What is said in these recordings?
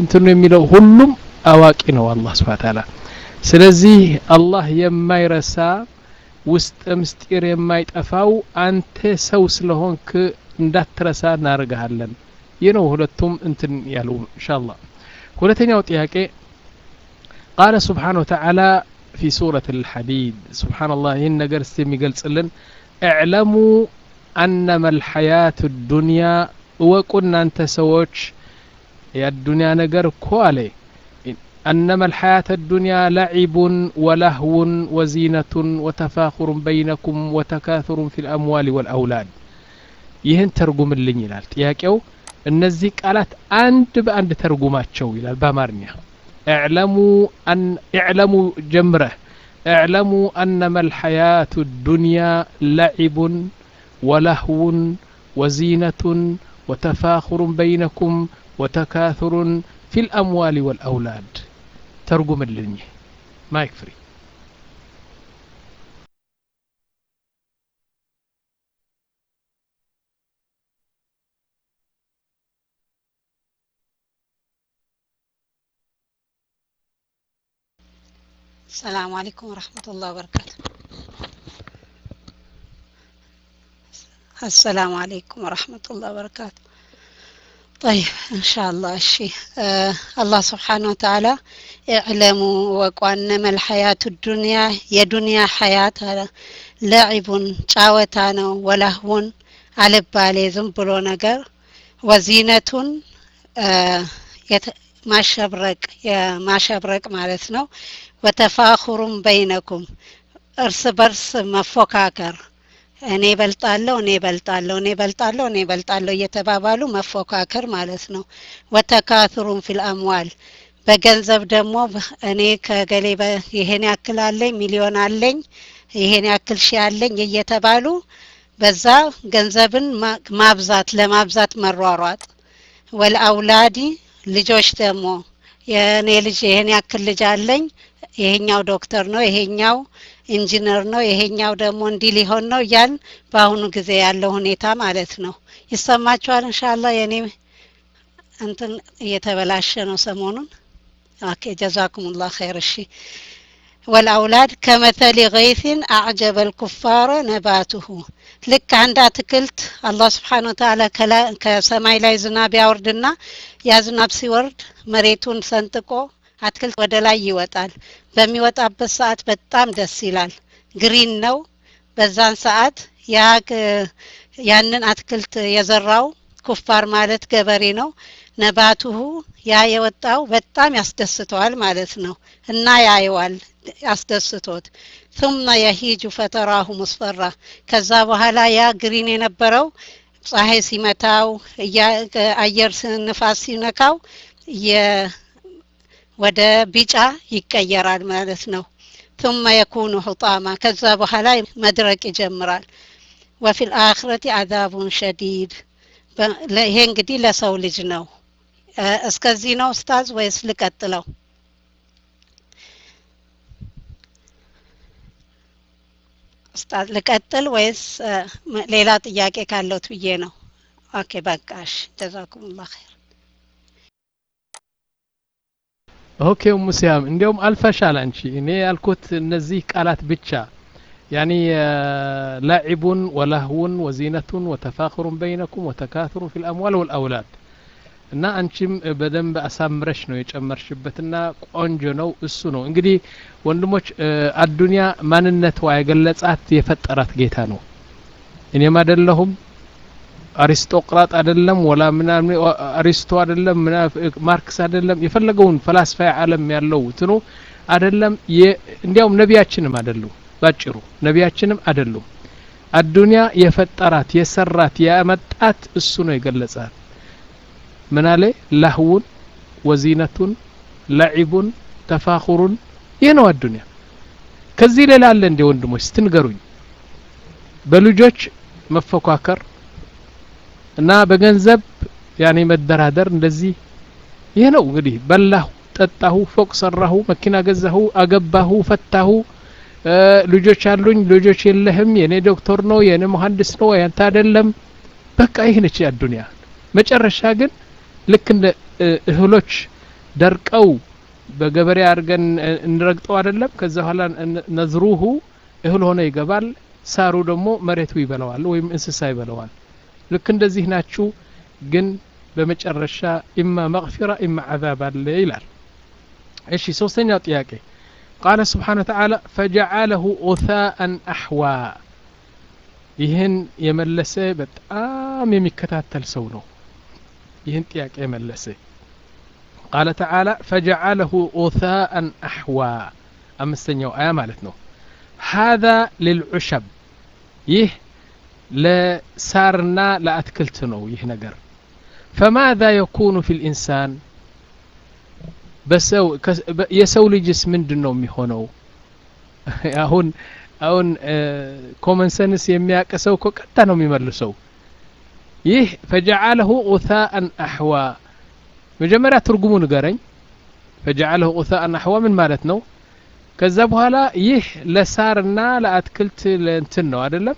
እንትኑ የሚለው ሁሉም አዋቂ ነው አላህ ስብሐ ተዓላ ስለዚህ አላህ የማይረሳ ውስጥ ምስጢር የማይጠፋው አንተ ሰው ስለሆንክ እንዳትረሳ እናደርግሃለን ይህ ነው ሁለቱም እንትን ያሉ ኢንሻአላህ ሁለተኛው ጥያቄ ቃለ ስብሓን ወተዓላ ፊ ሱረት ልሐዲድ ስብሓንላህ ይህን ነገር እስቲ የሚገልጽልን እዕለሙ አነመ ልሐያት ዱንያ እወቁ እናንተ ሰዎች የአዱንያ ነገር እኮ አለ أنما الحياة الدنيا لعب ولهو وزينة وتفاخر بينكم وتكاثر في الأموال والأولاد ይህን ተርጉምልኝ ይላል ጥያቄው እነዚህ ቃላት አንድ በአንድ ተርጉማቸው ይላል በአማርኛ اعلሙ ጀምረህ اعلموا أنما الحياة الدنيا لعب ولهو وزينة وتفاخر بينكم وتكاثر في الأموال والأولاد ترجم اللنية ما يكفري السلام عليكم ورحمة الله وبركاته السلام عليكم ورحمة الله وبركاته طيب إن شاء الله الشيء آه الله سبحانه وتعالى اعلموا وقوانما الحياة الدنيا يا دنيا حياة لعب ጫወታ ولهون على بالي زنبلو نجر وزينة آه ማሸብረቅ የማሸብረቅ ማለት ነው ወተፋኹሩም በይነኩም እርስ በርስ መፎካከር እኔ በልጣለሁ እኔ በልጣለሁ እኔ በልጣለሁ እኔ በልጣለሁ እየተባባሉ መፎካከር ማለት ነው ወተካቱሩም ፊል አምዋል በገንዘብ ደግሞ እኔ ከገሌ ይሄን ያክል አለኝ ሚሊዮን አለኝ ይሄን ያክል ሺ አለኝ እየተባሉ በዛ ገንዘብን ማብዛት ለማብዛት መሯሯጥ ወልአውላዲ ልጆች ደግሞ የእኔ ልጅ ይሄን ያክል ልጅ አለኝ ይሄኛው ዶክተር ነው ይሄኛው ኢንጂነር ነው ይሄኛው ደግሞ እንዲህ ሊሆን ነው እያል በአሁኑ ጊዜ ያለው ሁኔታ ማለት ነው ይሰማችኋል እንሻላ የእኔ እንትን እየተበላሸ ነው ሰሞኑን ኦኬ ጀዛኩም ላ ኸይር እሺ ወልአውላድ ከመተሊ ገይሲን አዕጀበ ልኩፋረ ነባቱሁ ልክ አንድ አትክልት አላህ ስብሓን ወተላ ከሰማይ ላይ ዝናብ ያወርድና ያ ዝናብ ሲወርድ መሬቱን ሰንጥቆ አትክልት ወደ ላይ ይወጣል በሚወጣበት ሰዓት በጣም ደስ ይላል ግሪን ነው በዛን ሰዓት ያ ያንን አትክልት የዘራው ኩፋር ማለት ገበሬ ነው ነባቱሁ ያ የወጣው በጣም ያስደስተዋል ማለት ነው እና ያየዋል ያስደስቶት ثم يهيج فتراه مصفرا ከዛ በኋላ ያ ግሪን የነበረው ፀሐይ ሲመታው አየር ንፋስ ሲነካው ወደ ቢጫ ይቀየራል ማለት ነው ثم يكون حطاما ከዛ በኋላ መድረቅ ይጀምራል وفي الآخرة عذاب شديد ይሄ እንግዲህ ለሰው ልጅ ነው እስከዚህ ነው ኡስታዝ ወይስ ልቀጥለው ኡስታዝ ልቀጥል ወይስ ሌላ ጥያቄ ካለውት ብዬ ነው ኦኬ በቃሽ ጀዛኩሙላህ ኸይር ኦኬ ሙሲያም እንዲያውም አልፈሻል አንቺ እኔ ያልኩት እነዚህ ቃላት ብቻ ያኒ ላዒቡን ወላህውን ወዚነቱን ወተፋኽሩን በይነኩም ወተካቱሩን ፊ ልአምዋል ወልአውላድ እና አንቺም በደንብ አሳምረሽ ነው የጨመርሽበትና ቆንጆ ነው እሱ ነው እንግዲህ ወንድሞች አዱንያ ማንነቷ የገለጻት የፈጠራት ጌታ ነው እኔም አደለሁም አሪስቶቅራጥ አይደለም ወላ ምናምን አሪስቶ አይደለም ማርክስ አይደለም የፈለገውን ፈላስፋ ዓለም ያለው ትኑ አይደለም እንዲያውም ነቢያችንም አይደሉም ባጭሩ ነቢያችንም አይደሉም አዱንያ የፈጠራት የሰራት ያመጣት እሱ ነው የገለጻት ምን አለ ላህውን ወዚነቱን ለዒቡን ተፋኹሩን ይህ ነው አዱንያ ከዚህ ሌላ አለ እንዴ ወንድሞች ስትንገሩኝ በልጆች መፎካከር እና በገንዘብ ያኔ መደራደር እንደዚህ ይህ ነው እንግዲህ በላሁ ጠጣሁ ፎቅ ሰራሁ መኪና ገዛሁ አገባሁ ፈታሁ ልጆች አሉኝ ልጆች የለህም የኔ ዶክተር ነው የኔ መሀንዲስ ነው ያንተ አይደለም በቃ ይህ ነች አዱንያ መጨረሻ ግን ልክ እንደ እህሎች ደርቀው በገበሬ አድርገን እንረግጠው አይደለም ከዛ በኋላ ነዝሩሁ እህል ሆነ ይገባል ሳሩ ደግሞ መሬቱ ይበለዋል ወይም እንስሳ ይበለዋል ልክ እንደዚህ ናችሁ ግን በመጨረሻ ኢማ መግፊራ ኢማ ዓዛብ አለ ይላል እሺ ሶስተኛው ጥያቄ ቃለ ስብሓን ተዓላ ፈጀዓለሁ ኦታአን አሕዋ ይህን የመለሰ በጣም የሚከታተል ሰው ነው ይህን ጥያቄ የመለሰ ቃለ ተዓላ ፈጀዓለሁ ኦታአን አሕዋ አምስተኛው አያ ማለት ነው ሃذا ልልዑሸብ ይህ ለሳርና ለአትክልት ነው ይህ ነገር ፈማذا የኩኑ ፊ ልኢንሳን በሰው የሰው ልጅስ ምንድን ነው የሚሆነው አሁን አሁን ኮመን ሰንስ የሚያውቅ ሰው እኮ ቀጥታ ነው የሚመልሰው ይህ ፈጀዓለሁ ኡታአን አሕዋ መጀመሪያ ትርጉሙ ንገረኝ ፈጀዓለሁ ኡታአን አሕዋ ምን ማለት ነው ከዛ በኋላ ይህ ለሳርና ለአትክልት ለእንትን ነው አይደለም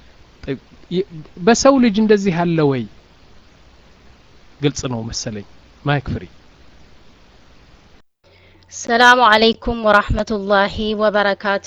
በሰው ልጅ እንደዚህ አለ ወይ ግልጽ ነው መሰለኝ ማይክ ፍሪ ሰላሙ አለይኩም ወራህመቱላሂ ወበረካቱ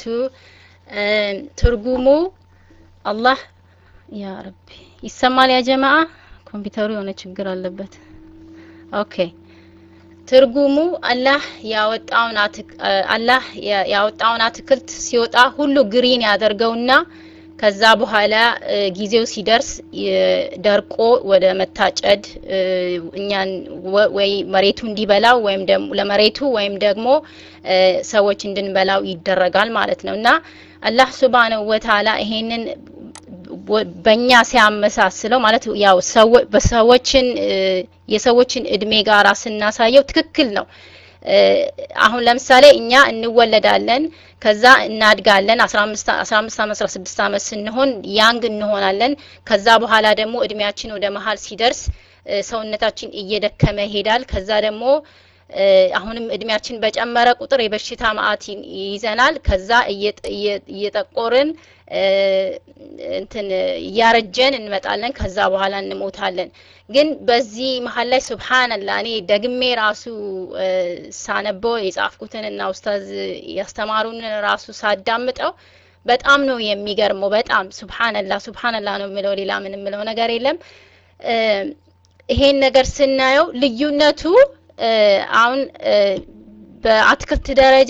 ትርጉሙ አላህ ያ ረቢ ይሰማል ያ ጀማአ ኮምፒውተሩ የሆነ ችግር አለበት ኦኬ ትርጉሙ አላህ ያወጣውን አላህ ያወጣውን አትክልት ሲወጣ ሁሉ ግሪን ያደርገውና ከዛ በኋላ ጊዜው ሲደርስ ደርቆ ወደ መታጨድ እኛን ወይ መሬቱ እንዲበላው ወይም ደግሞ ለመሬቱ ወይም ደግሞ ሰዎች እንድንበላው ይደረጋል ማለት ነው እና አላህ ሱብሃነሁ ወተዓላ ይሄንን በእኛ ሲያመሳስለው ማለት ያው በሰዎችን የሰዎችን እድሜ ጋራ ስናሳየው ትክክል ነው። አሁን ለምሳሌ እኛ እንወለዳለን፣ ከዛ እናድጋለን። 15 15 ዓመት 16 ዓመት ስንሆን ያንግ እንሆናለን። ከዛ በኋላ ደግሞ እድሜያችን ወደ መሀል ሲደርስ ሰውነታችን እየደከመ ይሄዳል። ከዛ ደግሞ አሁንም እድሜያችን በጨመረ ቁጥር የበሽታ ማአት ይይዘናል። ከዛ እየጠቆርን እንትን እያረጀን እንመጣለን። ከዛ በኋላ እንሞታለን። ግን በዚህ መሀል ላይ ሱብሃንላ እኔ ደግሜ ራሱ ሳነበው የጻፍኩትን እና ኡስታዝ ያስተማሩን ራሱ ሳዳምጠው በጣም ነው የሚገርመው። በጣም ሱብሃንላ ሱብሃንላ ነው የምለው፣ ሌላ ምን የምለው ነገር የለም። ይሄን ነገር ስናየው ልዩነቱ አሁን በአትክልት ደረጃ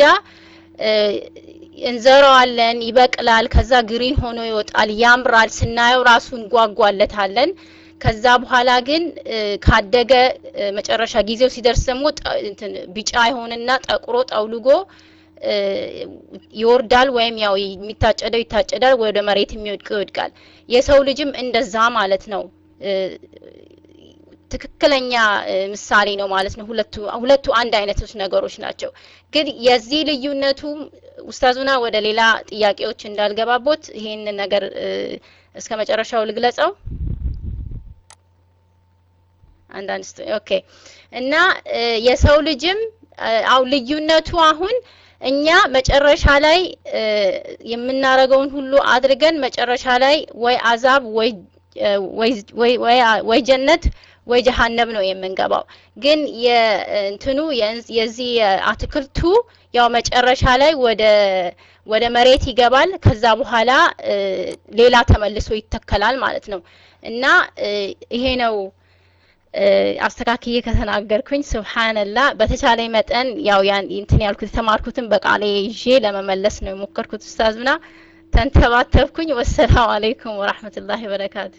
እንዘራዋለን፣ ይበቅላል፣ ከዛ ግሪን ሆኖ ይወጣል፣ ያምራል፣ ስናየው ራሱ እንጓጓለታለን። ከዛ በኋላ ግን ካደገ መጨረሻ ጊዜው ሲደርስ ደግሞ ቢጫ ይሆንና ጠቁሮ ጠውልጎ ይወርዳል፣ ወይም ያው የሚታጨደው ይታጨዳል፣ ወደ መሬት የሚወድቀው ይወድቃል። የሰው ልጅም እንደዛ ማለት ነው። ትክክለኛ ምሳሌ ነው ማለት ነው። ሁለቱ ሁለቱ አንድ አይነቶች ነገሮች ናቸው። ግን የዚህ ልዩነቱ ኡስታዙና ወደ ሌላ ጥያቄዎች እንዳልገባቦት ይሄን ነገር እስከ መጨረሻው ልግለጸው። አንዳንድ ኦኬ እና የሰው ልጅም አው ልዩነቱ አሁን እኛ መጨረሻ ላይ የምናረገውን ሁሉ አድርገን መጨረሻ ላይ ወይ አዛብ ወይ ወይ ወይ ጀነት ወይ ጀሀነም ነው የምንገባው። ግን የእንትኑ የዚህ አትክልቱ ያው መጨረሻ ላይ ወደ ወደ መሬት ይገባል። ከዛ በኋላ ሌላ ተመልሶ ይተከላል ማለት ነው እና ይሄ ነው አስተካክዬ ከተናገርኩኝ ስብሓንላ በተቻለ መጠን ያው ያን እንትን ያልኩት የተማርኩትን በቃሌ ይዤ ለመመለስ ነው የሞከርኩት። ኡስታዝና ተንተባተብኩኝ። ወሰላሙ አለይኩም ወራህመቱላሂ ወበረካቱ።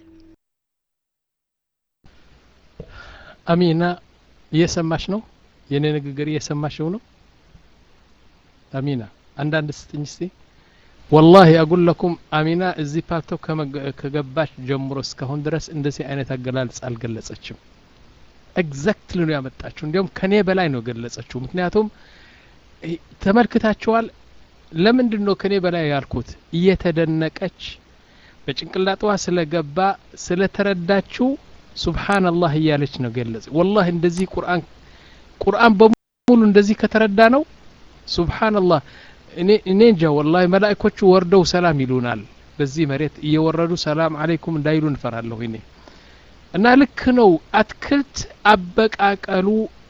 አሚና እየሰማሽ ነው? የኔ ንግግር እየሰማሽው ነው? አሚና አንዳንድ ስትኝ እስቲ ወላሂ አጉል ለኩም አሚና እዚህ ፓልቶ ከገባች ጀምሮ እስካሁን ድረስ እንደዚህ አይነት አገላለጽ አልገለጸችም። ኤግዛክትሊ ነው ያመጣችው። እንዲያውም ከኔ በላይ ነው ገለጸችው። ምክንያቱም ተመልክታችኋል። ለምንድን ነው ከኔ በላይ ያልኩት? እየተደነቀች በጭንቅላጥዋ ስለገባ ስለተረዳችው ሱብሓነላህ እያለች ነው ገለጽ። ወላሂ እንደዚህ ቁርአን ቁርአን በሙሉ እንደዚህ ከተረዳ ነው ሱብሓነላህ እኔ እኔ እንጃ ወላሂ መላእኮቹ ወርደው ሰላም ይሉናል። በዚህ መሬት እየወረዱ ሰላም አለይኩም እንዳይሉ እንፈራለሁ እኔ እና ልክ ነው። አትክልት አበቃቀሉ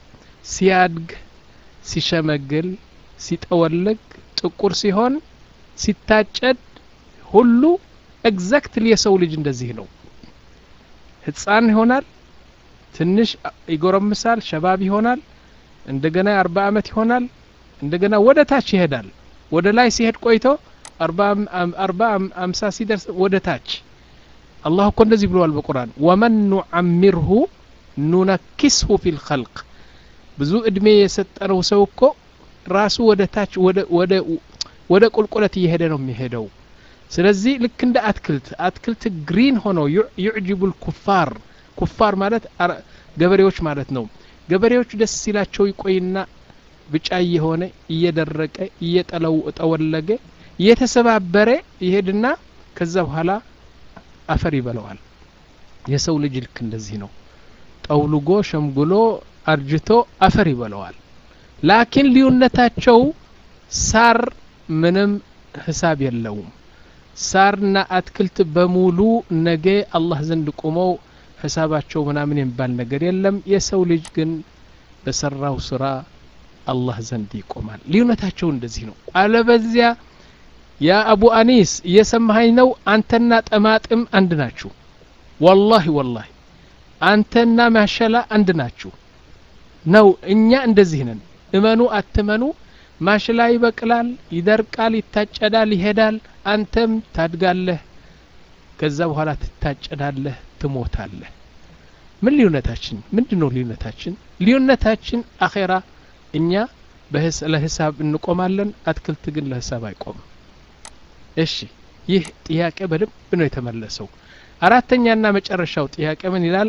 ሲያድግ ሲሸመግል ሲጠወልግ ጥቁር ሲሆን ሲታጨድ ሁሉ ኤግዛክትሊ የሰው ልጅ እንደዚህ ነው ህፃን ይሆናል ትንሽ ይጎረምሳል ሸባብ ይሆናል እንደገና የአርባ አመት ይሆናል እንደገና ወደ ታች ይሄዳል ወደ ላይ ሲሄድ ቆይቶ አርባ አምሳ ሲደርስ ወደ ታች አላህ እኮ እንደዚህ ብለዋል በቁርአን ወመን ኑዓሚርሁ ኑነኪስሁ ፊ ልኸልቅ ብዙ እድሜ የሰጠነው ሰው እኮ ራሱ ወደ ታች ወደ ቁልቁለት እየሄደ ነው የሚሄደው ስለዚህ ልክ እንደ አትክልት አትክልት ግሪን ሆኖ ዩዕጅቡ ልኩፋር ኩፋር ማለት ገበሬዎች ማለት ነው ገበሬዎች ደስ ሲላቸው ይቆይና ብጫ እየሆነ እየደረቀ እየጠወለገ እየተሰባበረ ይሄድና ከዛ በኋላ አፈር ይበለዋል የሰው ልጅ ልክ እንደዚህ ነው ጠውልጎ ሸምግሎ አርጅቶ አፈር ይበለዋል ላኪን ልዩነታቸው ሳር ምንም ህሳብ የለውም ሳርና አትክልት በሙሉ ነገ አላህ ዘንድ ቁመው ሂሳባቸው ምናምን የሚባል ነገር የለም የሰው ልጅ ግን በሰራው ስራ አላህ ዘንድ ይቆማል ልዩነታቸው እንደዚህ ነው አለበዚያ ያ አቡ አኒስ እየሰማኸኝ ነው አንተና ጠማጥም አንድ ናችሁ ወላሂ ወላሂ አንተና ማሸላ አንድ ናችሁ ነው እኛ እንደዚህ ነን እመኑ አትመኑ ማሽላ ይበቅላል ይደርቃል ይታጨዳል ይሄዳል አንተም ታድጋለህ ከዛ በኋላ ትታጨዳለህ ትሞታለህ ምን ልዩነታችን ምንድን ነው ልዩነታችን ልዩነታችን አኼራ እኛ ለሂሳብ እንቆማለን አትክልት ግን ለሂሳብ አይቆምም እሺ ይህ ጥያቄ በደንብ ነው የተመለሰው አራተኛና መጨረሻው ጥያቄ ምን ይላል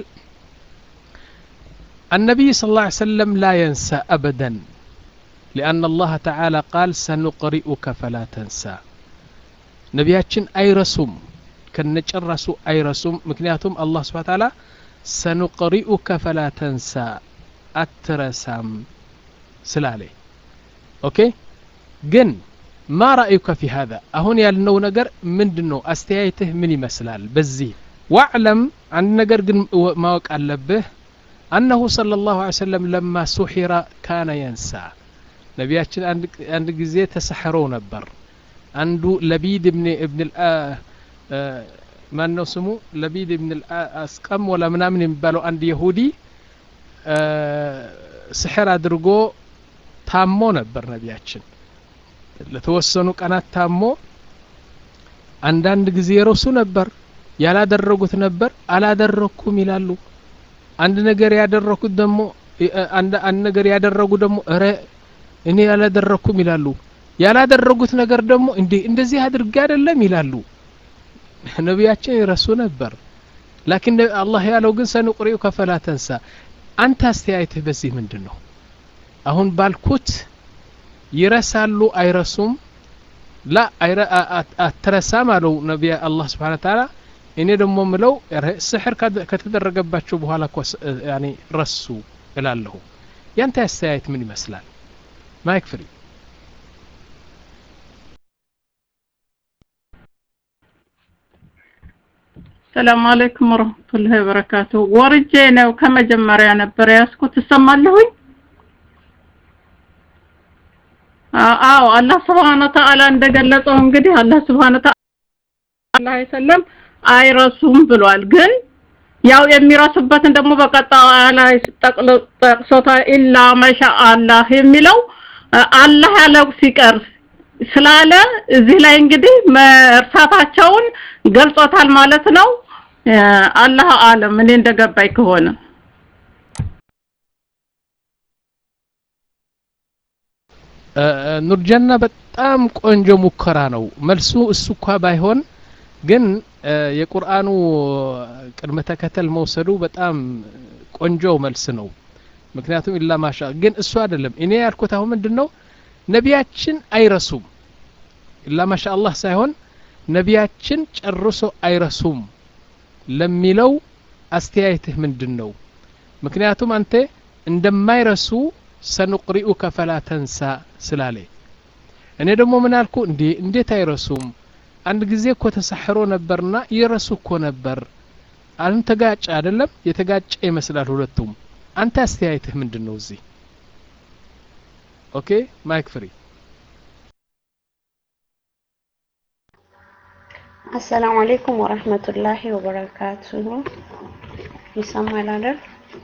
النبي صلى الله عليه وسلم لا ينسى أبدا لأن الله تعالى قال سنقرئك فلا تنسى نبياتشن أي رسوم كنጨረሱ አይረሱም ምክንያቱም አላህ ስብሓ ታላ ሰኑቅሪኡከ ፈላ ተንሳ አትረሳም ስላለ ኦኬ ግን ማ ራእዩከ ፊ ሀዛ አሁን ያልነው ነገር ምንድን ነው አስተያየትህ ምን ይመስላል በዚህ ዋዕለም አንድ ነገር ግን ማወቅ አለብህ አነሁ صለ ላሁ ለ ሰለም ለማ ሱሒራ ካነ የንሳ ነቢያችን አንድ ጊዜ ተሰሕረው ነበር አንዱ ለቢድ እብን ማን ነው ስሙ ለቢድ ብን አስቀም ወላ ምናምን የሚባለው አንድ የሁዲ ስሕር አድርጎ ታሞ ነበር ነቢያችን ለተወሰኑ ቀናት ታሞ አንዳንድ ጊዜ ረሱ ነበር ያላደረጉት ነበር አላደረኩም ይላሉ አንድ ነገር ያደረኩት ደግሞ አንድ ነገር ያደረጉ ደግሞ እረ እኔ ያላደረኩም ይላሉ ያላደረጉት ነገር ደግሞ እንዴ እንደዚህ አድርጌ አይደለም ይላሉ ነቢያችን ይረሱ ነበር ላኪን አላህ ያለው ግን ሰንቁሪኡ ከፈላ ተንሳ አንተ አስተያየትህ በዚህ ምንድን ነው አሁን ባልኩት ይረሳሉ አይረሱም ላ አትረሳም አለው ነቢያ አላህ ስብሓን ታላ እኔ ደግሞ ምለው ስሕር ከተደረገባቸው በኋላ እኮ ረሱ እላለሁ ያንተ አስተያየት ምን ይመስላል ማይክ ፍሪ ሰላም አለይኩም ወረህመቱላሂ ወበረካቱ ወርጄ ነው ከመጀመሪያ ነበር ያስኩት እሰማለሁኝ አዎ አላህ ስብሓነ ተዓላ እንደገለጸው እንግዲህ አላህ ስብሓነ ተዓላ ሰለም አይረሱም ብሏል ግን ያው የሚረሱበትን ደግሞ በቀጣዩ ላይ ጠቅሶታ ኢላ መሻ አላህ የሚለው አላህ ያለው ሲቀር ስላለ እዚህ ላይ እንግዲህ መርሳታቸውን ገልጾታል ማለት ነው አላህ አለም እኔ እንደገባኝ ከሆነ ኑርጀና በጣም ቆንጆ ሙከራ ነው መልሱ እሱ እኳ ባይሆን ግን የቁርአኑ ቅድመ ተከተል መውሰዱ በጣም ቆንጆ መልስ ነው ምክንያቱም ኢላ ማሻ ግን እሱ አይደለም እኔ ያልኩት አሁን ምንድን ነው ነቢያችን አይረሱም ኢላ ማሻ አላህ ሳይሆን ነቢያችን ጨርሶ አይረሱም ለሚለው አስተያየትህ ምንድን ነው ምክንያቱም አንተ እንደማይረሱ ሰኑቅሪኡከ ፈላ ተንሳ ስላለ እኔ ደግሞ ምን አልኩ እንዴ እንዴት አይረሱም አንድ ጊዜ እኮ ተሳሕሮ ነበርና ይረሱ እኮ ነበር አሁን ተጋጨ አይደለም የተጋጨ ይመስላል ሁለቱም አንተ አስተያየትህ ምንድን ነው እዚህ ኦኬ ማይክ ፍሪ አሰላሙ አለይኩም ወረህመቱላሂ ወበረካቱሁ። ይሰማል አይደል?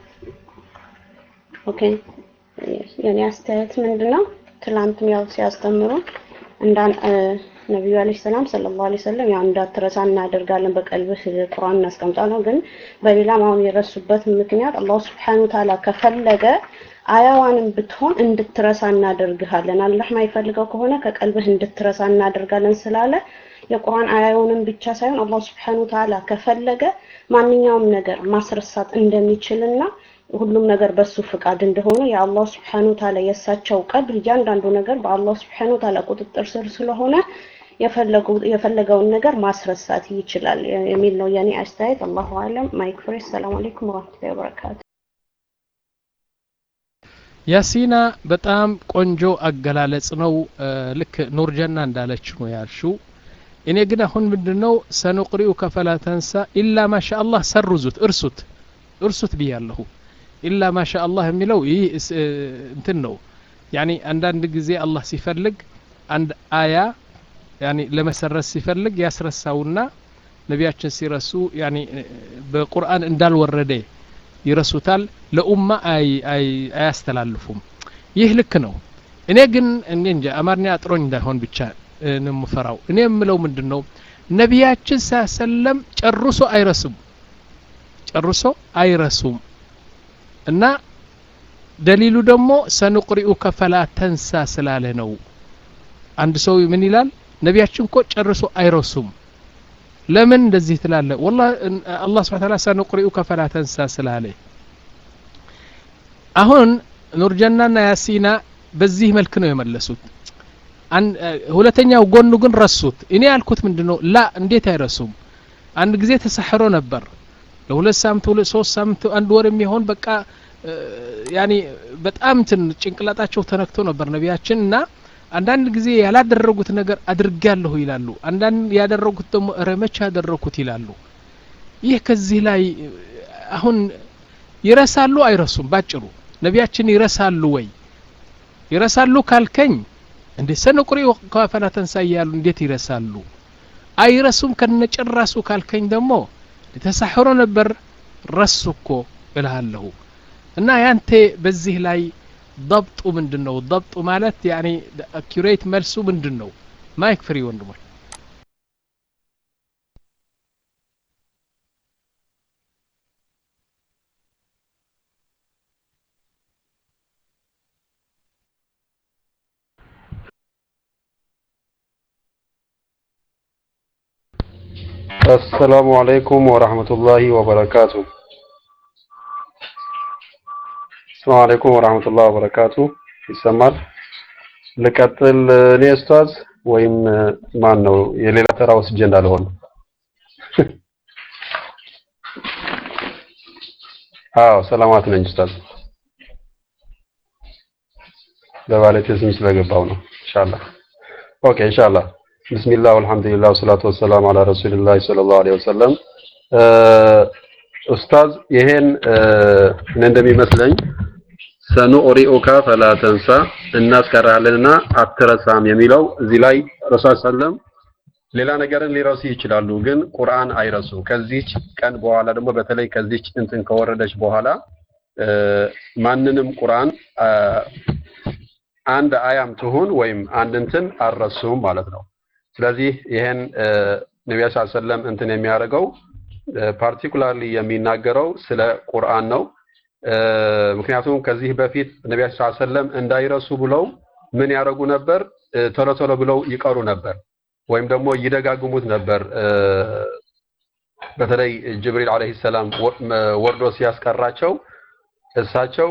ኦኬ። የኔ አስተያየት ምንድን ነው? ትላንትም ያው ሲያስተምሩ እንዳን ነቢዩ አለይሂ ሰላም ሰለላሁ ዐለይሂ ወሰለም ያው እንዳትረሳ እናደርጋለን በቀልብህ ቁርአን እናስቀምጣለን። ግን በሌላም አሁን የረሱበት ምክንያት አላሁ ሱብሓነሁ ወተዓላ ከፈለገ አያዋንም ብትሆን እንድትረሳ እናደርግሃለን። አላህ ማይፈልገው ከሆነ ከቀልብህ እንድትረሳ እናደርጋለን ስላለ የቁርአን አያውንም ብቻ ሳይሆን አላህ Subhanahu Ta'ala ከፈለገ ማንኛውም ነገር ማስረሳት እንደሚችልና ሁሉም ነገር በሱ ፍቃድ እንደሆነ የአላህ Subhanahu Ta'ala የእሳቸው ቀድር እያንዳንዱ ነገር በአላህ Subhanahu Ta'ala ቁጥጥር ስር ስለሆነ የፈለገውን ነገር ማስረሳት ይችላል የሚል ነው የኔ አስተያየት። አላሁ አለም። ማይክ ፍሬ። ሰላም አለይኩም ወራህመቱላሂ ወበረካቱ። ያሲና በጣም ቆንጆ አገላለጽ ነው። ልክ ኑርጀና እንዳለችው ነው ያልሽው። እኔ ግን አሁን ምንድነው ሰኑቅሪኡ ከፈላ ተንሳ ኢላ ማሻ አላህ ሰሩዙት፣ እርሱት፣ እርሱት ብያለሁ። ኢላ ማሻ አላህ የሚለው ይህ እንትን ነው። ያኒ አንዳንድ ጊዜ አላህ ሲፈልግ አንድ አያ ያኒ ለመሰረዝ ሲፈልግ ያስረሳውና ነቢያችን ሲረሱ ያኒ በቁርአን እንዳልወረደ ይረሱታል። ለኡማ አያስተላልፉም። ይህ ልክ ነው። እኔ ግን እኔ እንጃ አማርኛ አጥሮኝ እንዳይሆን ብቻ ነው የምፈራው። እኔ የምለው ምንድን ነው ነቢያችን ሳሰለም ጨርሶ አይረሱም፣ ጨርሶ አይረሱም። እና ደሊሉ ደግሞ ሰኑቅሪኡ ከፈላ ተንሳ ስላለ ነው። አንድ ሰው ምን ይላል? ነቢያችን እኮ ጨርሶ አይረሱም። ለምን እንደዚህ ትላለ? ወላ አላህ ስብሐ ተዓላ ሰኑቅሪኡ ከፈላ ተንሳ ስላለ አሁን ኑርጀናና ያሲና በዚህ መልክ ነው የመለሱት። ሁለተኛው ጎኑ ግን ረሱት። እኔ ያልኩት ምንድን ነው ላ እንዴት አይረሱም? አንድ ጊዜ ተሳሕሮ ነበር ለሁለት ሳምንት ሁለት ሶስት ሳምንት አንድ ወር የሚሆን በቃ ያኒ በጣም እንትን ጭንቅላጣቸው ተነክቶ ነበር ነቢያችን እና አንዳንድ ጊዜ ያላደረጉት ነገር አድርጋለሁ ይላሉ። አንዳንድ ያደረጉት ደግሞ እረ መቼ ያደረኩት ይላሉ። ይህ ከዚህ ላይ አሁን ይረሳሉ አይረሱም? ባጭሩ ነቢያችን ይረሳሉ ወይ? ይረሳሉ ካልከኝ እንዴ ሰነቁሪ ከፈላ ተንሳ እያሉ እንዴት ይረሳሉ? አይረሱም ከነጭራሱ ካልከኝ ደግሞ ተሳሕሮ ነበር ረሱ እኮ እልሃለሁ። እና ያንተ በዚህ ላይ ضبጡ ምንድን ነው? ضبጡ ማለት ያኒ አኪሬት መልሱ ምንድን ነው? ማይክ ፍሪ ወንድሞች። አሰላሙ አለይኩም ወራህመቱላሂ ወበረካቱ። አሰላሙ አለይኩም ወራህመቱላሂ ወበረካቱ። ይሰማል? ልቀጥል እኔ ኡስታዝ ወይም ማን ነው የሌላ ተራ ወስጄ እንዳልሆን? አዎ ሰላማት ነኝ ኡስታዝ። በባለቤቴ ስም ስለገባው ነው። ኢንሻአላህ ኦኬ ኢንሻአላህ ቢስሚላህ ወልሐምዱሊላህ ወሰላቱ ወሰላም አላ ረሱሊላህ ሰለላሁ ዐለይሂ ወሰለም። ኡስታዝ ይሄን እኔ እንደሚመስለኝ ሰኑሪኡካ ፈላ ተንሳ እናስቀራለንና አትረሳም የሚለው እዚህ ላይ ረሱል ሰለም ሌላ ነገርን ሊረሱ ይችላሉ፣ ግን ቁርአን አይረሱም። ከዚች ቀን በኋላ ደግሞ በተለይ ከዚች እንትን ከወረደች በኋላ ማንንም ቁርአን አንድ አያም ትሁን ወይም አንድ እንትን አልረሱም ማለት ነው። ስለዚህ ይሄን ነቢያ ሰለም እንትን የሚያደርገው ፓርቲኩላርሊ የሚናገረው ስለ ቁርአን ነው። ምክንያቱም ከዚህ በፊት ነቢያ ሰለም እንዳይረሱ ብለው ምን ያደርጉ ነበር? ቶሎ ቶሎ ብለው ይቀሩ ነበር፣ ወይም ደግሞ ይደጋግሙት ነበር። በተለይ ጅብሪል አለይሂ ሰላም ወርዶ ሲያስቀራቸው እሳቸው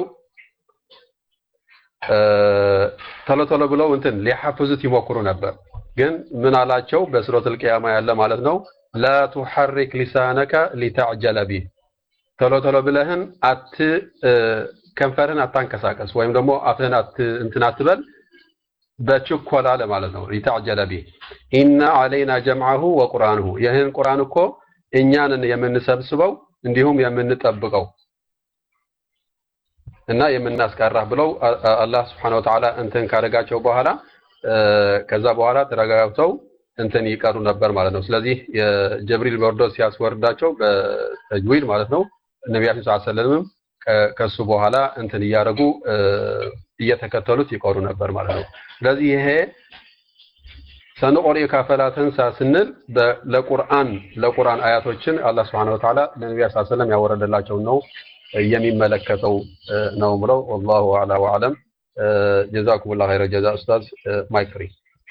ቶሎ ቶሎ ብለው እንትን ሊሐፍዙት ይሞክሩ ነበር። ግን ምን አላቸው? በሱረቱል ቂያማ ያለ ማለት ነው ላ ቱሐሪክ ሊሳነከ ሊተዕጀለ ቢህ ቶሎ ቶሎ ብለህን አት ከንፈርህን አታንቀሳቀስ ወይም ደግሞ አፍህን አት እንትን አትበል በችኮላ ለማለት ነው። ሊተዕጀለ ቢህ ኢነ ዐለይና ጀምዐሁ ወቁርአንሁ ይህን ቁርአን እኮ እኛንን የምንሰብስበው እንዲሁም የምንጠብቀው እና የምናስቀራህ ብለው አ- አ- አላህ ስብሐነ ወተዓላ እንትን ካደረጋቸው በኋላ እ፣ ከዛ በኋላ ተረጋግተው እንትን ይቀሩ ነበር ማለት ነው። ስለዚህ የጀብሪል ወርዶ ሲያስወርዳቸው በተጅዊድ ማለት ነው ነቢያችን ሰለላሁ ዐለይሂ ወሰለም ከሱ በኋላ እንትን እያደረጉ እ፣ እየተከተሉት ይቀሩ ነበር ማለት ነው። ስለዚህ ይሄ ሰንቆሪኡከ ፈላ ተንሳ ስንል በ- ለቁርአን ለቁርአን አያቶችን አላህ ስብሐነሁ ወተዓላ ለነቢያችን ሰለላሁ ዐለይሂ ወሰለም ያወረደላቸውን ነው የሚመለከተው እ፣ ነው ብለው ወላሁ አዕላ ወአዕለም። ጀዛኩሙላህ ኸይረ ጀዛ ኡስታዝ ማይክ ፍሪ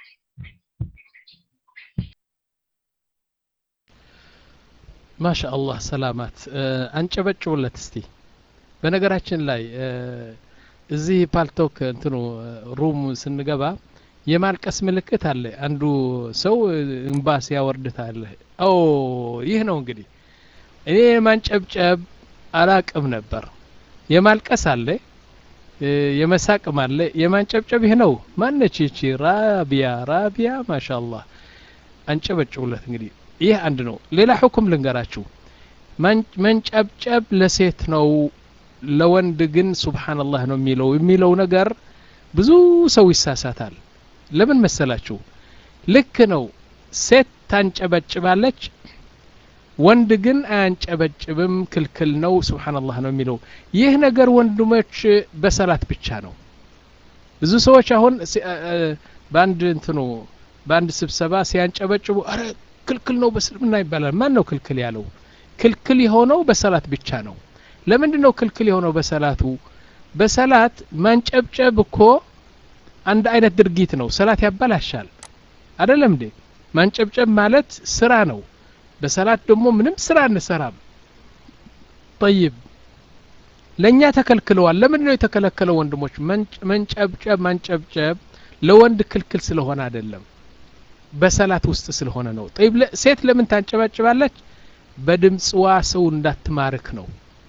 ማሻ አላህ ሰላማት እ፣ አንጨበጭቡለት እስቲ በነገራችን ላይ እ፣ እዚህ ፓልቶክ እንትኑ እ፣ ሩም ስንገባ የማልቀስ ምልክት አለ አንዱ ሰው እ፣ እንባ ሲያወርድት አለ ኦ ይህ ነው እንግዲህ እኔ የማንጨብጨብ አላቅም ነበር የማልቀስ አለ እ፣ የመሳቅም አለ የማንጨብጨብ ይህ ነው ማነች ይቺ ራቢያ ራቢያ ማሻ አላህ አንጨበጭቡለት እንግዲህ ይህ አንድ ነው ሌላ ሁኩም ልንገራችሁ ማን- መንጨብጨብ ለሴት ነው ለወንድ ግን ሱብሓነላህ ነው የሚለው የሚለው ነገር ብዙ ሰው ይሳሳታል ለምን መሰላችሁ ልክ ነው ሴት ታንጨበጭባለች ወንድ ግን አያንጨበጭብም ክልክል ነው ሱብሓነላህ ነው የሚለው ይህ ነገር ወንድሞች በሰላት ብቻ ነው ብዙ ሰዎች አሁን ሲ- አ- አ- በአንድ እንትኑ በአንድ ስብሰባ ሲያንጨበጭቡ አረ ክልክል ነው በእስልምና ይባላል ማን ነው ክልክል ያለው ክልክል የሆነው በሰላት ብቻ ነው ለምንድን ነው ክልክል የሆነው በሰላቱ በሰላት ማንጨብጨብ እኮ አንድ አይነት ድርጊት ነው ሰላት ያበላሻል አይደለም እንዴ ማንጨብጨብ ማለት ስራ ነው በሰላት ደግሞ ምንም ስራ እንሰራም ጠይብ ለእኛ ተከልክለዋል ለምንድን ነው የተከለከለው ወንድሞች መንጭ- መንጨብጨብ ማንጨብጨብ ለወንድ ክልክል ስለሆነ አይደለም በሰላት ውስጥ ስለሆነ ነው ጠይብ ለ- ሴት ለምን ታንጨባጭባለች በድምፅዋ ሰው እንዳትማርክ ነው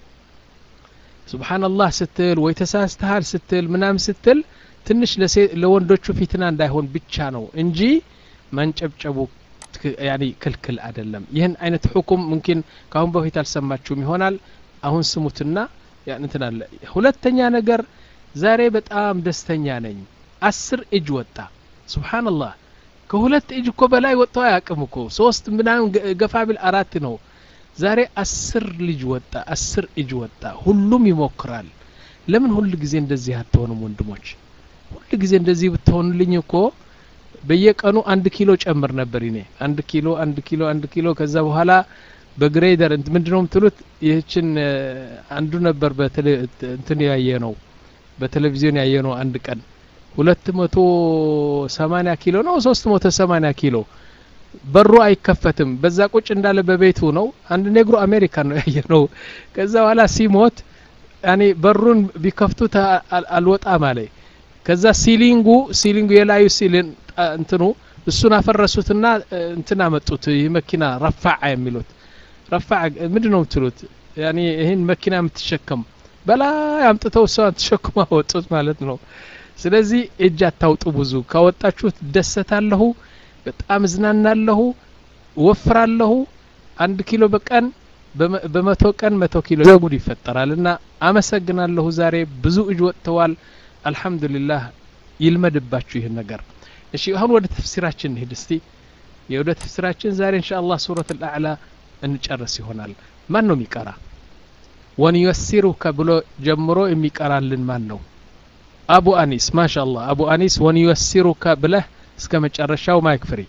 ሱብሓነላህ ስትል ወይ ተሳስተሃል ስትል ምናምን ስትል ትንሽ ለሴ- ለወንዶቹ ፊትና እንዳይሆን ብቻ ነው እንጂ ማንጨብጨቡ ትክ- ያኒ ክልክል አይደለም ይህን አይነት ሁኩም ሙምኪን ከአሁን በፊት አልሰማችሁም ይሆናል አሁን ስሙትና ያን እንትን አለ ሁለተኛ ነገር ዛሬ በጣም ደስተኛ ነኝ አስር እጅ ወጣ ሱብሓነላህ ከሁለት እጅ እኮ በላይ ወጥተው አያውቅም እኮ ሶስት ምናምን ገ- ገፋ ቢል አራት ነው ዛሬ አስር ልጅ ወጣ አስር እጅ ወጣ ሁሉም ይሞክራል ለምን ሁል ጊዜ እንደዚህ አትሆኑም ወንድሞች ሁል ጊዜ እንደዚህ ብትሆኑልኝ እኮ በየቀኑ አንድ ኪሎ ጨምር ነበር እኔ አንድ ኪሎ አንድ ኪሎ አንድ ኪሎ ከዛ በኋላ በግሬደር እንት ምንድነው የምትሉት ይህችን እ፣ አንዱ ነበር በቴሌ እንትን ያየ ነው በቴሌቪዥን ያየ ነው አንድ ቀን ሁለት መቶ ሰማኒያ ኪሎ ነው ሶስት መቶ ሰማኒያ ኪሎ በሩ አይከፈትም በዛ ቁጭ እንዳለ በቤቱ ነው አንድ ኔግሮ አሜሪካን ነው ያየ ነው ከዛ በኋላ ሲሞት ያኔ በሩን ቢከፍቱት አ- አል- አልወጣም አለ ከዛ ሲሊንጉ ሲሊንጉ የላዩ ሲሊን ጣ- እንትኑ እሱን አፈረሱትና እ፣ እንትን አመጡት ይህ መኪና ረፋዓ የሚሉት ረፋዓ ምንድን ነው የምትሉት ያኔ ይህን መኪና የምትሸከም በላይ አምጥተው እሷን ተሸክማ ወጡት ማለት ነው ስለዚህ እጅ አታውጡ ብዙ ካወጣችሁት ደሰታለሁ በጣም እዝናናለሁ ወፍራለሁ አንድ ኪሎ በቀን በመ- በመቶ ቀን መቶ ኪሎ ጉድ ይፈጠራል እና አመሰግናለሁ ዛሬ ብዙ እጅ ወጥተዋል አልሐምዱሊላህ ይልመድባችሁ ይህን ነገር እሺ አሁን ወደ ተፍሲራችን እንሂድ እስቲ የወደ ተፍሲራችን ዛሬ እንሻ አላህ ሱረት አልአዕላ እንጨርስ ይሆናል ማን ነው የሚቀራ ወንዩሲሩከ ብሎ ጀምሮ የሚቀራልን ማን ነው አቡ አኒስ ማሻ አላህ አቡ አኒስ ወንዩሲሩከ ብለህ እስከ መጨረሻው ማይክ ፍሪ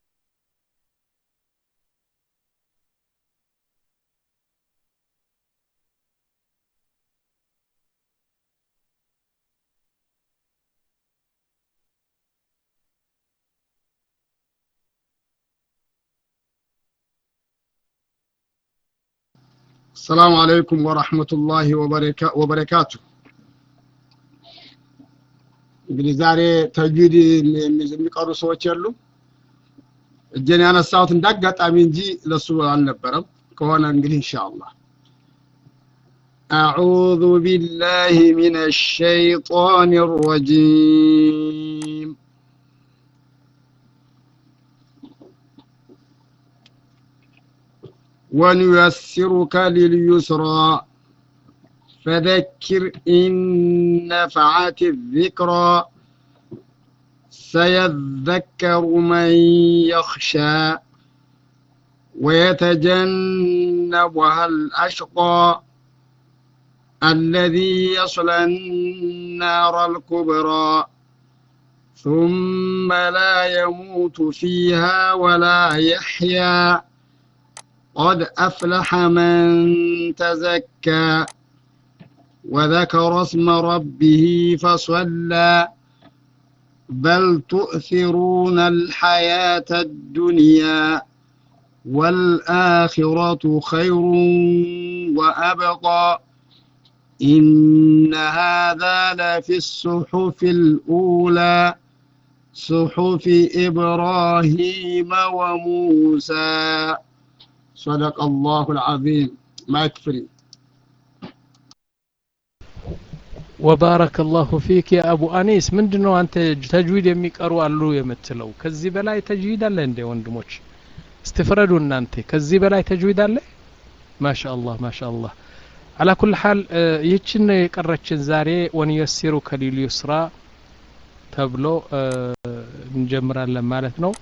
السلام عليكم ورحمة الله وبركا- وبركاته እንግዲህ ዛሬ ተጅዊድ የሚ- የሚ- የሚቀሩ ሰዎች የሉ እጄን ያነሳሁት እንዳጋጣሚ እንጂ ለሱ አልነበረም ከሆነ እንግዲህ ኢንሻአላህ أعوذ بالله من الشيطان الرجيم ونيسرك لليسرى فذكر إن نفعت الذكرى سيذكر من يخشى ويتجنبها الأشقى الذي يصلى النار الكبرى ثم لا يموت فيها ولا يحيا قد أفلح من تزكى وذكر اسم ربه فصلى بل تؤثرون الحياة الدنيا والآخرة خير وأبقى إن هذا لفي الصحف الأولى صحف إبراهيم وموسى صدق الله العظيم ما يكفري ወባረከ ላሁ ፊክ ያ አቡ አኒስ ምንድን ነው አንተ ተጅዊድ የሚቀሩ አሉ የምትለው ከዚህ በላይ ተጅዊድ አለ እንዴ ወንድሞች እስትፍረዱ እናንተ ከዚህ በላይ ተጅዊድ አለ ማሻ አላህ ማሻ አላህ አላ ኩል ሓል ይህችን ነው የቀረችን ዛሬ ወንየሲሩ ከሊል ዩስራ ተብሎ እንጀምራለን ማለት ነው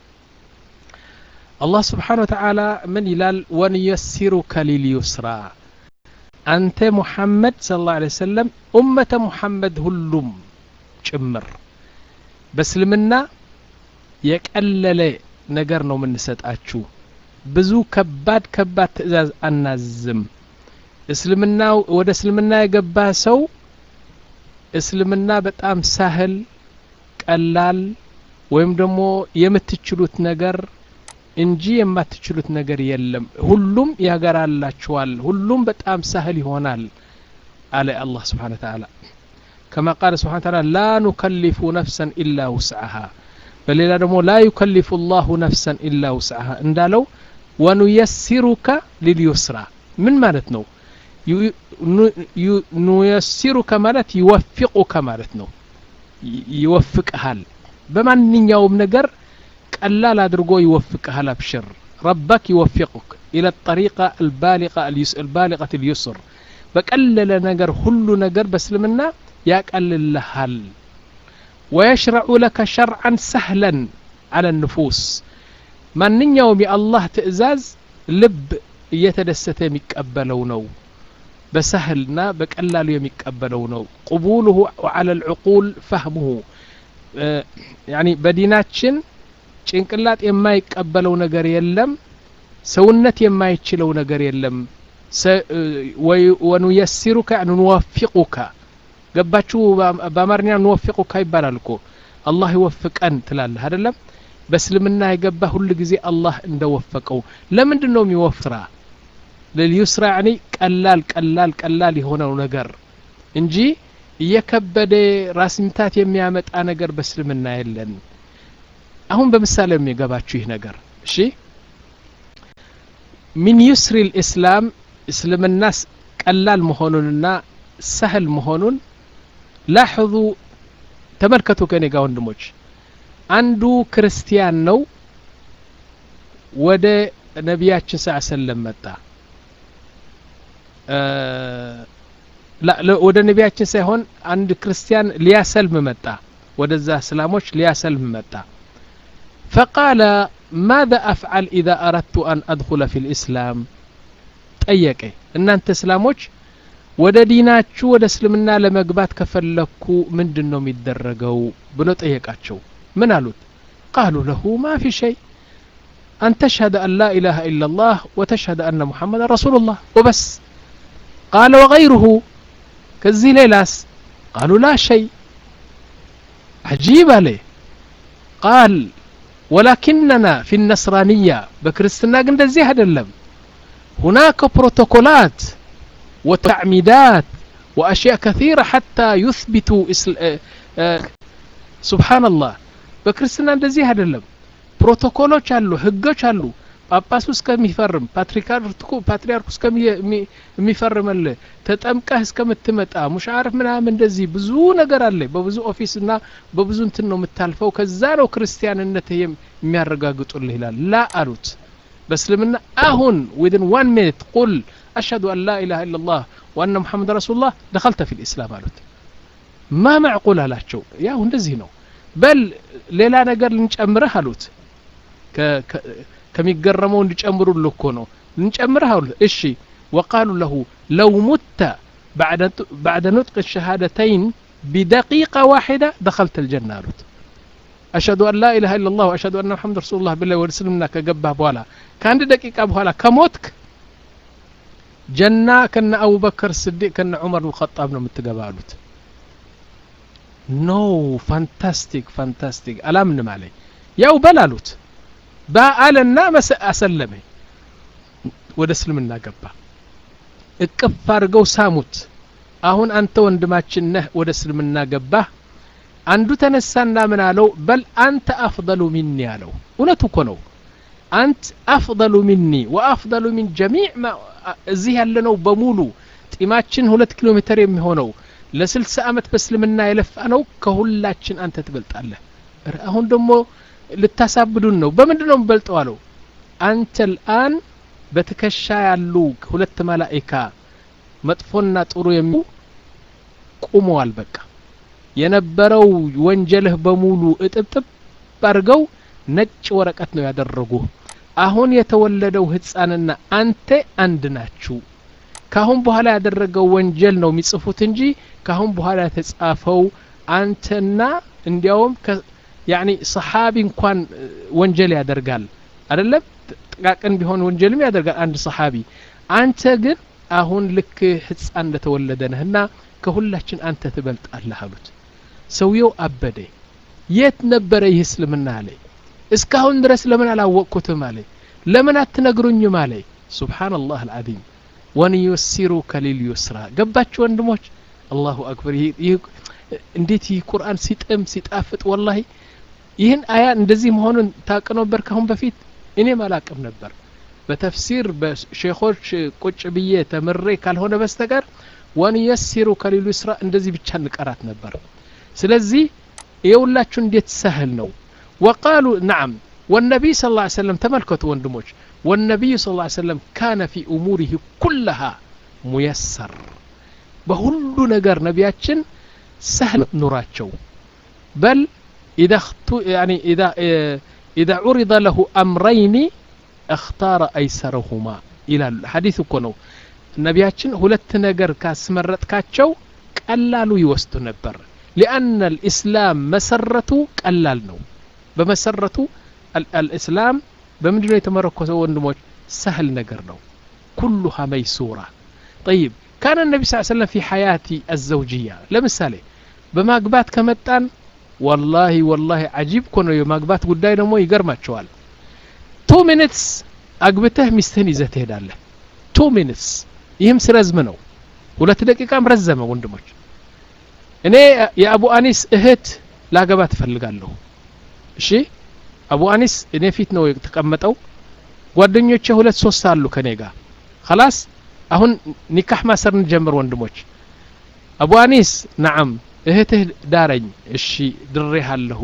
አላህ ስብሓን ወተዓላ ምን ይላል ወንየሲሩ ከሊል ዩስራ አንተ ሙሐመድ ስለ ላ ሰለም ኡመተ ሙሐመድ ሁሉም ጭምር በእስልምና የቀለለ ነገር ነው የምንሰጣችሁ ብዙ ከባድ ከባድ ትእዛዝ አናዝም እስልምና ወደ እስልምና የገባ ሰው እስልምና በጣም ሳህል ቀላል ወይም ደግሞ የምትችሉት ነገር እንጂ የማትችሉት ነገር የለም ሁሉም ያገራላችኋል ሁሉም በጣም ሳህል ይሆናል አለ አላህ ስብሓን ተዓላ ከማ ቃለ ስብሓን ተዓላ ላ ኑከሊፉ ነፍሰን ኢላ ውስዓሃ በሌላ ደግሞ ላ ዩከሊፉ ላሁ ነፍሰን ኢላ ውስዓሃ እንዳለው ወኑየሲሩከ ሊልዩስራ ምን ማለት ነው ኑየሲሩከ ማለት ይወፊቁከ ማለት ነው ይወፍቅሃል በማንኛውም ነገር ቀላል አድርጎ ይወፍቅሃል አብሽር ረበክ ይወፊቁክ ኢለ ጠሪቃ አልባሊቀት ልዩስር በቀለለ ነገር ሁሉ ነገር በእስልምና ያቀልልሃል ወየሽረዑ ለከ ሸርዓን ሰህለን አለ ንፉስ ማንኛውም የአላህ ትእዛዝ ልብ እየተደሰተ የሚቀበለው ነው በሰህልና በቀላሉ የሚቀበለው ነው ቅቡልሁ ወዓለ ልዕቁል ፈህሙሁ ያኒ በዲናችን ጭንቅላጥ የማይቀበለው ነገር የለም ሰውነት የማይችለው ነገር የለም ወኑየሲሩከ ንወፊቁከ ገባችሁ በአማርኛ ንወፊቁካ ይባላል እኮ አላህ ይወፍቀን ትላለህ አይደለም በእስልምና የገባ ሁል ጊዜ አላህ እንደወፈቀው ለምንድን ነው የሚወፍራ ለልዩስራ ያኒ ቀላል ቀላል ቀላል የሆነው ነገር እንጂ እየከበደ ራስ ምታት የሚያመጣ ነገር በእስልምና የለን አሁን በምሳሌ የሚገባችሁ ይህ ነገር እሺ ሚን ዩስሪ ልእስላም እስልምና ቀላል መሆኑንና ሰህል መሆኑን ላሕዙ ተመልከቱ ከኔ ጋር ወንድሞች አንዱ ክርስቲያን ነው ወደ ነቢያችን ስ ሰለም መጣ ወደ ነቢያችን ሳይሆን አንድ ክርስቲያን ሊያሰልም መጣ ወደዛ እስላሞች ሊያሰልም መጣ فقال ماذا أفعل إذا أردت أن أدخل في الإسلام ጠየቀ እናንተ እስላሞች ወደ ዲናችሁ ወደ እስልምና ለመግባት ከፈለኩ ምንድን ነው የሚደረገው ብሎ ጠየቃቸው ምን አሉት ቃሉ ለሁ ማ ፊ ሸይ أن تشهد أن لا إله إلا الله وتشهد أن محمد رسول الله وبس قال وغيره كزي ليلاس قالوا لا شيء عجيب عليه قال ولكننا في النصرانية بكريستنا قند زي هذا اللم هناك بروتوكولات وتعميدات وأشياء كثيرة حتى يثبتوا إسل... آه آه سبحان الله بكريستنا قند زي هذا اللم ፕሮቶኮሎች አሉ ህጎች አሉ ጳጳሱ እስከሚፈርም ፓትሪያርኩ እስከሚፈርምል ተጠምቀህ እስከምትመጣ ሙሻርፍ ምናምን እንደዚህ ብዙ ነገር አለ በብዙ ኦፊስ እና በብዙ እንትን ነው የምታልፈው ከዛ ነው ክርስቲያንነት የሚያረጋግጡልህ ይላል ላ አሉት በእስልምና አሁን ዊድን ዋን ሚኒት ቁል አሽሀዱ አን ላ ኢላሃ ኢላላህ وأن محمد رسول الله دخلت في الإسلام قالت ما معقول አላቸው ያው እንደዚህ ነው በል ሌላ ነገር ልንጨምርህ አሉት ከሚገረመው እንዲጨምሩልህ እኮ ነው ልንጨምርህ አሉት እሺ وقالوا له لو مت بعد بعد نطق الشهادتين بدقيقة واحدة دخلت الجنة قالت أشهد أن لا إله إلا الله وأشهد أن محمد رسول الله بالله ورسلمنا كجبه بوالا كان دقيقة بوالا كموتك جنة كان أبو بكر الصديق كان عمر الخطاب نم تقبالوت نو فانتاستيك فانتاستيك ألامن علي ያው በላሉት በአለና አሰለመ ወደ እስልምና ገባ እቅፍ አድርገው ሳሙት አሁን አንተ ወንድማችን ነህ ወደ እስልምና ገባህ አንዱ ተነሳና ምን አለው በል አንተ አፍضሉ ሚኒ አለው እውነቱ እኮ ነው አንት አፍضሉ ሚኒ ወአፍضሉ ሚን ጀሚዕ እዚህ ያለነው በሙሉ ጢማችን ሁለት ኪሎ ሜትር የሚሆነው ለስልሳ ዓመት በእስልምና የለፋ ነው ከሁላችን አንተ ትበልጣለህ አሁን ደግሞ ልታሳብዱን ነው በምንድን ነው የምበልጠው አለው አንተ ልአን በትከሻ ያሉ ሁለት መላኢካ መጥፎና ጥሩ የሚ ቁመዋል በቃ የነበረው ወንጀልህ በሙሉ እጥብጥብ አድርገው ነጭ ወረቀት ነው ያደረጉ አሁን የተወለደው ህፃንና አንተ አንድ ናችሁ ካሁን በኋላ ያደረገው ወንጀል ነው የሚጽፉት እንጂ ካሁን በኋላ የተጻፈው አንተና እንዲያውም ያኒ ሰሓቢ እንኳን ወንጀል ያደርጋል አይደለም ጥቃቅን ቢሆን ወንጀልም ያደርጋል አንድ ሰሓቢ አንተ ግን አሁን ልክ ህፃን እንደተወለደ ነህና ከሁላችን አንተ ትበልጣለህ አሉት ሰውየው አበደ የት ነበረ ይህ እስልምና አለ እስካሁን ድረስ ለምን አላወቅኩትም አለ ለምን አትነግሩኝም አለ ሱብሓንላህ አልዓዚም ወንዩሲሩከ ሊልዩስራ ገባችሁ ወንድሞች አላሁ አክበር እንዴት ይህ ቁርአን ሲጥም ሲጣፍጥ ወላሂ ይህን አያ እንደዚህ መሆኑን ታቅ ነበር ካሁን በፊት እኔም አላቅም ነበር በተፍሲር በሼኾች ቁጭ ብዬ ተምሬ ካልሆነ በስተቀር ወንየሲሩ ከሊሉ ስራ እንደዚህ ብቻ እንቀራት ነበር ስለዚህ የሁላችሁ እንዴት ሰህል ነው ወቃሉ ናም والنبي صلى الله عليه وسلم تملكت وندموج والنبي صلى الله عليه وسلم كان في أموره كلها ميسر بهل نجر نبياتشن سهل نوراتشو بل إذا اختو يعني إذا إذا عرض له أمرين اختار أيسرهما إلى الحديث كنو ነቢያችን ሁለት ነገር ካስመረጥካቸው ቀላሉ ይወስዱ ነበር ሊአነ ልእስላም መሰረቱ ቀላል ነው በመሰረቱ አልእስላም በምንድነው የተመረኮሰው ወንድሞች ሰህል ነገር ነው ኩሉሃ መይሱራ ጠይብ ካነ ነቢ ስ ሰለም ፊ ሐያቲ አዘውጅያ ለምሳሌ በማግባት ከመጣን ወላሂ ወላሂ አጂብ እኮ ነው የማግባት ጉዳይ ደግሞ ይገርማቸዋል ቱ ሚኒትስ አግብተህ ሚስትህን ይዘህ ትሄዳለህ ቱ ሚኒትስ ይህም ስረዝም ነው ሁለት ደቂቃም ረዘመ ወንድሞች እኔ የአቡ አኒስ እህት ላገባ ትፈልጋለሁ እሺ አቡ አኒስ እኔ ፊት ነው የተቀመጠው ጓደኞቼ ሁለት ሶስት አሉ ከኔ ጋር خلاص አሁን ኒካህ ማሰር እንጀምር ወንድሞች አቡ አኒስ ነዓም እህትህ ዳረኝ እሺ ድሬሃለሁ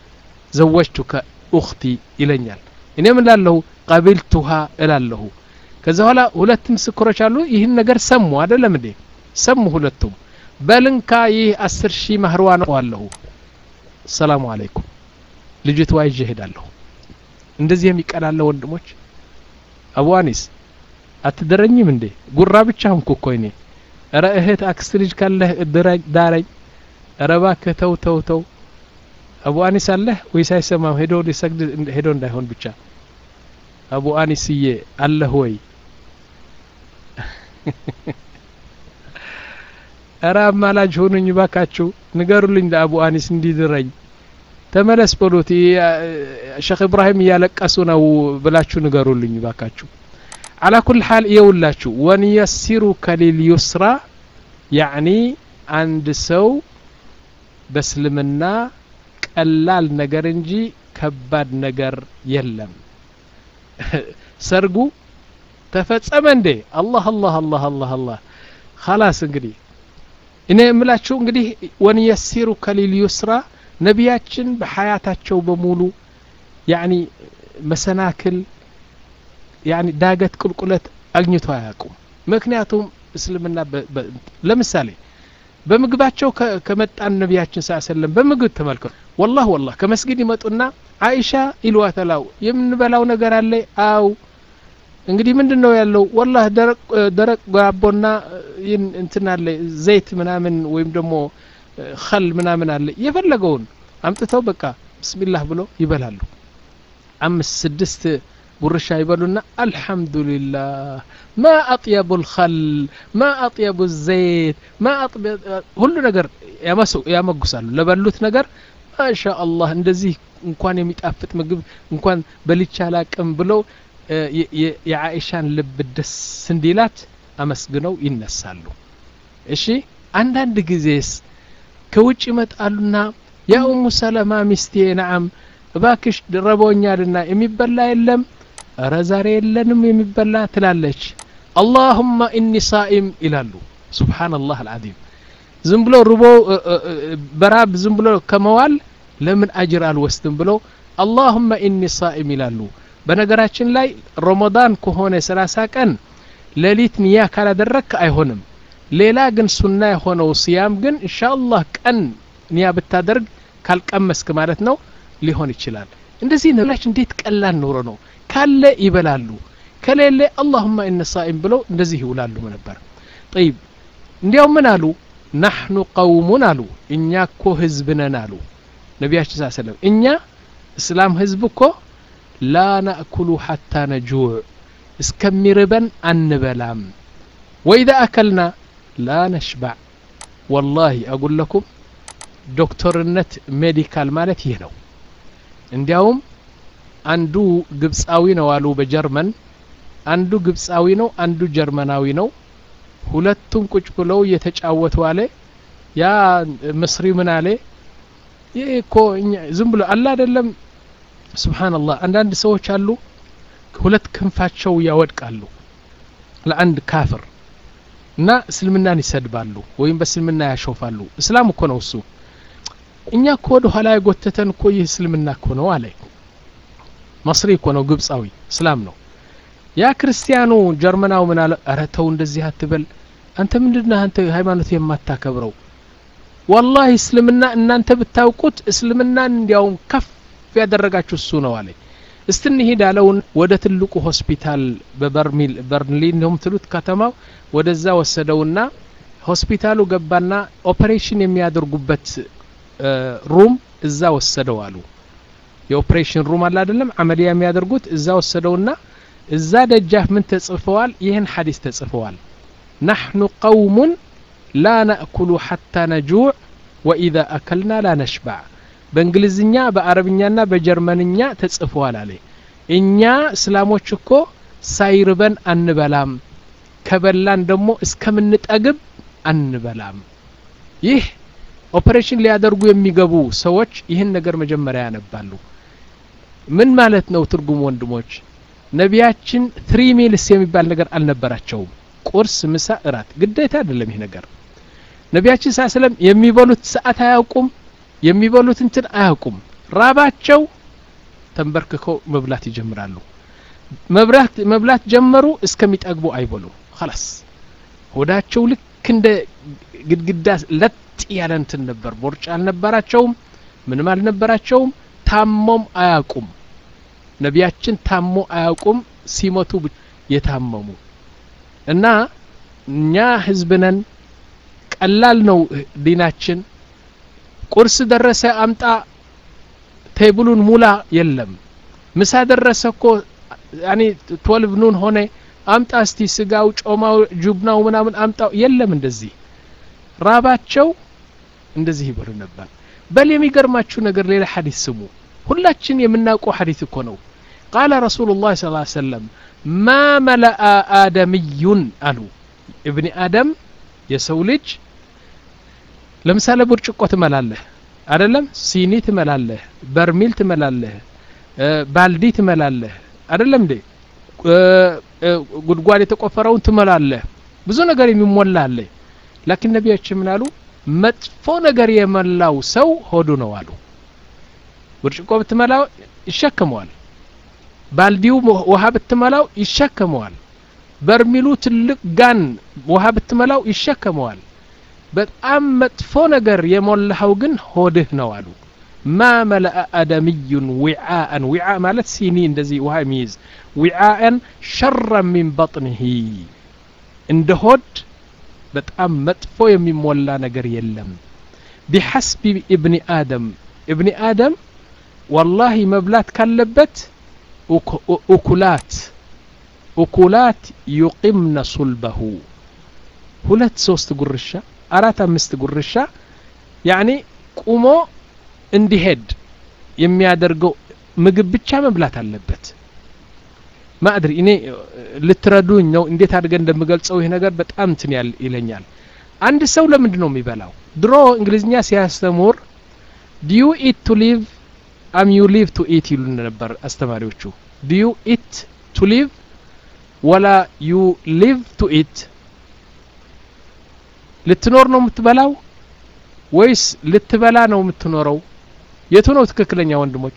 ዘወጅቱከ ኡክቲ ይለኛል እኔ ምን ላለሁ ቀቢልቱሃ እላለሁ ከዛ በኋላ ሁለት ምስክሮች አሉ ይህን ነገር ሰሙ አይደለም እንዴ ሰሙ ሁለቱም በልንካ ይህ አስር ሺህ ማህርዋ ነው አለሁ ሰላሙ አለይኩም ልጅቷ ይዤ ሄዳለሁ እንደዚህ የሚቀላለ ወንድሞች አቡ አኒስ አትደረኝም እንዴ ጉራ ብቻ ሁንኩ እኮ እኔ ረ እህት አክስት ልጅ ካለህ ዳረኝ ረ እባክህ ተው ተው ተው አቡ አኒስ አለህ ወይስ አይሰማም ሄዶ ሊሰግድ ሄዶ እንዳይሆን ብቻ አቡ አኒስዬ አለህ ወይ እረ አማላጅ ሆኑኝ ባካችሁ ንገሩልኝ ለአቡ አኒስ እንዲድረኝ ተመለስ በሉት ሸክ ኢብራሂም እያለቀሱ ነው ብላችሁ ንገሩልኝ ባካችሁ አላ ኩል ሓል እየውላችሁ ወንየሲሩከ ሊልዩስራ ያዕኒ አንድ ሰው በእስልምና ቀላል ነገር እንጂ ከባድ ነገር የለም ሰርጉ ተፈጸመ እንዴ አላህ አላህ አላህ አላህ አላህ خلاص እንግዲህ እኔ የምላችሁ እንግዲህ ወንየሲሩ ከሊል ዩስራ ነቢያችን በሀያታቸው በሙሉ ያኒ መሰናክል ያኒ ዳገት ቁልቁለት አግኝቶ አያውቁም ምክንያቱም እስልምና ለምሳሌ በምግባቸው ከመጣን ነቢያችን ስ ሰለም በምግብ ተመልከቱ ወላህ ወላህ ከመስጊድ ይመጡና አይሻ ይልዋተላው የምንበላው ነገር አለ አው እንግዲህ ምንድን ነው ያለው ወላህ ደረቅ ጓቦና እንትን አለ ዘይት ምናምን ወይም ደግሞ ኸል ምናምን አለ የፈለገውን አምጥተው በቃ ብስሚላህ ብሎ ይበላሉ አምስት ስድስት ጉርሻ ይበሉና አልሐምዱሊላህ ማ አጥየቡ ልኸል ማ አጥየቡ ዘይት ማ ሁሉ ነገር ያመጉሳሉ ለበሉት ነገር ማሻ አላህ እንደዚህ እንኳን የሚጣፍጥ ምግብ እንኳን በልቻ አላቅም ብለው የአኢሻን ልብ ደስ እንዲላት አመስግነው ይነሳሉ እሺ አንዳንድ ጊዜስ ከውጭ ይመጣሉና ያ ኡሙ ሰለማ ሚስቴ ነዓም እባክሽ ረቦኛልና የሚበላ የለም እረ ዛሬ የለንም የሚበላ ትላለች አላሁማ ኢኒ ሳኢም ይላሉ ሱብሓነላህ አልዓዚም ዝም ብሎ ርቦ በራብ ዝም ብሎ ከመዋል ለምን አጅር አልወስድም ብለው አላሁማ ኢኒ ሳኢም ይላሉ በነገራችን ላይ ረመዳን ከሆነ ሰላሳ ቀን ሌሊት ንያ ካላደረግክ አይሆንም ሌላ ግን ሱና የሆነው ስያም ግን ኢንሻአላህ ቀን ንያ ብታደርግ ካልቀመስክ ማለት ነው ሊሆን ይችላል እንደዚህ ነብላች እንዴት ቀላል ኑሮ ነው ካለ ይበላሉ ከሌለ አላሁማ ኢነ ሳኢም ብለው እንደዚህ ይውላሉ ነበር ጠይብ እንዲያው ምን አሉ ናሕኑ ቀውሙን አሉ እኛ እኮ ህዝብ ነን አሉ ነቢያችን ስ ሰለም እኛ እስላም ህዝብ እኮ ላ ናእኩሉ ሓታ ነጁዕ እስከሚርበን አንበላም ወኢዛ አከልና ላ ነሽባዕ ወላሂ አጉል ለኩም ዶክተርነት ሜዲካል ማለት ይህ ነው እንዲያውም አንዱ ግብፃዊ ነው አሉ በጀርመን አንዱ ግብፃዊ ነው አንዱ ጀርመናዊ ነው ሁለቱም ቁጭ ብለው እየተጫወቱ አለ ያ ምስሪ ምን አለ ይህ እኮ ዝም ብሎ አለ አይደለም ስብሓንላህ አንዳንድ ሰዎች አሉ ሁለት ክንፋቸው ያወድቃሉ ለአንድ ካፍር እና እስልምናን ይሰድባሉ ወይም በእስልምና ያሾፋሉ እስላም እኮ ነው እሱ እኛ እኮ ወደ ኋላ የጎተተን እኮ ይህ እስልምና እኮ ነው አለ መስሪ እኮ ነው ግብፃዊ እስላም ነው ያ ክርስቲያኑ ጀርመናው ምን አለ ኧረ ተው እንደዚህ አትበል አንተ ምንድነህ አንተ ሃይማኖት የማታከብረው ወላሂ እስልምና እናንተ ብታውቁት እስልምናን እንዲያውም ከፍ ያደረጋችሁ እሱ ነው አለ እስቲ እንሂድ አለውን ወደ ትልቁ ሆስፒታል በበርሚል በርሊን ነው የምትሉት ከተማው ወደዛ ወሰደውና ሆስፒታሉ ገባና ኦፕሬሽን የሚያደርጉበት ሩም እዛ ወሰደው አሉ የኦፕሬሽን ሩም አለ አይደለም አመሊያ የሚያደርጉት እዛ ወሰደውና እዛ ደጃፍ ምን ተጽፈዋል ይህን ሐዲስ ተጽፈዋል ናሕኑ ቀውሙን ላ ናእኩሉ ሐታ ነጁዕ ወኢዛ አከልና ላ ነሽባዕ በእንግሊዝኛ በአረብኛና በጀርመንኛ ተጽፈዋል አለ እኛ እስላሞች እኮ ሳይርበን አንበላም ከበላን ደግሞ እስከምንጠግብ አንበላም ይህ ኦፕሬሽን ሊያደርጉ የሚገቡ ሰዎች ይህን ነገር መጀመሪያ ያነባሉ ምን ማለት ነው ትርጉም ወንድሞች ነቢያችን ትሪ ሚልስ የሚባል ነገር አልነበራቸውም ቁርስ ምሳ እራት ግዴታ አይደለም ይህ ነገር ነቢያችን ሳ ስለም የሚበሉት ሰዓት አያውቁም የሚበሉት እንትን አያውቁም ራባቸው ተንበርክከው መብላት ይጀምራሉ መብላት መብላት ጀመሩ እስከሚጠግቡ አይበሉም خلاص ሆዳቸው ልክ እንደ ግድግዳ ለጥ ያለ እንትን ነበር ቦርጭ አልነበራቸውም ምንም አልነበራቸውም ታሞም አያውቁም ነቢያችን ታሞ አያውቁም ሲመቱ የታመሙ እና እኛ ህዝብ ነን ቀላል ነው ዲናችን ቁርስ ደረሰ አምጣ ቴብሉን ሙላ የለም ምሳ ደረሰ እኮ ያኒ ትወልቭ ኑን ሆነ አምጣ እስቲ ስጋው ጮማው ጁብናው ምናምን አምጣው የለም እንደዚህ ራባቸው እንደዚህ ይበሉ ነበር በል የሚገርማችሁ ነገር ሌላ ሐዲስ ስሙ ሁላችን የምናውቀው ሐዲስ እኮ ነው ቃለ ረሱሉ ላህ ስ ሰለም ማ መለአ አደምዩን አሉ እብኒ አደም የሰው ልጅ ለምሳሌ ብርጭቆ ትመላለህ አደለም ሲኒ ትመላለህ በርሚል ትመላለህ ባልዲ ትመላለህ አደለም እንዴ ጉድጓድ የተቆፈረውን ትመላለህ ብዙ ነገር የሚሞላ አለ ላኪን ነቢያችን ምን አሉ መጥፎ ነገር የመላው ሰው ሆዱ ነው አሉ ብርጭቆ ብትመላው ይሸከመዋል ባልዲው ውሃ ብትመላው ይሸከመዋል በርሚሉ ትልቅ ጋን ውሃ ብትመላው ይሸከመዋል በጣም መጥፎ ነገር የሞላኸው ግን ሆድህ ነው አሉ ማ መለአ አደምዩን ዊዓአን ዊዓ ማለት ሲኒ እንደዚህ ውሃ የሚይዝ ዊዓአን ሸራ ሚን በጥንሂ እንደ ሆድ በጣም መጥፎ የሚሞላ ነገር የለም ቢሐስቢ እብኒ አደም እብኒ አደም ወላሂ መብላት ካለበት ኡኩላት ኡኩላት ዩቂምነ ሱልበሁ ሁለት ሶስት ጉርሻ አራት አምስት ጉርሻ ያኒ ቁሞ እንዲሄድ የሚያደርገው ምግብ ብቻ መብላት አለበት ማድሪ እኔ ልትረዱኝ ነው እንዴት አድርገን እንደምገልጸው ይህ ነገር በጣም እንትን ያል ይለኛል አንድ ሰው ለምንድን ነው የሚበላው ድሮ እንግሊዝኛ ሲያስተምር ዲዩ ኢት ቱ ሊቭ አም ዩ ሊቭ ቱ ኢት ይሉ ነበር አስተማሪዎቹ ዲዩ ኢት ቱ ሊቭ ወላ ዩ ሊቭ ቱ ኢት ልትኖር ነው የምትበላው ወይስ ልትበላ ነው የምትኖረው የቱ ነው ትክክለኛ ወንድሞች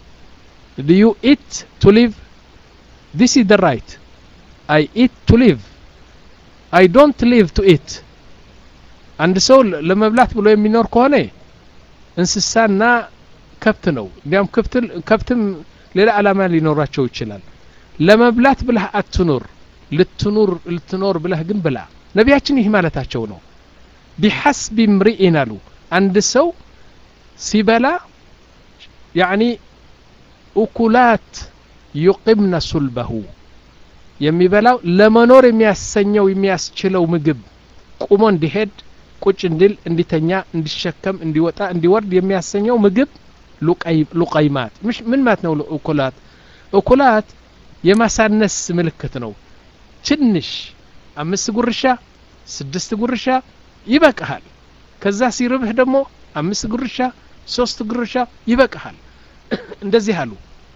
ዱ ዩ ኢት ቱ ሊቭ ዲስ ኢዝ ደ ራይት አይ ኢት ቱ ሊቭ አይ ዶንት ሊቭ ቱ ኢት አንድ ሰው ለመብላት ብሎ የሚኖር ከሆነ እንስሳና ከብት ነው እንዲያም ከብትም ሌላ ዓላማ ሊኖራቸው ይችላል ለመብላት ብለህ አትኑር ልትኑር ልትኖር ብለህ ግን ብላ ነቢያችን ይህ ማለታቸው ነው ቢሐስቢ ምርኢን አሉ አንድ ሰው ሲበላ ያኒ ኡኩላት ዩቂምነ ሱልበሁ የሚበላው ለመኖር የሚያሰኘው የሚያስችለው ምግብ ቁሞ እንዲሄድ ቁጭ እንዲል እንዲተኛ እንዲሸከም እንዲወጣ እንዲወርድ የሚያሰኘው ምግብ ሉቀይማት ምን ማለት ነው እኩላት እኩላት የማሳነስ ምልክት ነው ትንሽ አምስት ጉርሻ ስድስት ጉርሻ ይበቃሃል ከዛ ሲርብህ ደግሞ አምስት ጉርሻ ሶስት ጉርሻ ይበቃሃል እንደዚህ አሉ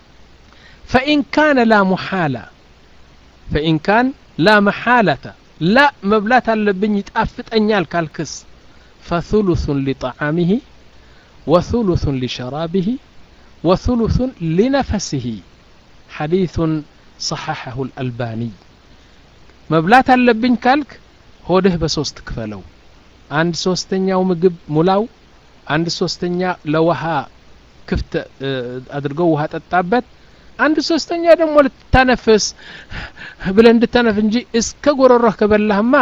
ፈኢን ካነ ላ ሙሓላ ፈኢን ካን ላ መሓለተ ላ መብላት አለብኝ ይጣፍጠኛል ካልክስ ፈثሉثን ሊጠዓሚህ ወثሉثን ሊሸራቢህ ወثሉثን ሊነፈስህ ሐዲثን صححه الألباني መብላት አለብኝ ካልክ ሆድህ በሶስት ክፈለው አንድ ሶስተኛው ምግብ ሙላው አንድ ሶስተኛ ለውሃ ክፍት አድርገው ውሃ ጠጣበት አንድ ሶስተኛ ደግሞ ልታነፍስ ብለ እንድታነፍ እንጂ እስከ ጎረሮህ ከበላህማ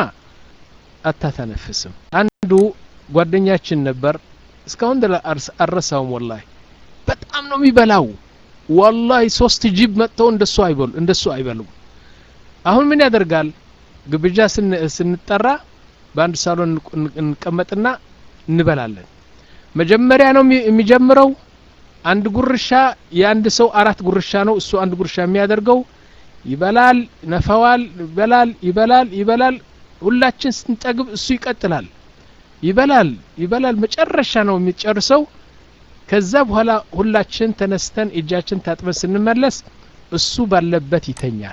አታተነፍስም አንዱ ጓደኛችን ነበር እስካሁን አረሳውም ወላሂ በጣም ነው የሚበላው ወላሂ ሶስት ጅብ መጥተው እንደሱ አይበሉ እንደሱ አይበሉም አሁን ምን ያደርጋል ግብዣ ስንጠራ በአንድ ሳሎን እንቀመጥና እንበላለን መጀመሪያ ነው የሚጀምረው አንድ ጉርሻ የአንድ ሰው አራት ጉርሻ ነው እሱ አንድ ጉርሻ የሚያደርገው ይበላል ነፈዋል ይበላል ይበላል ይበላል ሁላችን ስንጠግብ እሱ ይቀጥላል ይበላል ይበላል መጨረሻ ነው የሚጨርሰው ከዛ በኋላ ሁላችን ተነስተን እጃችን ታጥበን ስንመለስ እሱ ባለበት ይተኛል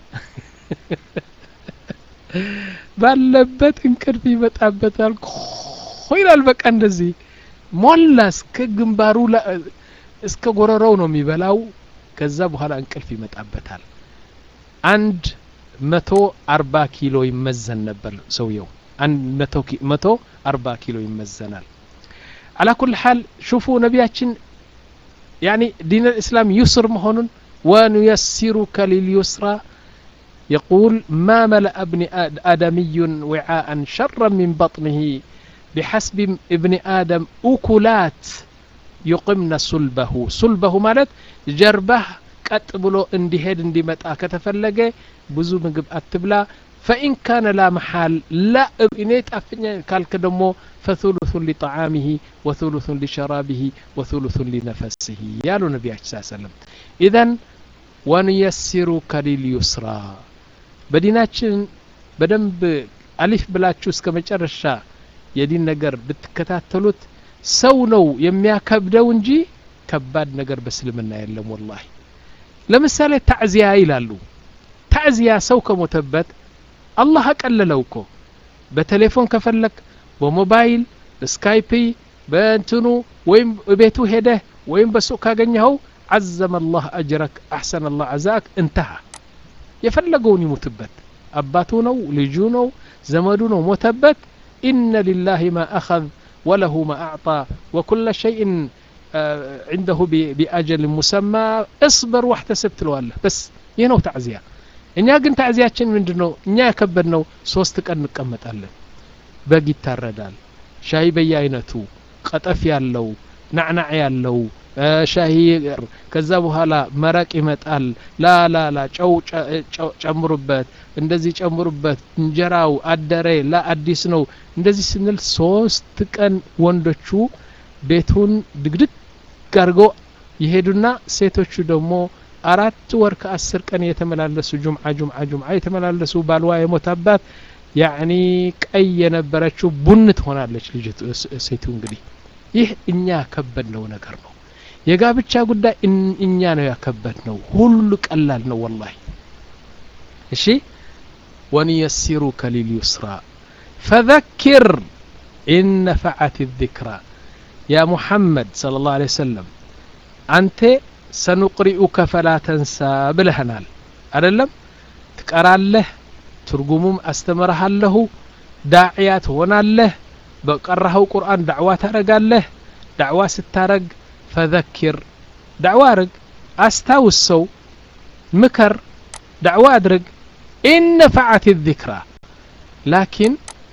ባለበት እንቅልፍ ይመጣበታል ይላል በቃ እንደዚህ ሞላ እስከ ግንባሩ እስከ ጎረሮው ነው የሚበላው ከዛ በኋላ እንቅልፍ ይመጣበታል አንድ መቶ አርባ ኪሎ ይመዘን ነበር ሰውየው አንድ መቶ አርባ ኪሎ ይመዘናል على كل حال شوفوا نبياتشن يعني دين الإسلام يسر مهون ونيسرك لليسرى يقول ما ملأ ابن آدمي وعاء شرا من بطنه بحسب ابن آدم أكلات يقمن صلبه صلبه مالت جربه ቀጥ ብሎ እንዲሄድ እንዲመጣ ከተፈለገ ብዙ ምግብ አትብላ ፈኢን ካነ ላ መሓል ላ እኔ ጣፍኛ ካልክ ደግሞ ፈثሉثን ሊጠዓሚህ ወثሉثን ሊሸራቢህ ወثሉثን ሊነፈስህ ያሉ ነቢያችን ስ ሰለም ኢዘን ወንየሲሩከ ሊልዩስራ በዲናችን በደንብ አሊፍ ብላችሁ እስከ መጨረሻ የዲን ነገር ብትከታተሉት ሰው ነው የሚያከብደው እንጂ ከባድ ነገር በእስልምና የለም ወላሂ ለምሳሌ ታዕዚያ ይላሉ ታዕዚያ ሰው ከሞተበት አላህ አቀለለው እኮ በቴሌፎን ከፈለክ በሞባይል በስካይፕ በእንትኑ ወይም ቤቱ ሄደህ ወይም በሱቅ ካገኘኸው عزم الله أجرك أحسن الله عزاك انتهى የፈለገውን ይሙትበት አባቱ ነው ልጁ ነው ዘመዱ ነው ሞተበት ኢነ ሊላህ ማ አኸذ ወለሁ ማ አዕጣ ወኩለ ሸይእን عنده بأجل مسمى اصبر واحتسب ትለዋለህ በስ ይህ ነው ታዕዚያ እኛ ግን ታዕዚያችን ምንድን ነው እኛ ያከበድ ነው ሶስት ቀን እንቀመጣለን በግ ይታረዳል ሻሂ በየአይነቱ ቀጠፍ ያለው ናዕናዕ ያለው ሻሂ ከዛ በኋላ መረቅ ይመጣል ላላላ ጨው ጨምሩበት እንደዚህ ጨምሩበት እንጀራው አደረ ላ አዲስ ነው እንደዚህ ስንል ሶስት ቀን ወንዶቹ ቤቱን ድግድግ አድርጎ ይሄዱና ሴቶቹ ደግሞ አራት ወር ከአስር ቀን የተመላለሱ ጁምዓ ጁምዓ ጁምዓ የተመላለሱ ባልዋ የሞታባት ያኒ ቀይ የነበረችው ቡን ትሆናለች ልጅቱ ሴቱ እንግዲህ ይህ እኛ ያከበድነው ነገር ነው የጋብቻ ጉዳይ እኛ ነው ያከበድ ነው ሁሉ ቀላል ነው ወላሂ እሺ ወንየሲሩከ ሊልዩስራ ፈذكር ኢን ነፈዓት الذክራ ያ ሙሐመድ صلى الله عليه وسلم አንተ ሰኑቅሪኡከ ፈላ ተንሳ ብለህናል አደለም ትቀራለህ ትርጉሙም አስተምረሃለሁ ዳዕያ ትሆናለህ በቀራኸው ቁርአን ዳዕዋ ታረጋለህ ዳዕዋ ስታረግ ፈዘኪር ዳዕዋ አርግ አስታውስ ሰው ምከር ዳዕዋ አድርግ ኢነፈዓት ذክራ ላኪን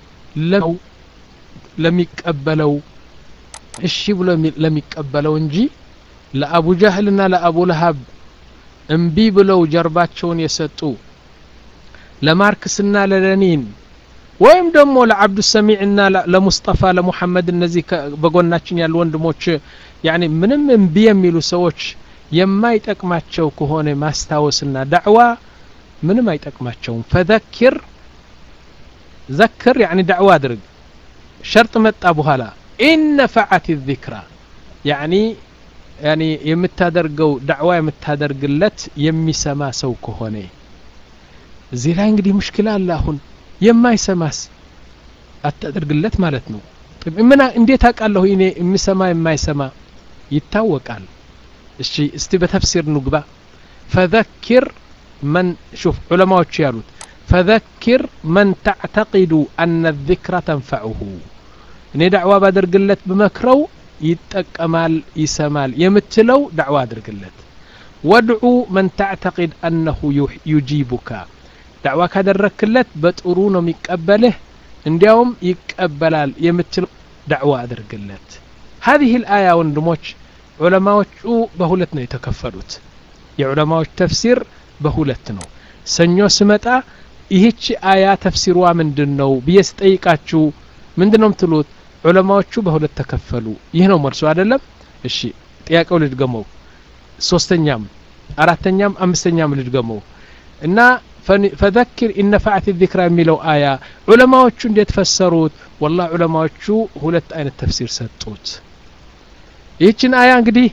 ለሚቀበለው እሺ ብሎ ለሚቀበለው እንጂ ለአቡ ጃህልና ለአቡ ለሀብ እምቢ ብለው ጀርባቸውን የሰጡ ለማርክስና ለለኒን ወይም ደግሞ ለአብዱ ሰሚዕና ለሙስጠፋ ለሙሐመድ እነዚህ በጎናችን ያሉ ወንድሞች ያኒ ምንም እምቢ የሚሉ ሰዎች የማይጠቅማቸው ከሆነ ማስታወስና ዳዕዋ ምንም አይጠቅማቸውም ፈዘኪር ዘክር ያኒ ዳዕዋ አድርግ ሸርጥ መጣ በኋላ ኢነፈዓት ذክራ ያኒ ያኒ የምታደርገው ዳዕዋ የምታደርግለት የሚሰማ ሰው ከሆነ እዚህ ላይ እንግዲህ ሙሽኪላ አለ አሁን የማይሰማስ አታደርግለት ማለት ነው ምን እንዴት አውቃለሁ እኔ የሚሰማ የማይሰማ ይታወቃል እሺ እስቲ በተፍሲር ንግባ ፈዘኪር መን ሹፍ ዑለማዎቹ ያሉት ፈዘኪር መን ተዕተቂዱ አነ ذክራ ተንፈዑሁ እኔ ዳዕዋ ባደርግለት ብመክረው ይጠቀማል ይሰማል የምትለው ዳዕዋ አድርግለት ወድዑ መን ተዕተቂድ አነሁ ዩጂቡካ ዳዕዋ ካደረክለት በጥሩ ነው የሚቀበልህ እንዲያውም ይቀበላል የምትለው ዳዕዋ አድርግለት هذه الآية ወንድሞች ዑለማዎቹ በሁለት ነው የተከፈሉት የዑለማዎች ተፍሲር በሁለት ነው ሰኞ ስመጣ ይህች አያ ተፍሲሯ ምንድን ነው ብዬ ስጠይቃችሁ ምንድን ነው የምትሉት ዑለማዎቹ በሁለት ተከፈሉ ይህ ነው መልሱ አይደለም እሺ ጥያቄው ልድገመው ሶስተኛም አራተኛም አምስተኛም ልድገመው እና ፈዘኪር ኢነፈዓት ዚክራ የሚለው አያ ዑለማዎቹ እንዴት ፈሰሩት ወላ ዑለማዎቹ ሁለት አይነት ተፍሲር ሰጡት ይህችን አያ እንግዲህ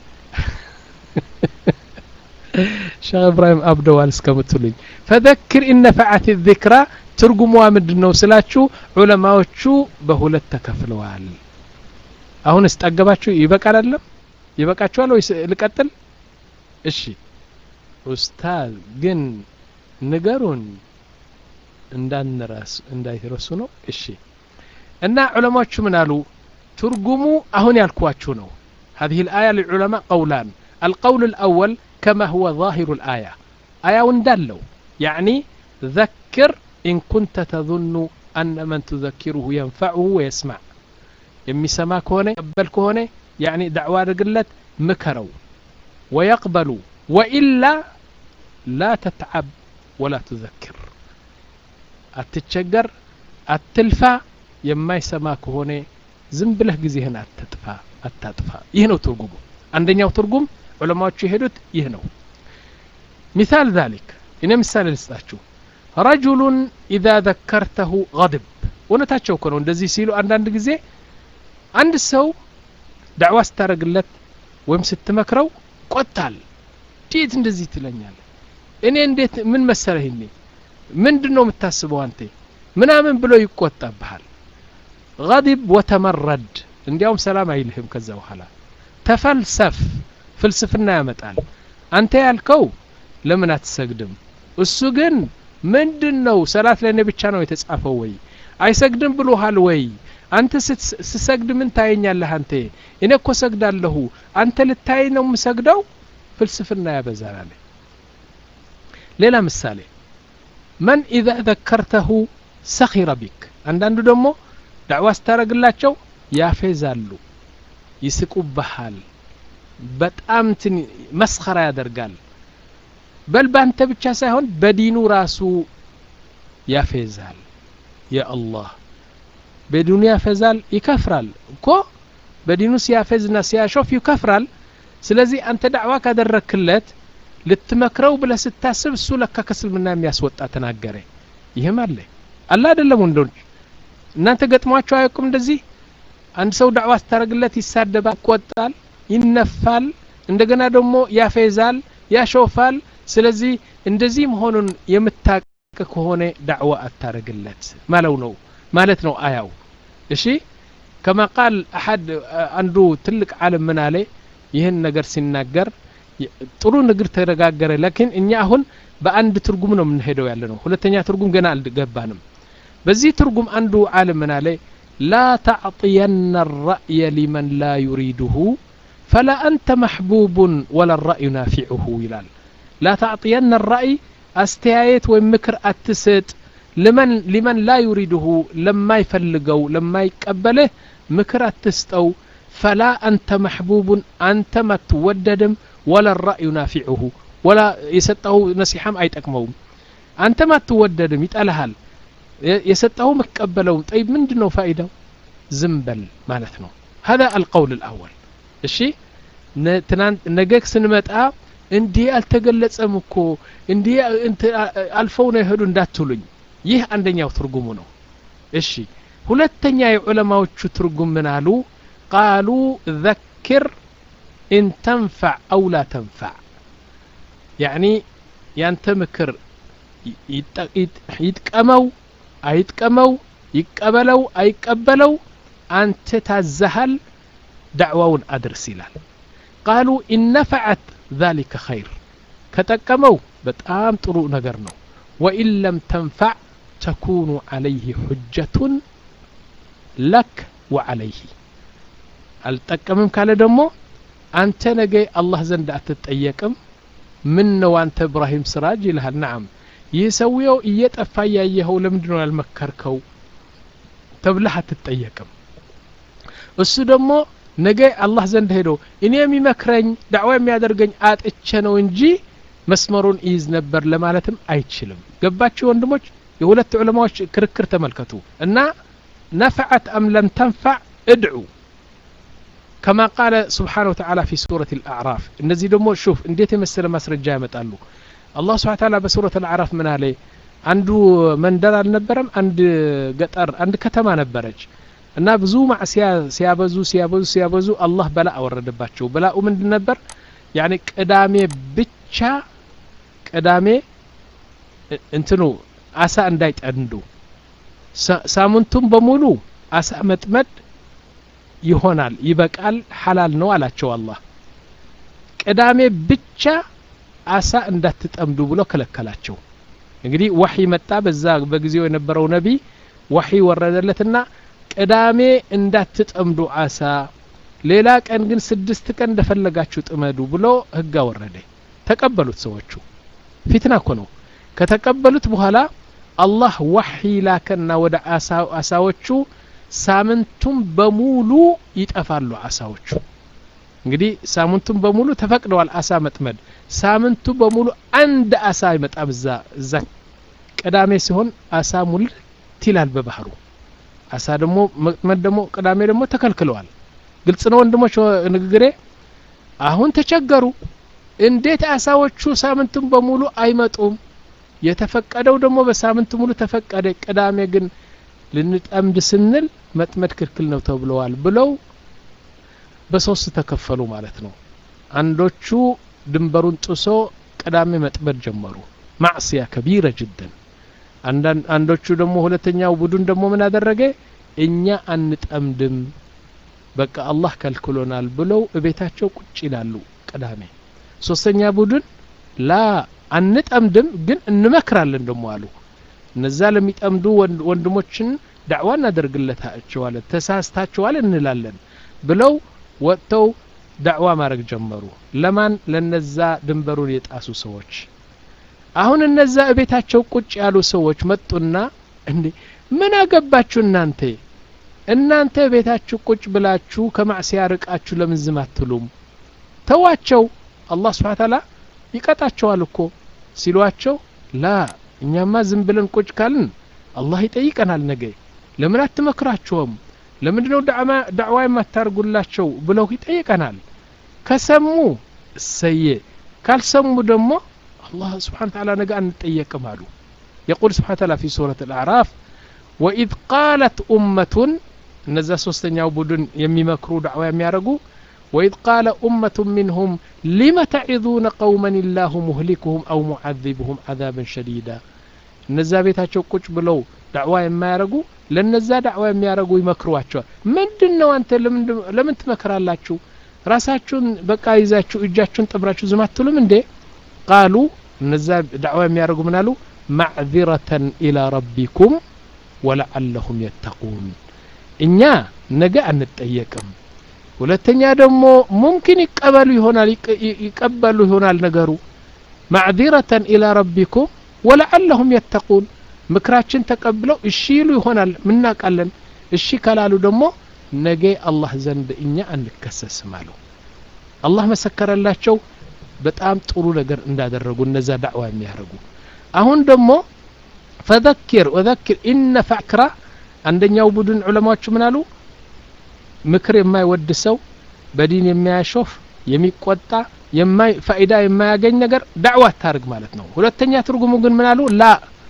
ሼክ እብራሂም አብደዋል እስከምትሉኝ ፈዘክር ኢነፈዓት ዚክራ ትርጉሟ ምንድን ነው ስላችሁ ዑለማዎቹ በሁለት ተከፍለዋል አሁን እስጠገባችሁ ይበቃል አይደለም ይበቃችኋል ወይስ ልቀጥል እሺ ኡስታዝ ግን ንገሩን እንዳንረስ እንዳይረሱ ነው እሺ እና ዑለማዎቹ ምን አሉ ትርጉሙ አሁን ያልኳችሁ ነው هذه الآية للعلماء قولان القول الأول كما هو ظاهر الآية آية وندلو يعني ذكر إن كنت تظن أن من تذكره ينفعه ويسمع يمسما كونه يقبل كونه يعني دعوة رجلت مكروا ويقبلوا وإلا لا تتعب ولا تذكر أتتشجر التلفى የማይሰማ ከሆነ ዝም ብለህ ጊዜህን አትጥፋ አታጥፋ ይህ ነው ትርጉሙ አንደኛው ትርጉም ዑለማዎቹ የሄዱት ይህ ነው ሚሳል ዛሊክ እኔ ምሳሌ ልስጣችሁ ረጁሉን ኢዛ ዘከርተሁ ገድብ እውነታቸው እኮ ነው እንደዚህ ሲሉ አንዳንድ ጊዜ አንድ ሰው ዳዕዋ ስታደረግለት ወይም ስትመክረው ቆጣል እንዴት እንደዚህ ትለኛል እኔ እንዴት ምን መሰለህ እኔ ምንድን ነው የምታስበው አንተ ምናምን ብሎ ይቆጣብሃል غضب وتمرد እንዲያውም ሰላም አይልህም ከዛ በኋላ ተፈልሰፍ ፍልስፍና ያመጣል አንተ ያልከው ለምን አትሰግድም እሱ ግን ምንድን ነው ሰላት ለእኔ ብቻ ነው የተጻፈው ወይ አይሰግድም ብሎሃል ወይ አንተ ስሰግድ ምን ታየኛለህ አንተ እኔ እኮ ሰግዳለሁ አንተ ልታይ ነው የምሰግደው ፍልስፍና ያበዛል አለ ሌላ ምሳሌ መን ኢዛ ዘከርተሁ ሰኺረ ቢክ አንዳንዱ ደግሞ ዳዕዋ ስታደረግላቸው ያፌዛሉ ይስቁብሃል በጣም ትን መስኸራ ያደርጋል በል ባንተ ብቻ ሳይሆን በዲኑ ራሱ ያፌዛል የአላህ በዲኑ ያፌዛል ይከፍራል እኮ በዲኑ ሲያፌዝና ሲያሾፍ ይከፍራል ስለዚህ አንተ ዳዕዋ ካደረክለት ልትመክረው ብለህ ስታስብ እሱ ለካ ከስልምና የሚያስወጣ ተናገረ ይህም አለ አለ አይደለም ወንዶች እናንተ ገጥሟቸው አያውቁም እንደዚህ አንድ ሰው ዳዕዋ ስታደረግለት ይሳደባል ይቆጣል ይነፋል እንደገና ደግሞ ያፌዛል ያሾፋል ስለዚህ እንደዚህ መሆኑን የምታቅ ከሆነ ዳዕዋ አታረግለት ማለው ነው ማለት ነው አያው እሺ ከማ ቃል አሐድ አንዱ ትልቅ ዓለም ምን አለ ይህን ነገር ሲናገር ጥሩ ንግር ተነጋገረ ላኪን እኛ አሁን በአንድ ትርጉም ነው የምንሄደው ያለ ነው ሁለተኛ ትርጉም ገና አልገባንም በዚህ ትርጉም አንዱ ዓለም ምን አለ ላ ተዕطየና الرأي لمن لا يريده فلا أنت محبوب ولا الرأي نافعه ይላል لا تعطين الرأي አስተያየት ወይም ምክር አትስጥ لمن لمن لا يريده لما يفلقው لما يقبله ምክር አትስጠው فلا أنت محبوب أنت ما توددم ولا الرأي نافعه ولا يسጠው نصيحም አይጠቅመውም አንተ ما توددم ይጠላሃል የሰጠው መቀበለው طيب ምንድን ነው ፋይዳው ዝም በል ማለት ነው هذا القول الأول እሺ ነገ ስንመጣ እንዲህ አልተገለጸም እኮ እንዲህ አልፈው ነው የሄዱ እንዳትሉኝ ይህ አንደኛው ትርጉሙ ነው እሺ ሁለተኛ የዑለማዎቹ ትርጉም ምን አሉ ቃሉ ዘክር ኢን ተንፈዕ አው ላ ተንፈዕ ያዕኒ ያንተ ምክር ይጥቀመው አይጥቀመው ይቀበለው አይቀበለው አንተ ታዘሃል ዳዕዋውን አድርስ ይላል ቃሉ ኢነፈዐት ذلك خير كتقمو بتام طرو نجر نو وإن لم تنفع تكون عليه حجة لك وعليه التقمم قال دمو أنت نجي الله زند أتتأيكم من نو أنت إبراهيم سراج لها نعم يسويو إيطفى ያየኸው ለምንድነው ያልመከርከው ተብለህ አትጠየቅም እሱ ደግሞ ነገ አላህ ዘንድ ሄዶ እኔ የሚመክረኝ ዳዕዋ የሚያደርገኝ አጥቼ ነው እንጂ መስመሩን ይይዝ ነበር ለማለትም አይችልም ገባችሁ ወንድሞች የሁለት ዑለማዎች ክርክር ተመልከቱ እና ነፈዐት አም ለም ተንፈዕ እድዑ كما قال سبحانه وتعالى في سورة الأعراف እነዚህ ደግሞ ሹፍ እንዴት የመሰለ ማስረጃ ያመጣሉ አላህ ስብሓን ታላ በሱረት አልአዕራፍ ምን አለ አንዱ መንደር አልነበረም አንድ ገጠር አንድ ከተማ ነበረች እና ብዙ ማዕሲያ ሲያበዙ ሲያበዙ ሲያበዙ አላህ በላ አወረደባቸው በላኡ ምንድን ነበር ያኒ ቅዳሜ ብቻ ቅዳሜ እንትኑ አሳ እንዳይጠንዱ ሳምንቱም በሙሉ አሳ መጥመድ ይሆናል ይበቃል ሐላል ነው አላቸው አላህ ቅዳሜ ብቻ አሳ እንዳትጠምዱ ብሎ ከለከላቸው እንግዲህ ወሒ መጣ በዛ በጊዜው የነበረው ነቢይ ወሒ ወረደለትና ቅዳሜ እንዳትጠምዱ አሳ ሌላ ቀን ግን ስድስት ቀን እንደፈለጋችሁ ጥመዱ ብሎ ህግ አወረደ ተቀበሉት ሰዎቹ ፊትና እኮ ነው ከተቀበሉት በኋላ አላህ ዋሒ ላከና ወደ አሳዎቹ ሳምንቱም በሙሉ ይጠፋሉ አሳዎቹ እንግዲህ ሳምንቱም በሙሉ ተፈቅደዋል አሳ መጥመድ ሳምንቱ በሙሉ አንድ አሳ አይመጣም እዛ እዛ ቅዳሜ ሲሆን አሳ ሙልት ይላል በባህሩ አሳ ደግሞ መጥመድ ደግሞ ቅዳሜ ደግሞ ተከልክለዋል ግልጽ ነው ወንድሞች ንግግሬ አሁን ተቸገሩ እንዴት አሳዎቹ ሳምንቱን በሙሉ አይመጡም የተፈቀደው ደግሞ በሳምንት ሙሉ ተፈቀደ ቅዳሜ ግን ልንጠምድ ስንል መጥመድ ክልክል ነው ተብለዋል ብለው በሶስት ተከፈሉ ማለት ነው አንዶቹ ድንበሩን ጥሶ ቅዳሜ መጥመድ ጀመሩ ማዕስያ ከቢረ ጅደን አንዶቹ ደግሞ ሁለተኛው ቡድን ደግሞ ምን አደረገ እኛ አንጠምድም በቃ አላህ ከልክሎናል ብለው እቤታቸው ቁጭ ይላሉ ቅዳሜ ሶስተኛ ቡድን ላ አንጠምድም ግን እንመክራለን ደሞ አሉ እነዛ ለሚጠምዱ ወንድሞችን ዳዕዋ እናደርግለታቸዋለን ተሳስታችኋል እንላለን ብለው ወጥተው ዳዕዋ ማድረግ ጀመሩ ለማን ለነዛ ድንበሩን የጣሱ ሰዎች አሁን እነዛ እቤታቸው ቁጭ ያሉ ሰዎች መጡና እንዴ ምን አገባችሁ እናንተ እናንተ ቤታችሁ ቁጭ ብላችሁ ከማዕሲያ ርቃችሁ ለምን ዝም አትሉም ተዋቸው አላህ ስብሓ ታላ ይቀጣቸዋል እኮ ሲሏቸው ላ እኛማ ዝም ብለን ቁጭ ካልን አላህ ይጠይቀናል ነገ ለምን አትመክራቸውም ለምንድነው ዳዕዋ የማታርጉላቸው ብለው ይጠይቀናል ከሰሙ እሰየ ካልሰሙ ደግሞ አላህ ስብሓን ታላ ነገ አንጠየቅም አሉ يقول سبحانه وتعالى في سورة الأعراف وإذ قالت أمة እነዛ ሶስተኛው ቡድን የሚመክሩ ዳዕዋ የሚያደርጉ وإذ قال أمة منهم لم تعظون قوما الله مهلكهم أو معذبهم عذابا شديدا እነዛ ቤታቸው ቁጭ ብለው ዳዕዋ የማያደርጉ ለነዛ ዳዕዋ የሚያደርጉ ይመክሯቸዋል ምንድን ነው አንተ ለምን ትመክራላችሁ ራሳችሁን በቃ ይዛችሁ እጃችሁን ጠብራችሁ ዝም አትሉም እንዴ ቃሉ እነዛ ዳዕዋ የሚያደርጉ ምን አሉ ማዕذረተን ኢላ ረቢኩም ወለዓለሁም የተቁን እኛ ነገ አንጠየቅም ሁለተኛ ደግሞ ሙምኪን ይቀበሉ ይሆናል ይቀበሉ ይሆናል ነገሩ ማዕذረተን ኢላ ረቢኩም ወለዓለሁም የተቁን ምክራችን ተቀብለው እሺ ይሉ ይሆናል ምናቃለን እሺ ካላሉ ደግሞ ነገ አላህ ዘንድ እኛ አንከሰስም አሉ አላህ መሰከረላቸው በጣም ጥሩ ነገር እንዳደረጉ እነዛ ዳዕዋ የሚያደርጉ አሁን ደግሞ ፈዘኪር ወዘኪር ኢነ ፋክራ አንደኛው ቡድን ዑለማዎች ምን አሉ ምክር የማይወድ ሰው በዲን የሚያሾፍ የሚቆጣ ፋይዳ የማያገኝ ነገር ዳዕዋ አታርግ ማለት ነው ሁለተኛ ትርጉሙ ግን ምን አሉ ላ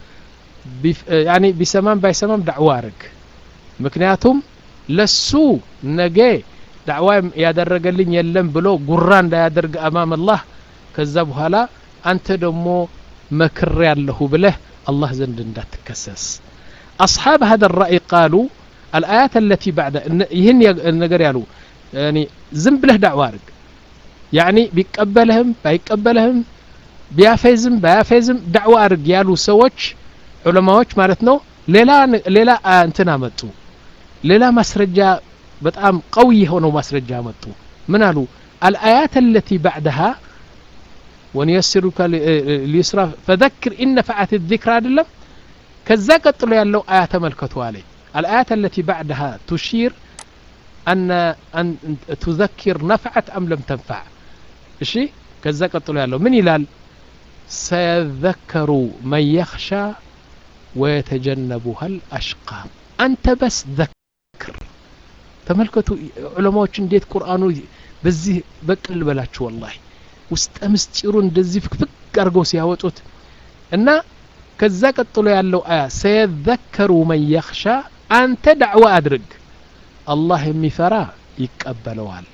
ያኒ ቢሰማም ባይሰማም ዳዕዋ አርግ ምክንያቱም ለሱ ነገ ዳዕዋ ያደረገልኝ የለም ብሎ ጉራ እንዳያደርግ አማም አላህ ከዛ በኋላ አንተ ደግሞ መክር ያለሁ ብለህ الله زند እንዳትከሰስ أصحاب هذا الرأي قالوا الآيات التي بعد يهن النجر يالو يعني زم بله دعوة رق يعني بيقبلهم بايقبلهم ቢያፌዝም ባያፌዝም ዳዕዋ አርግ ያሉ ሰዎች ዑለማዎች ማለት ነው ሌላ ሌላ እንትን አመጡ ሌላ ማስረጃ በጣም ቀዊ የሆነው ማስረጃ አመጡ ምን አሉ አልአያት አለቲ ባዕድሃ ونيسرك ليسرى فذكر إن نفعت الذكر አይደለም ከዛ ቀጥሎ ያለው አያ ተመልከቱ አለኝ الآيات التي بعدها تشير أن أن تذكر نفعت أم لم تنفع እሺ ከዛ ቀጥሎ ያለው ምን ይላል سيذكر من يخشى ويتجنبها الأشقى أنت بس ذكر ተመልከቱ ዑለማዎች እንዴት ቁርአኑ በዚህ በቅል በላችሁ ወላሂ ውስጠ ምስጢሩ እንደዚህ ፍክፍክ አድርገው ሲያወጡት እና ከዛ ቀጥሎ ያለው አያ ሰየዘከሩ መን የኽሻ አንተ ዳዕዋ አድርግ አላህ የሚፈራ ይቀበለዋል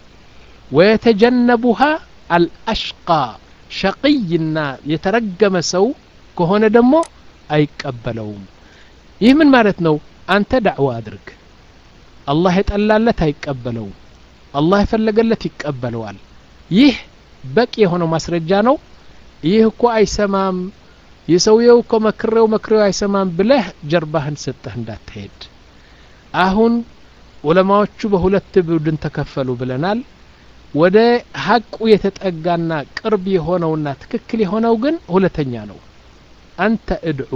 ወየተጀነቡሃ አልአሽቃ ሸቅይና የተረገመ ሰው ከሆነ ደግሞ አይቀበለውም ይህ ምን ማለት ነው አንተ ዳዕዋ አድርግ አላህ የጠላለት አይቀበለውም አላህ የፈለገለት ይቀበለዋል ይህ በቂ የሆነው ማስረጃ ነው ይህ እኮ አይሰማም የሰውየው እኮ መክሬው መክሬው አይሰማም ብለህ ጀርባህን ሰጠህ እንዳትሄድ አሁን ዑለማዎቹ በሁለት ቡድን ተከፈሉ ብለናል ወደ ሀቁ የተጠጋና ቅርብ የሆነውና ትክክል የሆነው ግን ሁለተኛ ነው አንተ እድዑ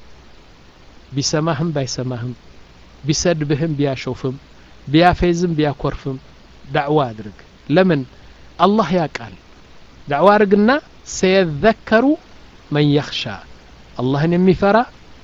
ቢሰማህም ባይሰማህም ቢሰድብህም ቢያሾፍም ቢያፌዝም ቢያኮርፍም ዳዕዋ አድርግ ለምን አላህ ያቃል ዳዕዋ አድርግና ሰየዘከሩ መን የኽሻ አላህን የሚፈራ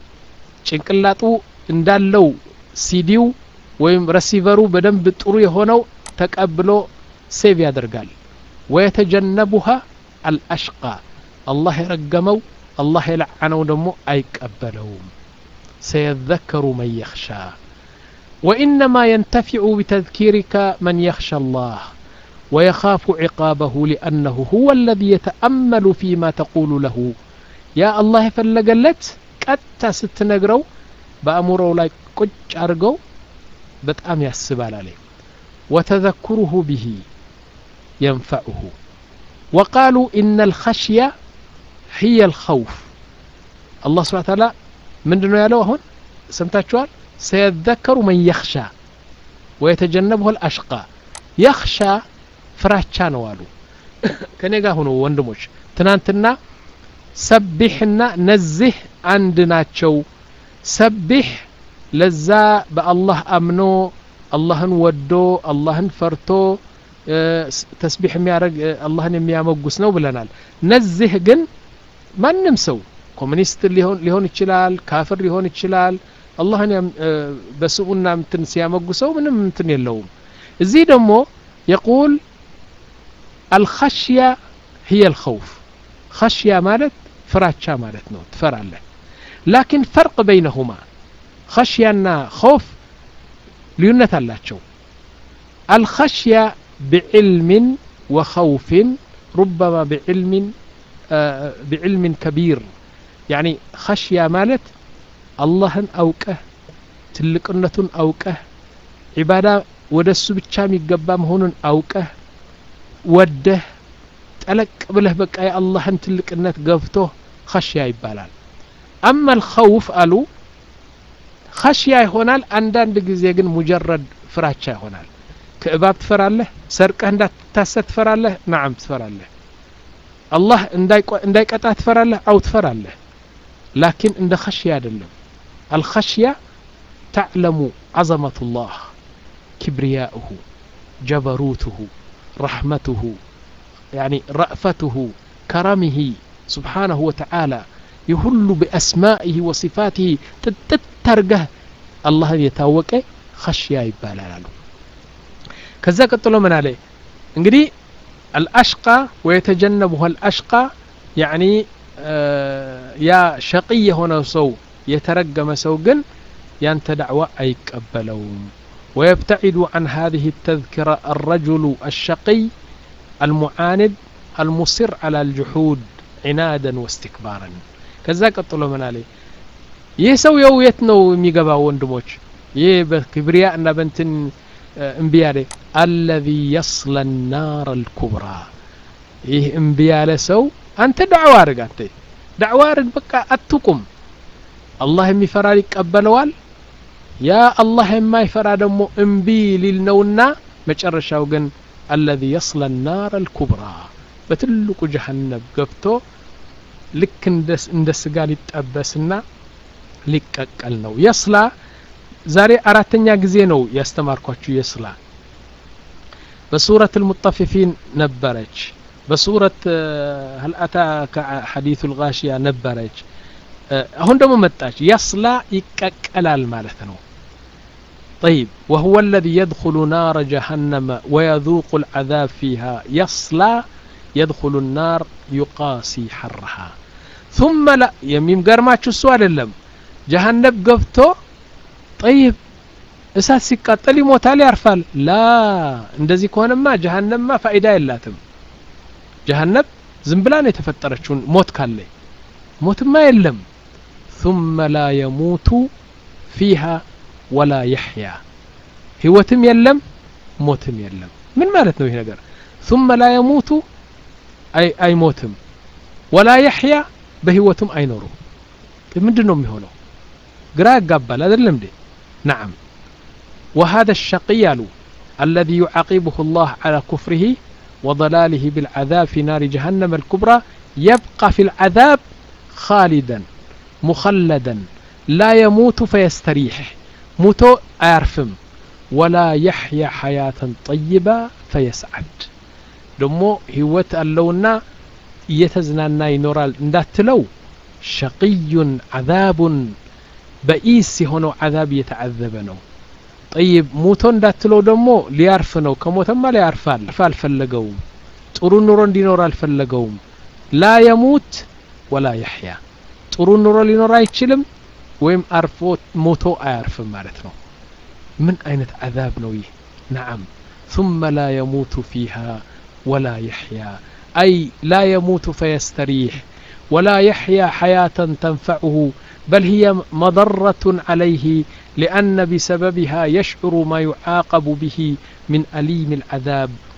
ጭንቅላጡ እንዳለው ሲዲው ወይም ረሲቨሩ በደንብ ጥሩ የሆነው ተቀብሎ ሴቭ ያደርጋል ወየተጀነቡሃ አልአሽቃ አላህ የረገመው አላህ የለዓነው ደግሞ አይቀበለውም ሰየዘከሩ መን የኽሻ وإنما ينتفع بتذكيرك من يخشى الله ويخاف عقابه لأنه هو الذي يتأمل فيما تقول له يا الله فلقلت ቀጥታ ስትነግረው በአእምሮው ላይ ቁጭ አድርገው በጣም ያስባል አለ وتذكره به ينفعه وقالوا إن الخشية هي الخوف الله سبحانه وتعالى ምንድነው ያለው አሁን ሰምታችኋል ሰየዘከሩ መን የኽሻ ወየተጀነብሁ አልአሽቃ የኽሻ ፍራቻ ነው አሉ ከኔ ጋር ሁኑ ወንድሞች ትናንትና ሰቢሕና ነዚህ አንድ ናቸው ሰቢሕ ለዛ በአላህ አምኖ አላህን ወዶ አላህን ፈርቶ ተስቢሕ የሚያደርግ አላህን የሚያመጉስ ነው ብለናል ነዚህ ግን ማንም ሰው ኮሚኒስት ሊሆን ይችላል ካፍር ሊሆን ይችላል አላህን በስሙና ምትን ሲያመጉሰው ምንም ምትን የለውም እዚህ ደግሞ የቁል አልኸሽያ هي الخوف خشية ማለት ፍራቻ ማለት ነው ትፈራለህ ላኪን ፈርቅ በይነሁማ خشያና خوف ልዩነት አላቸው አልኸሽያ بعلم وخوف ربما بعلم بعلم كبير يعني خشية مالت አላህን አውቀህ ትልቅነቱን አውቀህ ዒባዳ ወደ እሱ ብቻ የሚገባ መሆኑን አውቀህ ወደህ ጠለቅ ብለህ በቃ የአላህን ትልቅነት ገብቶ ኸሽያ ይባላል አማ ልኸውፍ አሉ ኸሽያ ይሆናል አንዳንድ ጊዜ ግን ሙጀረድ ፍራቻ ይሆናል ከእባብ ትፈራለህ ሰርቀህ እንዳትታሰር ትፈራለህ ናዓም ትፈራለህ አላህ እንዳይቀጣ ትፈራለህ አው ትፈራለህ ላኪን እንደ ኸሽያ አይደለም الخشية تعلم عظمة الله كبرياؤه جبروته رحمته يعني رأفته كرمه سبحانه وتعالى يهل بأسمائه وصفاته تترقه الله يتاوك خشية يبالا كذا قلت من عليه እንግዲህ الأشقى ويتجنبها الأشقى يعني ያ ሸቅይ የሆነው ሰው የተረገመ ሰው ግን ያንተ ዳዕዋ አይቀበለውም ويبتعد عن هذه التذكرة الرجل الشقي المعاند المصر على الجحود عنادا واستكبارا كذا قطلو من عليه ይህ ሰው የው የት ነው የሚገባው ወንድሞች ይህ በክብሪያ እና በንትን እምቢ ያለ አለዚ የስለ ናር አልኩብራ ይህ እምቢ ያለ ሰው አንተ ዳዕዋ አድርግ አንተ ዳዕዋ አድርግ በቃ አትቁም አላህ የሚፈራ ይቀበለዋል ያ አላህ የማይፈራ ደግሞ እምቢ ሊል ነውና መጨረሻው ግን አለዚ የስለ ናር አልኩብራ በትልቁ ጀሀነብ ገብቶ ልክ እንደ ስጋ ሊጠበስና ሊቀቀል ነው የስላ ዛሬ አራተኛ ጊዜ ነው ያስተማርኳችሁ የስላ በሱረት ልሙጠፊፊን ነበረች በሱረት هل أتاك حديث الغاشية ነበረች አሁን ደግሞ መጣች የስላ ይቀቀላል ማለት ነው طيب وهو الذي يدخل نار جهنم ويذوق العذاب فيها يصلى يدخل النار يقاسي حرها ثم لا يميم قرماتش السؤال اللم جهنم قبتو طيب እሳት ሲቃጠል ይሞታል ያርፋል ላ እንደዚህ ከሆነማ ጀሀነምማ ፋይዳ የላትም ጀሀነም ዝም ብላ ነው የተፈጠረችውን ሞት ካለ ሞትማ የለም ثم لا يموت فيها ولا يحيا ህይወትም የለም ሞትም የለም ምን ማለት ነው ይህ ነገር ثم لا يموت አይ አይሞትም ወላ የሕያ በህይወቱም አይኖሩም ምንድን ነው የሚሆነው ግራ ያጋባል አይደለም እንዴ نعم وهذا الشقي الذي يعاقبه الله على كفره وضلاله بالعذاب في نار جهنم الكبرى يبقى في العذاب خالدا مخلدا لا يموت فيستريح موتو أيرفم ولا يحيا حياة طيبة فيسعد دمو هوت اللونا يتزنانا ينورال እንዳትለው شقي عذاب በኢስ የሆነው عذاب يتعذب ነው ጠይብ ሞቶ እንዳትለው ደግሞ ሊያርፍ ነው ከሞተማ ሊያርፋል አልፈለገውም ጥሩ ኑሮ እንዲኖር አልፈለገውም ላ የሙት ወላ የሕያ ጥሩ ኑሮ ሊኖር አይችልም ወይም አርፎ ሞቶ አያርፍም ማለት ነው ምን አይነት አዛብ ነው ይህ ነዓም ثم لا يموت فيها ولا يحيا أي لا يموت فيستريح ولا يحيا حياة تنفعه بل هي مضرة عليه لأن بسببها يشعر ما يعاقب به من أليم العذاب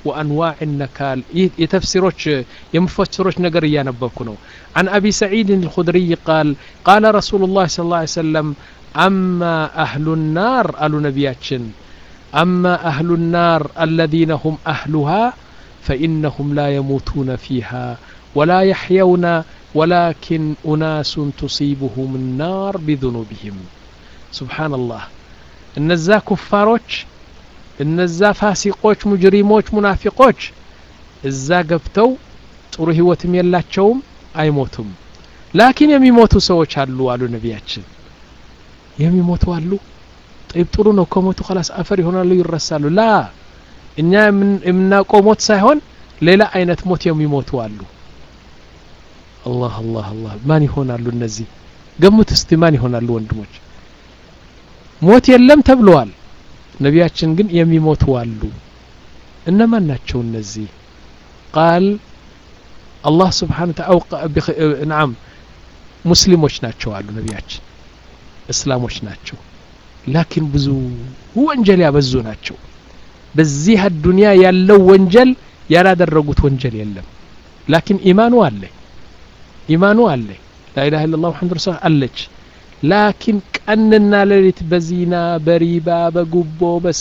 وأنواع النكال يتفسروش يمفسروش نقر ينببكنو عن أبي سعيد الخدري قال قال رسول الله صلى الله عليه وسلم أما أهل النار قالوا نبياتشن أما أهل النار الذين هم أهلها فإنهم لا يموتون فيها ولا يحيون ولكن أناس تصيبهم النار بذنوبهم سبحان الله እነዛ ኩፋሮች እነዛ ፋሲቆች ሙጅሪሞች ሙናፊቆች እዛ ገብተው ጥሩ ህይወትም የላቸውም አይሞቱም ላኪን የሚሞቱ ሰዎች አሉ አሉ ነቢያችን የሚሞቱ አሉ ጠይብ ጥሩ ነው ከሞቱ ከላስ አፈር ይሆናሉ ይረሳሉ ላ እኛ የምናውቀው ሞት ሳይሆን ሌላ አይነት ሞት የሚሞቱ አሉ አላህ አላህ አላህ ማን ይሆናሉ እነዚህ ገሙት እስቲ ማን ይሆናሉ ወንድሞች ሞት የለም ተብለዋል ነቢያችን ግን የሚሞቱ አሉ እነማን ናቸው እነዚህ ቃል አላህ ስብሓን ናም ሙስሊሞች ናቸው አሉ ነቢያችን እስላሞች ናቸው ላኪን ብዙ ወንጀል ያበዙ ናቸው በዚህ አዱንያ ያለው ወንጀል ያላደረጉት ወንጀል የለም ላኪን ኢማኑ አለ ኢማኑ አለ ላኢላha ኢላላህ ሙሐመድ ረሱል አለች ላኪን ቀንና ሌሊት በዚና በሪባ በጉቦ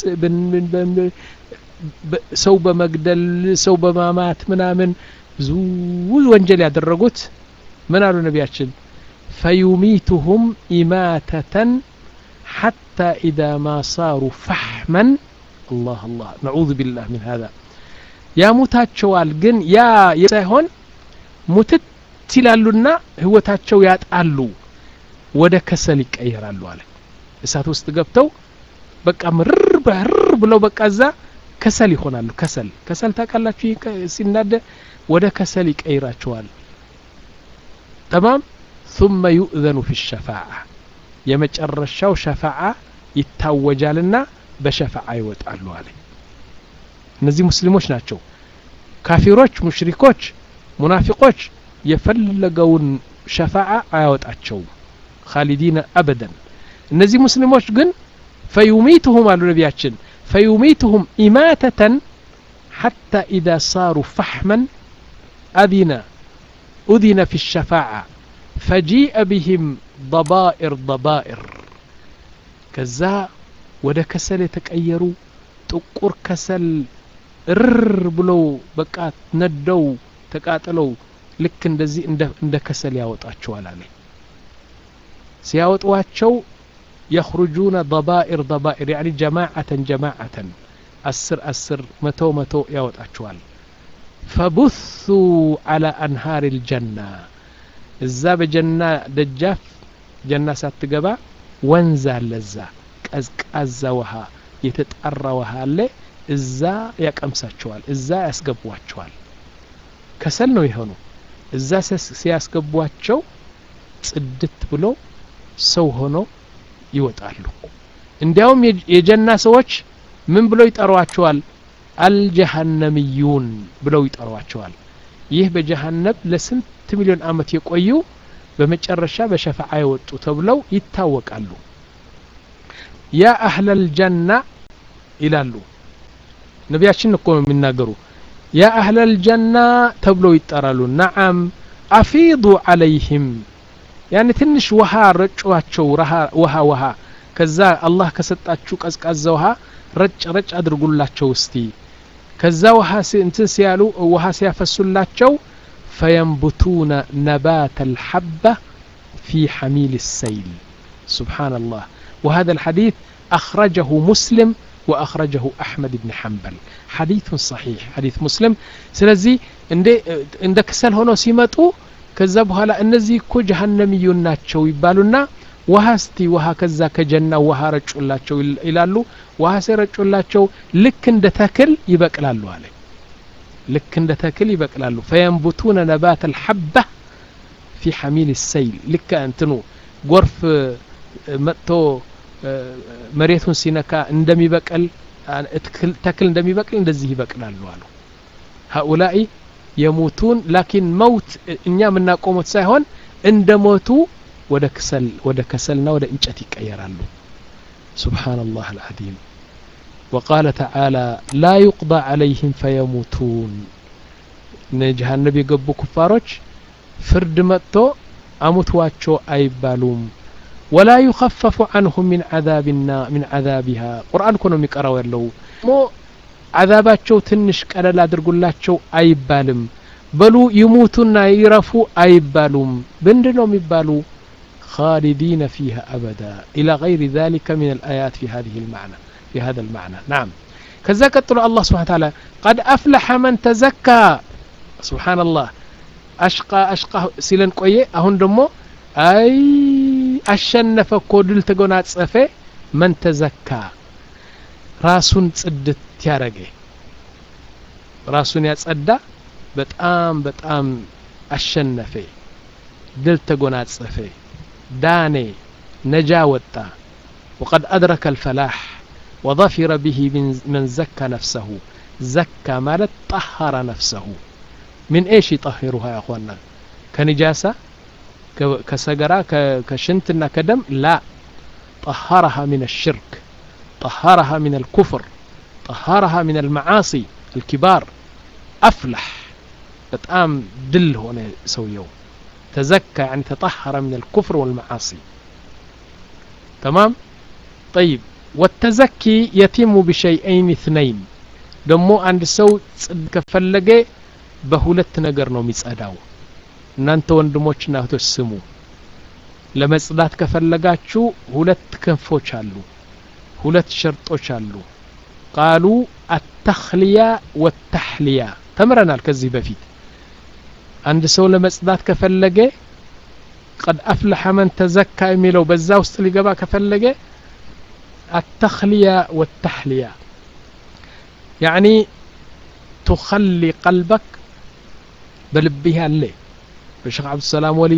ሰው በመግደል ሰው በማማት ምናምን ብዙ ወንጀል ያደረጉት ምን አሉ ነቢያችን ፈዩሚቱሁም ኢማተተን ሐታ ኢዛ ማ ሳሩ ፈሕመን አላህ አላህ ነዑዙ ቢላህ ምን ሀዛ ያሙታቸዋል ግን ያ ሳይሆን ሙትት ይላሉና ህይወታቸው ያጣሉ ወደ ከሰል ይቀየራሉ አለ እሳት ውስጥ ገብተው በቃ ምርር በርር ብለው በቃ እዛ ከሰል ይሆናሉ ከሰል ከሰል ታውቃላችሁ ሲናደ ወደ ከሰል ይቀይራቸዋል ተማም ثم يؤذن في الشفاعة የመጨረሻው ሸፋዓ ይታወጃልና በሸፋዓ ይወጣሉ አለ እነዚህ ሙስሊሞች ናቸው ካፊሮች ሙሽሪኮች ሙናፊቆች የፈለገውን ሸፋዓ አያወጣቸውም ካሊዲነ አበደን እነዚህ ሙስሊሞች ግን ፈዩሚትሁም አሉ ነቢያችን ፈዩሚትሁም ኢማተተን حتى إذا صاروا فحما أذن أذن في الشفاعة فجيء بهم ضبائر ضبائر كذا ودا كسل يتقيروا ጥቁር ከሰል እርር ብለው በቃ ነደው ተቃጥለው ልክ እንደዚህ እንደ ከሰል ያወጣቸዋል አለ ሲያወጧቸው የኽሩጁነ ضبائر ضبائر يعني جماعة جماعة አስር አስር መቶ መቶ ያወጣቸዋል ፈቡሱ على أنهار الجنة እዛ በጀና ደጃፍ ጀና ሳትገባ ወንዝ አለ እዛ ቀዝቃዛ ውሃ የተጣራ ውሃ አለ እዛ ያቀምሳቸዋል እዛ ያስገቧቸዋል ከሰል ነው የሆኑ እዛ ሲያስገቧቸው ጽድት ብሎ ሰው ሆኖ ይወጣሉ እንዲያውም የጀና ሰዎች ምን ብለው ይጠሯቸዋል አልጀሃነምዩን ብለው ይጠሯቸዋል ይህ በጀሃነብ ለስንት ሚሊዮን አመት የቆዩ በመጨረሻ በሸፋዓ የወጡ ተብለው ይታወቃሉ ያ አህለል ጀና ይላሉ ነቢያችን እኮ ነው የሚናገሩ ያ አህለል ጀና ተብለው ይጠራሉ ነዓም አፊዱ አለይህም ያኔ ትንሽ ውሃ ረጯቸው ውሃ ውሃ ከዛ አላህ ከሰጣችሁ ቀዝቃዛ ውሃ ረጭ ረጭ አድርጉላቸው እስቲ ከዛ ውሃ እንትን ሲያሉ ውሃ ሲያፈሱላቸው ፈየንቡቱነ ነባት አልሐባ ፊ ሐሚል السيل سبحان الله وهذا الحديث أخرجه مسلم وأخرجه أحمد بن حنبل حديث صحيح حديث مسلم سلزي عند كسل هنا سيمتو ከዛ በኋላ እነዚህ እኮ ጀሀነምዩን ናቸው ይባሉና ውሃ እስቲ ውሃ ከዛ ከጀና ውሃ ረጩላቸው ይላሉ ውሃ ሲረጩላቸው ልክ እንደ ተክል ይበቅላሉ አለ ልክ እንደ ተክል ይበቅላሉ ፈየንቡቱነ ነባት አልሐባ ፊ ሐሚል ሰይል ልክ እንትኑ ጎርፍ መጥቶ መሬቱን ሲነካ እንደሚበቅል ተክል እንደሚበቅል እንደዚህ ይበቅላሉ አሉ ሀኡላኢ የሞቱን ላኪን መውት እኛ የምናውቀው ሞት ሳይሆን እንደ ሞቱ ወደ ከሰል ወደ ከሰልና ወደ እንጨት ይቀየራሉ ሱብሓነላህ አልዓዚም وقال تعالى لا يقضى عليهم فيموتون ጀሃነብ የገቡ ኩፋሮች ፍርድ መጥቶ አሙትዋቸው አይባሉም ወላ ዩኸፈፉ አንሁም ሚን ዓዛብና ሚን ዓዛቢሃ ቁርአን እኮ ነው የሚቀራው ያለው ሞ ዓዛባቸው ትንሽ ቀለል አድርጉላቸው አይባልም በሉ ይሙቱና ይረፉ አይባሉም ምንድ ነው የሚባሉ خالدين فيها أبدا إلى غير ذلك من الآيات في هذه المعنى في هذا المعنى نعم كذا قتل الله سبحانه وتعالى قد أفلح من تزكى سبحان الله أشقى أشقى سيلن قوية أهون دمو أي أشنف كودل تقونات صفي من تزكى راسون تصدت تيارجي راسون يتصدى በጣም በጣም አሸነፈ ድል ተጎናጸፈ ዳኔ ነጃ ወጣ وقد أدرك الفلاح وظفر به من, من زكى نفسه زكى مالت طهر نفسه من ايش يطهرها يا اخوانا كنجاسة كسجرة كشنتنا كدم لا طهرها من الشرك طهرها من الكفر طهرها من المعاصي الكبار أفلح በጣም ድል ሆነ ሰውየው ተዘካ يعني ተطهر من الكفر والمعاصي تمام طيب والتزكي يتم بشيئين اثنين ደሞ አንድ ሰው ጽድ ከፈለገ በሁለት ነገር ነው የሚጸዳው እናንተ ወንድሞችና እህቶች ስሙ ለመጽዳት ከፈለጋችሁ ሁለት ክንፎች አሉ ሁለት ሸርጦች አሉ ቃሉ አተክልያ ወተሕልያ ተምረናል ከዚህ በፊት አንድ ሰው ለመጽዳት ከፈለገ ቀድ አፍለሐ መን ተዘካ የሚለው በዛ ውስጥ ሊገባ ከፈለገ አተክልያ ወተሕልያ ያዕኒ ቱኸሊ ቀልበክ በልብህ ያለ በሼክ ዓብዱሰላም ወሊ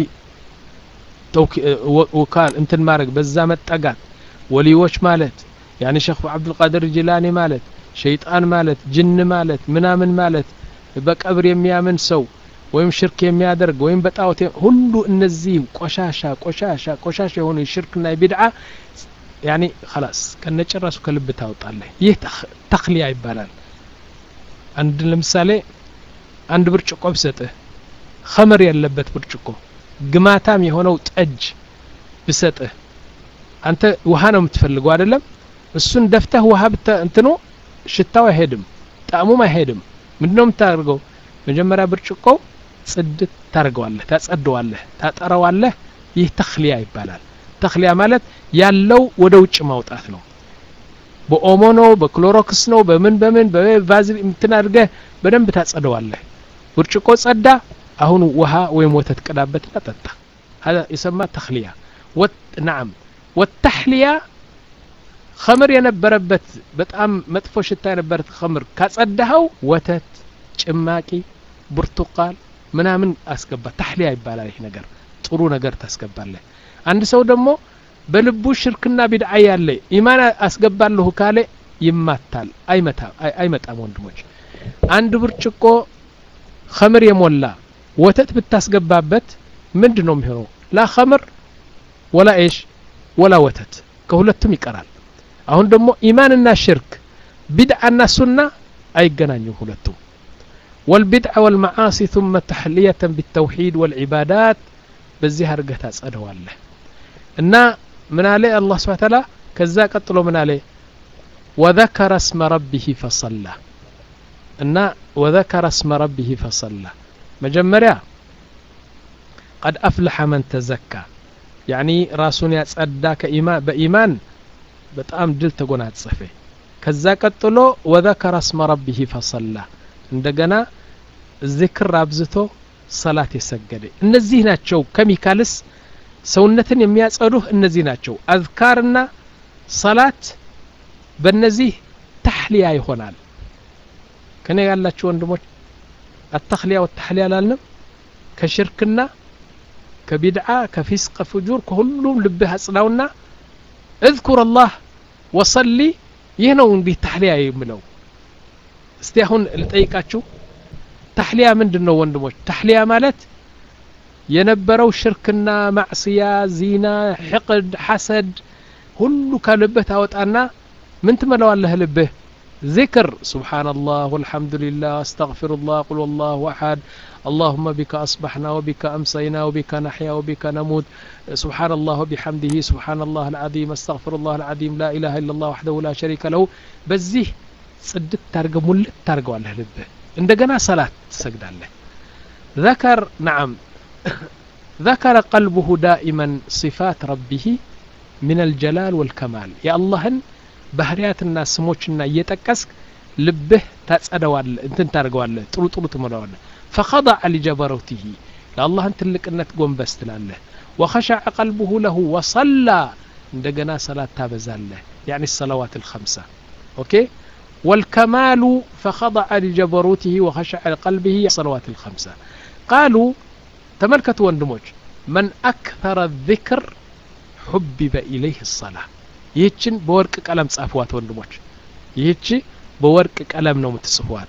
ውካል እንትን ማድረግ በዛ መጠጋት ወሊዎች ማለት ያኒ ሼክ ዓብዱልቃድር ጅላኒ ማለት ሸይጣን ማለት ጅን ማለት ምናምን ማለት በቀብር የሚያምን ሰው ወይም ሽርክ የሚያደርግ ወይም በጣዖት ሁሉ እነዚህ ቆሻሻ ቆሻሻ ቆሻሻ የሆኑ የሽርክና የቢድዓ ያኒ خلاص ከነጭራሱ ከልብ ታወጣለህ ይህ ተክሊያ ይባላል አንድ ለምሳሌ አንድ ብርጭቆ ብሰጥህ ኸመር ያለበት ብርጭቆ ግማታም የሆነው ጠጅ ብሰጥህ አንተ ውሃ ነው የምትፈልገው አይደለም እሱን ደፍተህ ውሃ ብተ እንትኑ ሽታው አይሄድም ጣዕሙም አይሄድም ምንድነው የምታደርገው መጀመሪያ ብርጭቆ ጽድት ታደርገዋለህ ታጸደዋለህ ታጠረዋለህ ይህ ተክሊያ ይባላል ተክሊያ ማለት ያለው ወደ ውጭ ማውጣት ነው በኦሞ ነው በክሎሮክስ ነው በምን በምን በቫዝሊ እንትን አድርገህ በደንብ ታጸደዋለህ ብርጭቆ ጸዳ አሁን ውሃ ወይም ወተት ቅዳበትና ጠጣ هذا يسمى تخلية وت... نعم والتحلية خمر የነበረበት በጣም መጥፎ ሽታ የነበረት ኸምር ካጸዳኸው ወተት ጭማቂ ብርቱቃል ምናምን አስገባ ታህሊያ ይባላል ይህ ነገር ጥሩ ነገር ታስገባለህ አንድ ሰው ደግሞ በልቡ ሽርክና ቢድዓ ያለ ኢማን አስገባለሁ ካለ ይማታል አይመጣም ወንድሞች አንድ ብርጭቆ ኸምር የሞላ ወተት ብታስገባበት ምንድን ነው የሚሆነው ላ ኸምር ወላ ኤሽ ወላ ወተት ከሁለቱም ይቀራል አሁን ደግሞ ኢማንና ሽርክ ቢድዓና ሱና አይገናኙም ሁለቱም والبدع والمعاصي ثم تحلية بالتوحيد والعبادات بزي هرقة أسأله الله إن من عليه الله سبحانه وتعالى كذا قتلوا من عليه وذكر اسم ربه فصلى إن وذكر اسم ربه فصلى مجمريا قد أفلح من تزكى يعني راسون يتصدى كإيمان بإيمان بتأم دل تقونات صفي كذا قتلوا وذكر اسم ربه فصلى እንደገና ዚክር አብዝቶ ሰላት የሰገደ እነዚህ ናቸው ከሚካልስ ሰውነትን የሚያጸዱህ እነዚህ ናቸው አዝካርና ሰላት በእነዚህ ታህሊያ ይሆናል ከኔ ያላችሁ ወንድሞች አተክሊያ ወተሕሊያ አላልንም ከሽርክና ከቢድዓ ከፊስቅ ፍጁር ከሁሉም ልብህ አጽናውና እዝኩር አላህ ወሰሊ ይህ ነው እንዲህ ታህሊያ የምለው እስቲ አሁን ልጠይቃችሁ ታህሊያ ምንድን ነው ወንድሞች ታህሊያ ማለት የነበረው ሽርክና ማዕስያ ዚና ሕቅድ ሐሰድ ሁሉ ከልብህ ታወጣና ምን ትመለዋለህ ልብህ ذكر سبحان الله والحمد لله استغفر الله قل والله أحد اللهم بك أصبحنا وبك أمسينا وبك نحيا وبك نموت سبحان الله وبحمده سبحان الله العظيم استغفر الله العظيم لا إله إلا الله وحده لا شريك له بزيه ጽድት ታርገ ሙልት ታርገዋለህ ልብህ እንደገና ሰላት ትሰግዳለህ ذكر نعم ذكر قلبه دائما صفات ربه من الجلال والكمال يا اللهن ባህርያትና ስሞችና እየጠቀስክ ልብህ ታጸደዋለህ እንትን ታደርገዋለህ ጥሩ ጥሩ ትሞላዋለህ ፈኸضع لجبروته ለአላህን ትልቅነት ጎንበስ ትላለህ وخشع قلبه له وصلى እንደገና ሰላት ታበዛለህ يعني الصلوات الخمسة أوكي والكمال فخضع لجبروته وخشع لقلبه الصلوات الخمسة قالوا تملكت وندموج من أكثر الذكر حبب إليه الصلاة ይህችን በወርቅ ቀለም ጻፏት ወንድሞች ይህች በወርቅ ቀለም ነው የምትጽፏት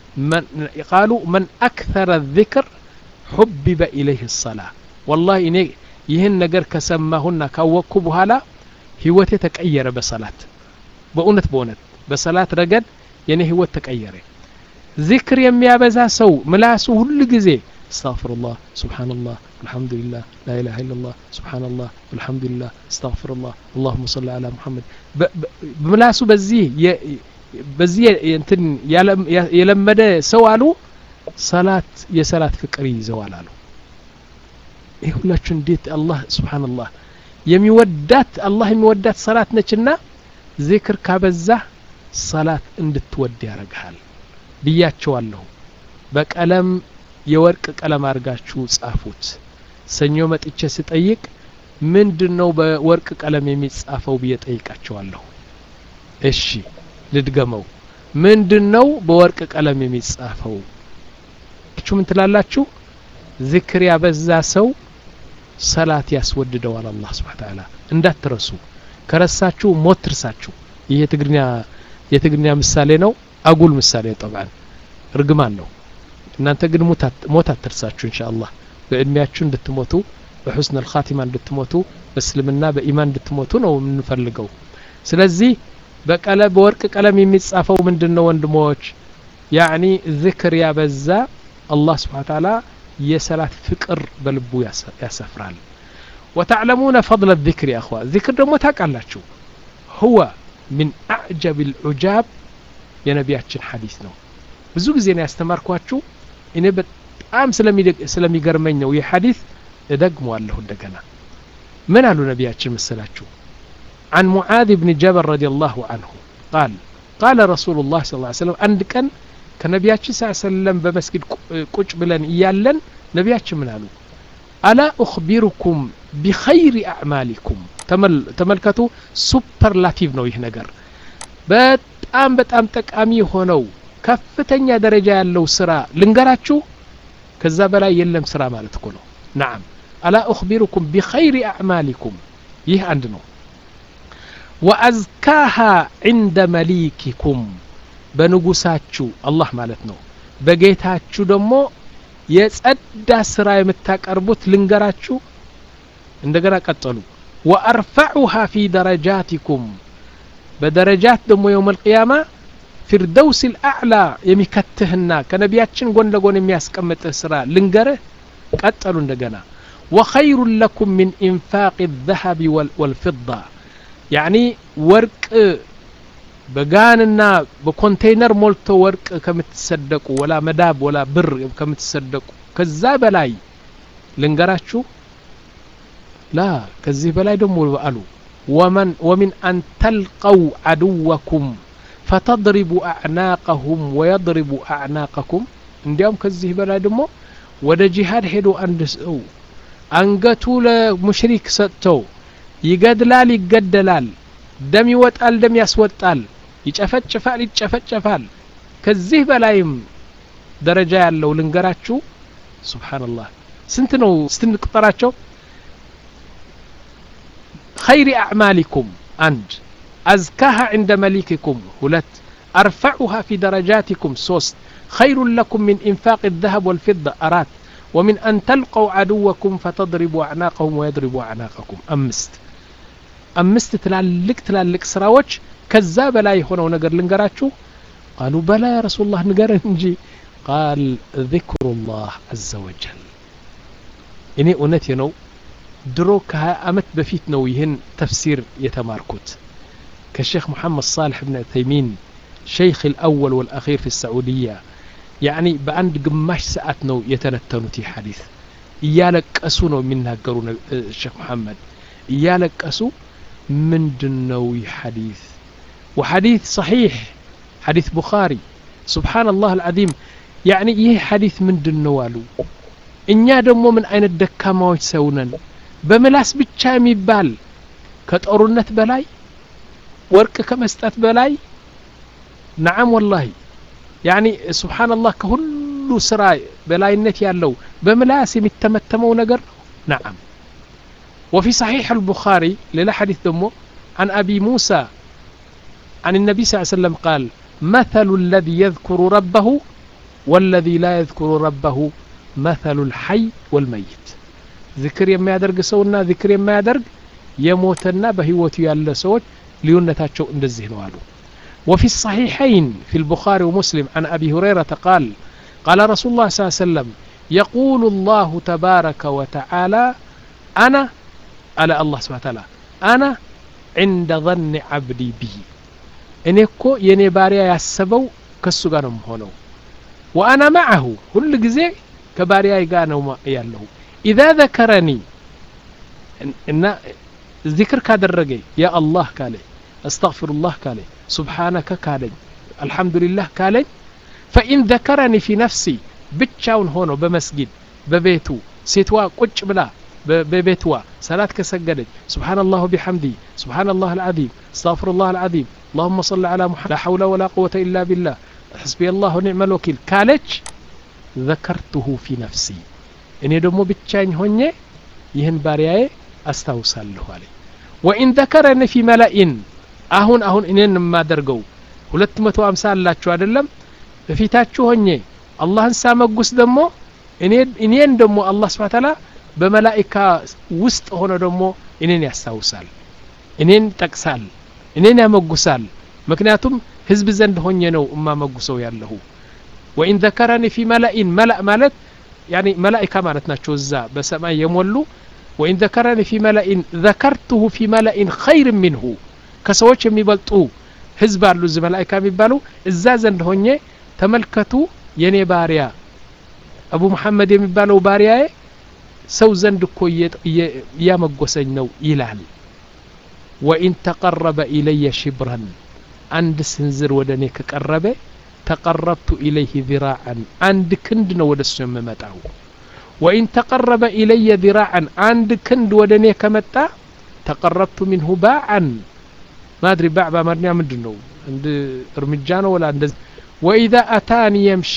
ቃሉ መን አክተረ ذክር ሑቢበ ኢለይህ ሰላ ወላሂ እኔ ይህን ነገር ከሰማሁና ካወቅኩ በኋላ ህይወቴ ተቀየረ በሰላት በእውነት በእውነት በሰላት ረገድ የኔ ህይወት ተቀየረ ዚክር የሚያበዛ ሰው ምላሱ ሁሉ ጊዜ استغفر الله سبحان الله الحمد لله لا إله إلا الله سبحان الله والحمد لله استغفر الله اللهم صل على محمد بملاسو بزيه በዚህ እንትን የለመደ ሰው አሉ ሰላት የሰላት ፍቅር ይዘዋል አሉ ይህ ሁላችሁ እንዴት አላህ ስብሓንላህ የሚወዳት አላህ የሚወዳት ሰላት ነችና ዚክር ካበዛህ ሰላት እንድትወድ ያደርግሃል ብያቸዋለሁ በቀለም የወርቅ ቀለም አድርጋችሁ ጻፉት ሰኞ መጥቼ ስጠይቅ ምንድን ነው በወርቅ ቀለም የሚጻፈው ብዬ ጠይቃቸዋለሁ እሺ ልድገመው ምንድን ነው በወርቅ ቀለም የሚጻፈው ችሁ ምን ትላላችሁ ዝክር ያበዛ ሰው ሰላት ያስወድደዋል አላህ ስብሓን ተዓላ እንዳትረሱ ከረሳችሁ ሞት ትርሳችሁ ይህ የትግርኛ የትግርኛ ምሳሌ ነው አጉል ምሳሌ ጠብዓን እርግማን ነው እናንተ ግን ሞት አትርሳችሁ እንሻ አላህ በእድሜያችሁ እንድትሞቱ በሑስን አልኻቲማ እንድትሞቱ በእስልምና በኢማን እንድትሞቱ ነው የምንፈልገው ስለዚህ በቀለ በወርቅ ቀለም የሚጻፈው ምንድን ነው ወንድሞች ያዕኒ ዝክር ያበዛ አላህ ስብሓን ታላ የሰላት ፍቅር በልቡ ያሰፍራል وتعلمون فضل الذكر يا أخوة ذكر دمو تاقالاتشو هو من أعجب العجاب يا نبياتشن حديث ነው ብዙ ጊዜ ነው ያስተማርኳችሁ እኔ በጣም ስለሚገርመኝ ነው ይህ ሐዲስ እደግመዋለሁ እንደገና ምን አሉ ነቢያችን መሰላችሁ عن معاذ بن جبل رضي الله عنه قال قال رسول الله صلى الله عليه وسلم عند كان كنبياتش صلى الله عليه وسلم بمسجد قج بلن إيالن نبياتش من قالوا ألا أخبركم بخير أعمالكم تمل تملكتوا سوبر لاتيف ነው ይህ ነገር በጣም በጣም ጠቃሚ ሆነው ከፍተኛ ደረጃ ያለው ስራ ልንገራችሁ ከዛ በላይ የለም ስራ ማለት እኮ ነው ናም አላ ኡክቢሩኩም ቢኸይሪ አዕማሊኩም ይህ አንድ ነው ወአዝካሃ ዕንደ መሊኪኩም በንጉሳችሁ አላህ ማለት ነው በጌታችሁ ደግሞ የጸዳ ስራ የምታቀርቡት ልንገራችሁ እንደገና ቀጠሉ ወአርፈዑሃ ፊ ደረጃቲኩም በደረጃት ደግሞ የውም አልቅያማ ፊርደውስ ልአዕላ የሚከትህና ከነቢያችን ጎን ለጎን የሚያስቀምጥህ ስራ ልንገርህ ቀጠሉ እንደገና ወኸይሩ ለኩም ምን ኢንፋቅ ዘሀቢ ወልፍዳ ያዕኒ ወርቅ በጋንና በኮንቴይነር ሞልቶ ወርቅ ከምትሰደቁ ወላ መዳብ ወላ ብር ከምትሰደቁ ከዛ በላይ ልንገራችሁ ላ ከዚህ በላይ ደግሞ አሉ ወመን ወሚን አን ተልቀው አድወኩም ፈተድሪቡ አዕናቀሁም ወየድሪቡ አዕናቀኩም እንዲያውም ከዚህ በላይ ደግሞ ወደ ጂሃድ ሄዶ አንድ ሰው አንገቱ ለሙሽሪክ ሰጥተው ይገድላል ይገደላል ደም ይወጣል ደም ያስወጣል ይጨፈጭፋል ይጨፈጨፋል ከዚህ በላይም ደረጃ ያለው ልንገራችሁ ስብሓንላህ ስንት ነው ስትንቁጠራቸው خير أعمالكم أند أزكاها عند مليككم هلت أرفعها في درجاتكم سوست خير لكم من إنفاق الذهب والفضة أرات ومن أن تلقوا عدوكم فتضربوا أعناقهم ويضربوا أعناقكم أمست أمست تلالك تلالك سراوش كذاب لا يهونوا نقر لنقراتشو قالوا بلى يا رسول الله نقرن እንጂ قال ذكر الله عز وجل እኔ እውነቴ ነው ድሮ ከ20 ዓመት በፊት ነው ይህን ተፍሲር የተማርኩት ከሼክ ሙሐመድ ሳልሕ ብን ዑተይሚን ሸይኽ الأول والأخير في السعودية يعني በአንድ ግማሽ ሰዓት ነው የተነተኑት ይህ ሐዲስ እያለቀሱ ነው የሚናገሩ ሼክ መሐመድ እያለቀሱ ምንድን ነው ይህ ሐዲስ وحديث صحيح حديث بخاري سبحان الله العظيم يعني ይህ ሐዲስ ምንድን ነው አሉ እኛ ደግሞ ምን አይነት ደካማዎች ሰው ነን በምላስ ብቻ የሚባል ከጦርነት በላይ ወርቅ ከመስጠት በላይ ነዓም ወላሂ ያኒ ስብሓንላህ ከሁሉ ስራ በላይነት ያለው በምላስ የሚተመተመው ነገር ነው ነዓም وفي صحيح البخاري للا حديث دمو عن أبي موسى عن النبي صلى الله عليه وسلم قال مثل الذي يذكر ربه والذي لا يذكر ربه مثل الحي والميت ذكر يما يدرግ ሰውና ذكر የማ ያደርግ የሞተና በህይወቱ ያለ ሰዎች ልዩነታቸው እንደዚህ ነው አሉ وفي الصحيحين في البخاري ومسلم عن أبي هريرة قال قال رسول الله صلى الله عليه وسلم يقول الله تبارك وتعالى أنا على الله سبحانه وتعالى أنا عند ظن عبدي بي እኔ እኮ የእኔ ባሪያ ያሰበው ከሱ ጋር ነው የምሆነው ወአና ማዐሁ ሁል ጊዜ ከባሪያ ጋር ነው ያለሁ ኢዛ ዘከረኒ እና ዚክር ካደረገ ያ አላህ ካለ አስተግፊሩላህ ካለ ሱብሓነከ ካለኝ አልሐምዱሊላህ ካለኝ ፈኢን ዘከረኒ ፊ ነፍሲ ብቻውን ሆኖ በመስጊድ በቤቱ ሴትዋ ቁጭ ብላ በቤትዋ ሰላት ከሰገደች ስብሓንላሁ ቢሐምዲ ስብሓንላህ አልዓዚም አስተግፊሩላህ አልዓዚም اللهم صل على محمد لا حول ولا قوة إلا بالله حسبي الله ونعم الوكيل كالج ذكرته في نفسي እኔ ደግሞ ብቻኝ ሆኜ ይህን ባሪያዬ አስታውሳለሁ አለ ወኢን ዘከረኒ ፊ መላኢን አሁን አሁን እኔን የማደርገው ሁለት መቶ አምሳ አላችሁ አይደለም በፊታችሁ ሆኜ አላህን ሳመጉስ ደግሞ እኔን ደግሞ አላህ ስብሓ ታላ በመላኢካ ውስጥ ሆኖ ደግሞ እኔን ያስታውሳል እኔን ይጠቅሳል እኔን ያመጉሳል ምክንያቱም ህዝብ ዘንድ ሆኜ ነው እማመጉሰው ያለሁ ወኢን ዘከረኒ ፊ መላኢን መላእ ማለት ያኒ መላኢካ ማለት ናቸው እዛ በሰማይ የሞሉ ወኢን ዘከረኒ ፊ መላኢን ዘከርቱሁ ፊ መላኢን ኸይር ሚንሁ ከሰዎች የሚበልጡ ህዝብ አሉ እዚ መላኢካ የሚባሉ እዛ ዘንድ ሆኜ ተመልከቱ የኔ ባሪያ አቡ መሐመድ የሚባለው ባሪያዬ ሰው ዘንድ እኮ እያመጎሰኝ ነው ይላል ወኢን ተቀረበ ኢለየ ሽብረን አንድ ስንዝር ወደ እኔ ከቀረበ ተቀረብቱ ኢለይህ ذراعا አንድ ክንድ ነው ወደ እሱ የምመጣው ወኢን ተቀረበ ኢለየ ذراعا አንድ ክንድ ወደ እኔ ከመጣ ተቀረብቱ ሚንሁ ባዓን ማድሪ ባዕ በአማርኛ ምንድን ነው እንድ እርምጃ ነው ወላ እንደዚህ ወኢዛ አታኒ የምሺ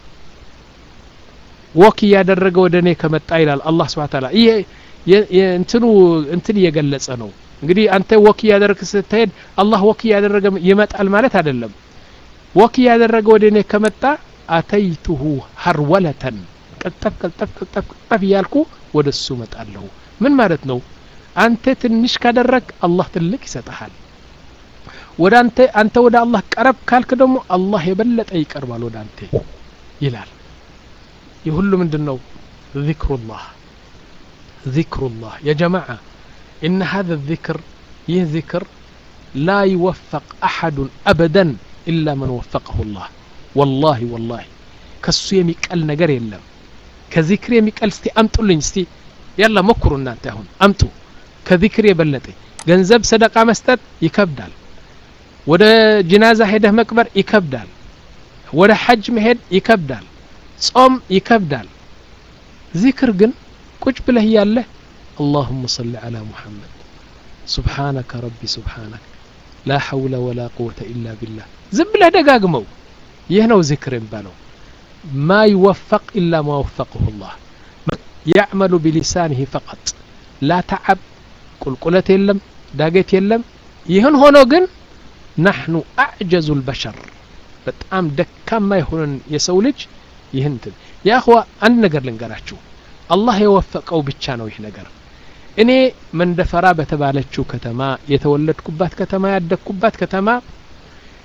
ወክ እያደረገ ወደ እኔ ከመጣ ይላል አላህ ስብሓ ታላ ይሄ እንትኑ እንትን እየገለጸ ነው እንግዲህ አንተ ወክ እያደረግ ስትሄድ አላህ ወክ እያደረገ ይመጣል ማለት አይደለም ወክ እያደረገ ወደ እኔ ከመጣ አተይቱሁ ሀርወለተን ቀልጠፍ ቀልጠፍ ቀልጠፍ ቀልጠፍ እያልኩ ወደ እሱ መጣለሁ ምን ማለት ነው አንተ ትንሽ ካደረግ አላህ ትልቅ ይሰጠሃል ወደ አንተ አንተ ወደ አላህ ቀረብ ካልክ ደግሞ አላህ የበለጠ ይቀርባል ወደ አንተ ይላል ይህ ሁሉ ምንድን ነው ذكرullah ذكرullah يا جماعة إن هذا الذكر يه ذكر لا يوفق أحد أبدا إلا من وفقه الله والله والله كسو يميقل نجر يلم كذكر يميقل استي أمتو لين استي يلا مكروا እናንተ አሁን አምጡ ከذكر የበለጠ ገንዘብ ሰደቃ መስጠት ይከብዳል ወደ ጅናዛ ሄደህ መቅበር ይከብዳል ወደ ሐጅ መሄድ ይከብዳል ጾም ይከብዳል ዚክር ግን ቁጭ ብለህ ያለህ اللهم صل على محمد سبحانك ربي سبحانك لا حول ولا قوة إلا بالله ዝም ብለህ ደጋግመው ይህ ነው ዚክር የሚባለው ማ ይወፈቅ ኢላ ማ ወፈቅሁ ላህ ያዕመሉ ቢሊሳንህ ፈቀጥ ላ ተዓብ ቁልቁለት የለም ዳገት የለም ይህን ሆኖ ግን ናሕኑ አዕጀዙ ልበሸር በጣም ደካማ የሆነን የሰው ልጅ ይህን እንትን የአኽዋ አንድ ነገር ልንገራችሁ አላህ የወፈቀው ብቻ ነው ይህ ነገር እኔ መንደፈራ በተባለችው ከተማ የተወለድኩባት ከተማ ያደግኩባት ከተማ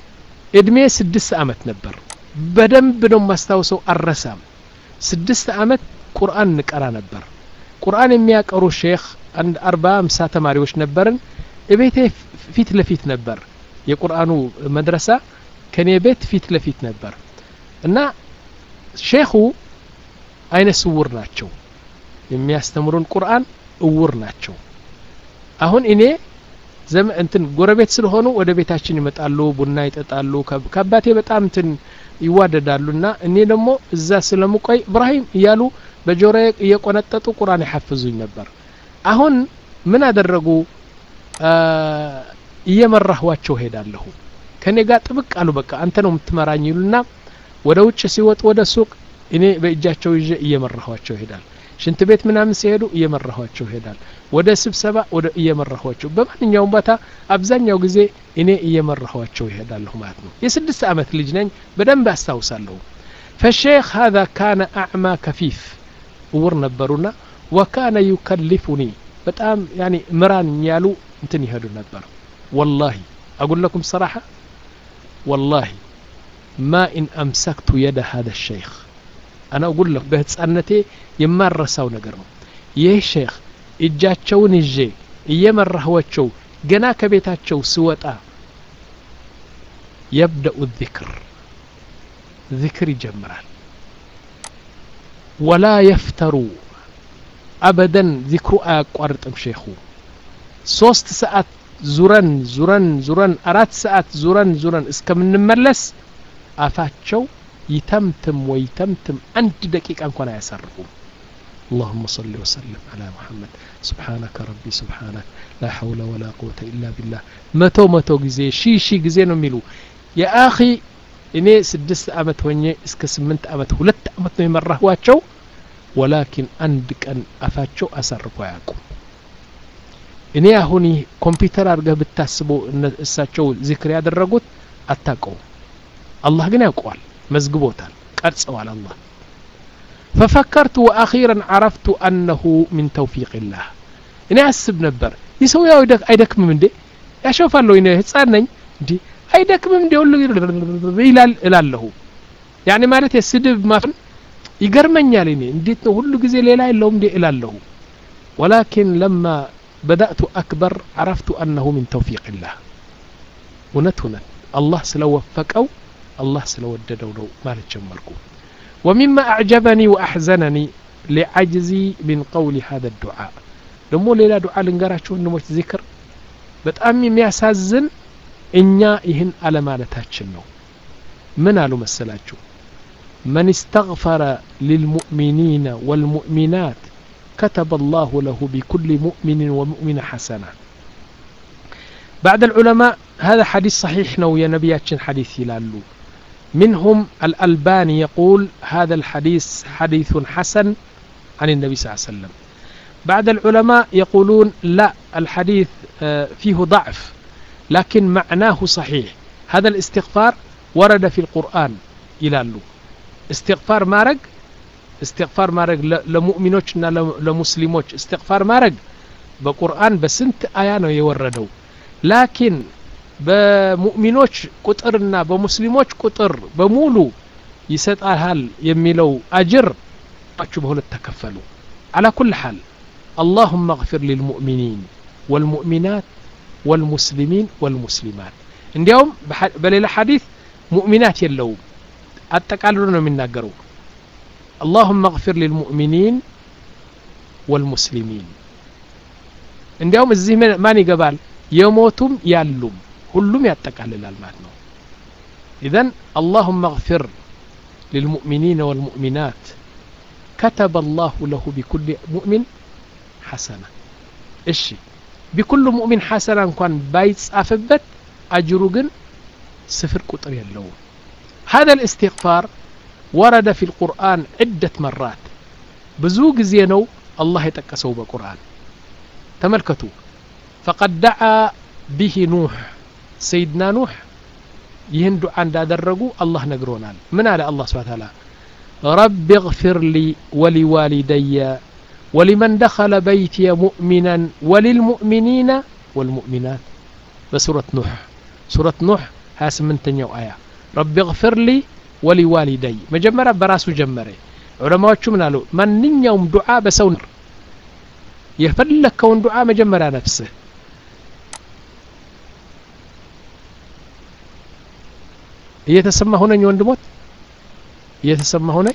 እድሜ ስድስት ዓመት ነበር በደንብ ነው የማስታውሰው አልረሳም ስድስት ዓመት ቁርአን እንቀራ ነበር ቁርአን የሚያቀሩ ሼክ አንድ አርባ አምሳ ተማሪዎች ነበርን እቤቴ ፊት ለፊት ነበር የቁርአኑ መድረሳ ከኔ ቤት ፊት ለፊት ነበር እና ሼኹ አይነ ስውር ናቸው የሚያስተምሩን ቁርአን እውር ናቸው አሁን እኔ ዘመ እንትን ጎረቤት ስለሆኑ ወደ ቤታችን ይመጣሉ ቡና ይጠጣሉ ከአባቴ በጣም እንትን ይዋደዳሉ እና እኔ ደግሞ እዛ ስለምቆይ እብራሂም እያሉ በጆሮ እየቆነጠጡ ቁርአን ይሐፍዙኝ ነበር አሁን ምን አደረጉ እየመራህዋቸው ሄዳለሁ ከኔ ጋር ጥብቅ አሉ በቃ አንተ ነው የምትመራኝ ይሉና ወደ ውጭ ሲወጡ ወደ ሱቅ እኔ በእጃቸው ይዤ እየመራኋቸው ይሄዳል ሽንት ቤት ምናምን ሲሄዱ እየመራኋቸው ይሄዳል ወደ ስብሰባ ወደ እየመራኋቸው በማንኛውም ቦታ አብዛኛው ጊዜ እኔ እየመራኋቸው ይሄዳለሁ ማለት ነው የስድስት ዓመት ልጅ ነኝ በደንብ አስታውሳለሁ ፈሼክ ሀዛ ካነ አዕማ ከፊፍ እውር ነበሩና ወካነ ዩከልፉኒ በጣም ያኒ ምራን ያሉ እንትን ይሄዱ ነበር ወላሂ أقول لكم صراحة والله ما إن أمسكت يد هذا الشيخ أنا أقول لك بهتسألنتي የማረሳው ነገር ነው ይህ ሼክ እጃቸውን ይዤ እየመራህዋቸው ገና ከቤታቸው ስወጣ የብደኡ ذክር ذክር ይጀምራል ወላ የፍተሩ አበደን ዚክሩ አያቋርጥም ሼኹ ሶስት ሰዓት ዙረን ዙረን ዙረን አራት ሰዓት ዙረን ዙረን እስከምንመለስ አፋቸው ይተምትም ወይ ተምትም አንድ ደቂቃ እንኳን አያሳርፉም اللهم صل وسلم على محمد سبحانك ربي سبحانك لا حول ولا قوة إلا بالله متو متو ጊዜ ሺ ሺ ጊዜ ነው የሚሉ የአኺ እኔ ስድስት ዓመት ሆኜ እስከ ስምንት ዓመት ሁለት ዓመት ነው የመራህዋቸው ወላኪን አንድ ቀን አፋቸው አሳርፎ አያውቁም እኔ አሁን ይህ ኮምፒውተር አድርገህ ብታስበው እሳቸው ዚክር ያደረጉት አታውቀውም አላህ ግን ያውቀዋል መዝግቦታል ቀርጸዋል አላህ ففكرت وأخيرا عرفت أنه من توفيق الله እኔ አስብ ነበር ይህ ሰው ያው አይደክምም እንዴ ያሸፋለሁ እኔ ህፃን ነኝ እንዲ አይደክምም እንዴ ሁሉ ይላል እላለሁ ያኔ ማለት የስድብ ማፍን ይገርመኛል እኔ እንዴት ነው ሁሉ ጊዜ ሌላ የለውም እንዴ እላለሁ ولكن لما بدأت أكبر عرفت أنه من توفيق الله እውነት እውነት አላህ ስለወፈቀው الله ስለወደደው ነው ማለት ጀመርኩ ومما أعجبني وأحزنني لعجزي من قول هذا الدعاء ደግሞ ሌላ ዱዓ ልንገራችሁ ወንድሞች ዚክር በጣም የሚያሳዝን እኛ ይህን አለማለታችን ነው ምን አሉ መሰላችሁ من استغفر للمؤمنين والمؤمنات كتب الله له بكل مؤمن ومؤمنة حسنة بعد العلماء هذا حديث صحيح نو يا نبياتشن حديث يلالو منهم الألباني يقول هذا الحديث حديث حسن عن النبي صلى الله عليه وسلم بعد العلماء يقولون لا الحديث فيه ضعف لكن معناه صحيح هذا الاستغفار ورد في القرآن ይላሉ እስትግፋር ማድረግ እስትግፋር ማድረግ ለሙእሚኖችና ለሙስሊሞች እስትግፋር ማድረግ በቁርአን በስንት አያ ነው የወረደው ላኪን በሙእሚኖች ቁጥርና በሙስሊሞች ቁጥር በሙሉ ይሰጣሃል የሚለው አጅር ችሁ በሁለት ተከፈሉ على كل حال اللهم اغفر للمؤمنين والمؤمنات والمسلمين والمسلمات እንዲያውም በሌላ ሐዲስ ሙእሚናት የለውም አጠቃልሎ ነው የሚናገረው اللهم اغفر للمؤمنين والمسلمين እንዲያውም እዚህ ማን ይገባል የሞቱም ያሉም ሁሉም ያጠቃልላል ማለት ነው إذن اللهم اغفر للمؤمنين والمؤمنات كتب الله له بكل مؤمن حسنة እሺ بكل مؤمن حسنة እንኳን ባይጻፍበት أجሩ ግን ስፍር ቁጥር የለውም هذا الاستغفار ورد في القرآن عدة مرات ብዙ ጊዜ ነው አላህ የጠቀሰው በቁርአን ተመልከቱ فقد دعا به نوح سيدنا نوح ይህን ዱዓ እንዳደረጉ አላህ ነግሮናል ምን አለ አላህ ስብሓ ታላ رب اغفر لي ولوالدي ولمن دخل بيتي مؤمنا وللمؤمنين والمؤمنات بسورة نوح سورة نوح 28ኛው አያ ረቢ እግፍር ሊ ወሊዋሊደይ መጀመሪያ በራሱ ጀመረ ዑለማዎቹ ምን አሉ ማንኛውም ዱዓ በሰው የፈለከውን ዱዓ መጀመሪያ ነፍስህ እየተሰማ ሆነኝ ወንድሞት እየተሰማ ሆነኝ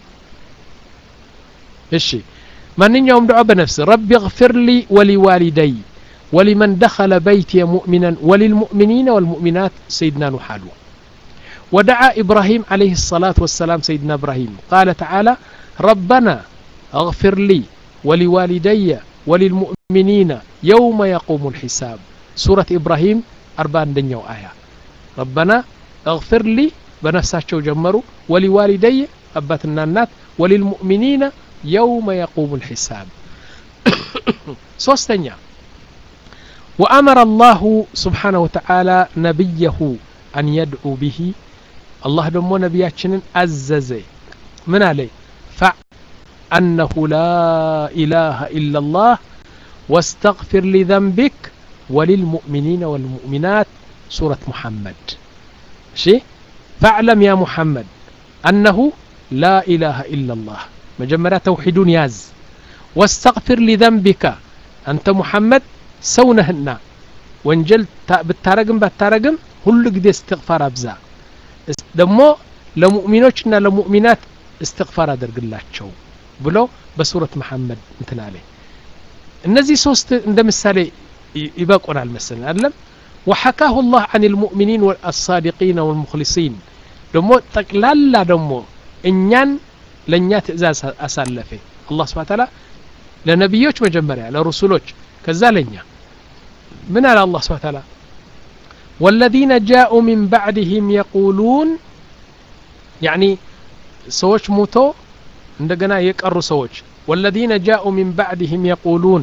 እሺ ማንኛውም ዱዓ በነፍስ ረቢ እግፍር ሊ ወሊዋሊደይ ولمن دخل بيتي مؤمنا وللمؤمنين والمؤمنات سيدنا نوح قالوا ودعا إبراهيم عليه الصلاة والسلام سيدنا إبراهيم قال تعالى ربنا اغفر لي ولوالدي وللمؤمنين يوم يقوم الحساب سورة إبراهيم أربعة دنيا آية ربنا اغفر لي بنفساتشو جمروا ولوالدي أباتنا النات وللمؤمنين يوم يقوم الحساب سوستنيا وأمر الله سبحانه وتعالى نبيه أن يدعو به الله دمو نبياتشن أززي من عليه فع أنه لا إله إلا الله واستغفر لذنبك وللمؤمنين والمؤمنات سورة محمد شيء فاعلم يا محمد أنه لا إله إلا الله مجمرة توحيد ياز واستغفر لذنبك أنت محمد ሰውነህና ወንጀል ብታረግም ባታረግም ሁሉ ጊዜ እስትግፋር አብዛ ደግሞ ለሙእሚኖችና ለሙእሚናት እስትግፋር አደርግላቸው ብሎ በሱረት መሐመድ እንትን አለ እነዚህ ሶስት እንደ ምሳሌ ይበቁናል መሰለን አይደለም وحكاه الله عن المؤمنين والصادقين والمخلصين ደግሞ ጠቅላላ ደግሞ እኛን ለእኛ ትእዛዝ አሳለፈ አላህ ስብሐ ተዓላ ለነቢዮች መጀመሪያ ለሩሱሎች ከዛ ለኛ ምን አለ አላህ ስብሐ ተዓላ والذين جاءوا من بعدهم يقولون يعني ሰዎች ሙቶ እንደገና የቀሩ ሰዎች والذين جاءوا من بعدهم يقولون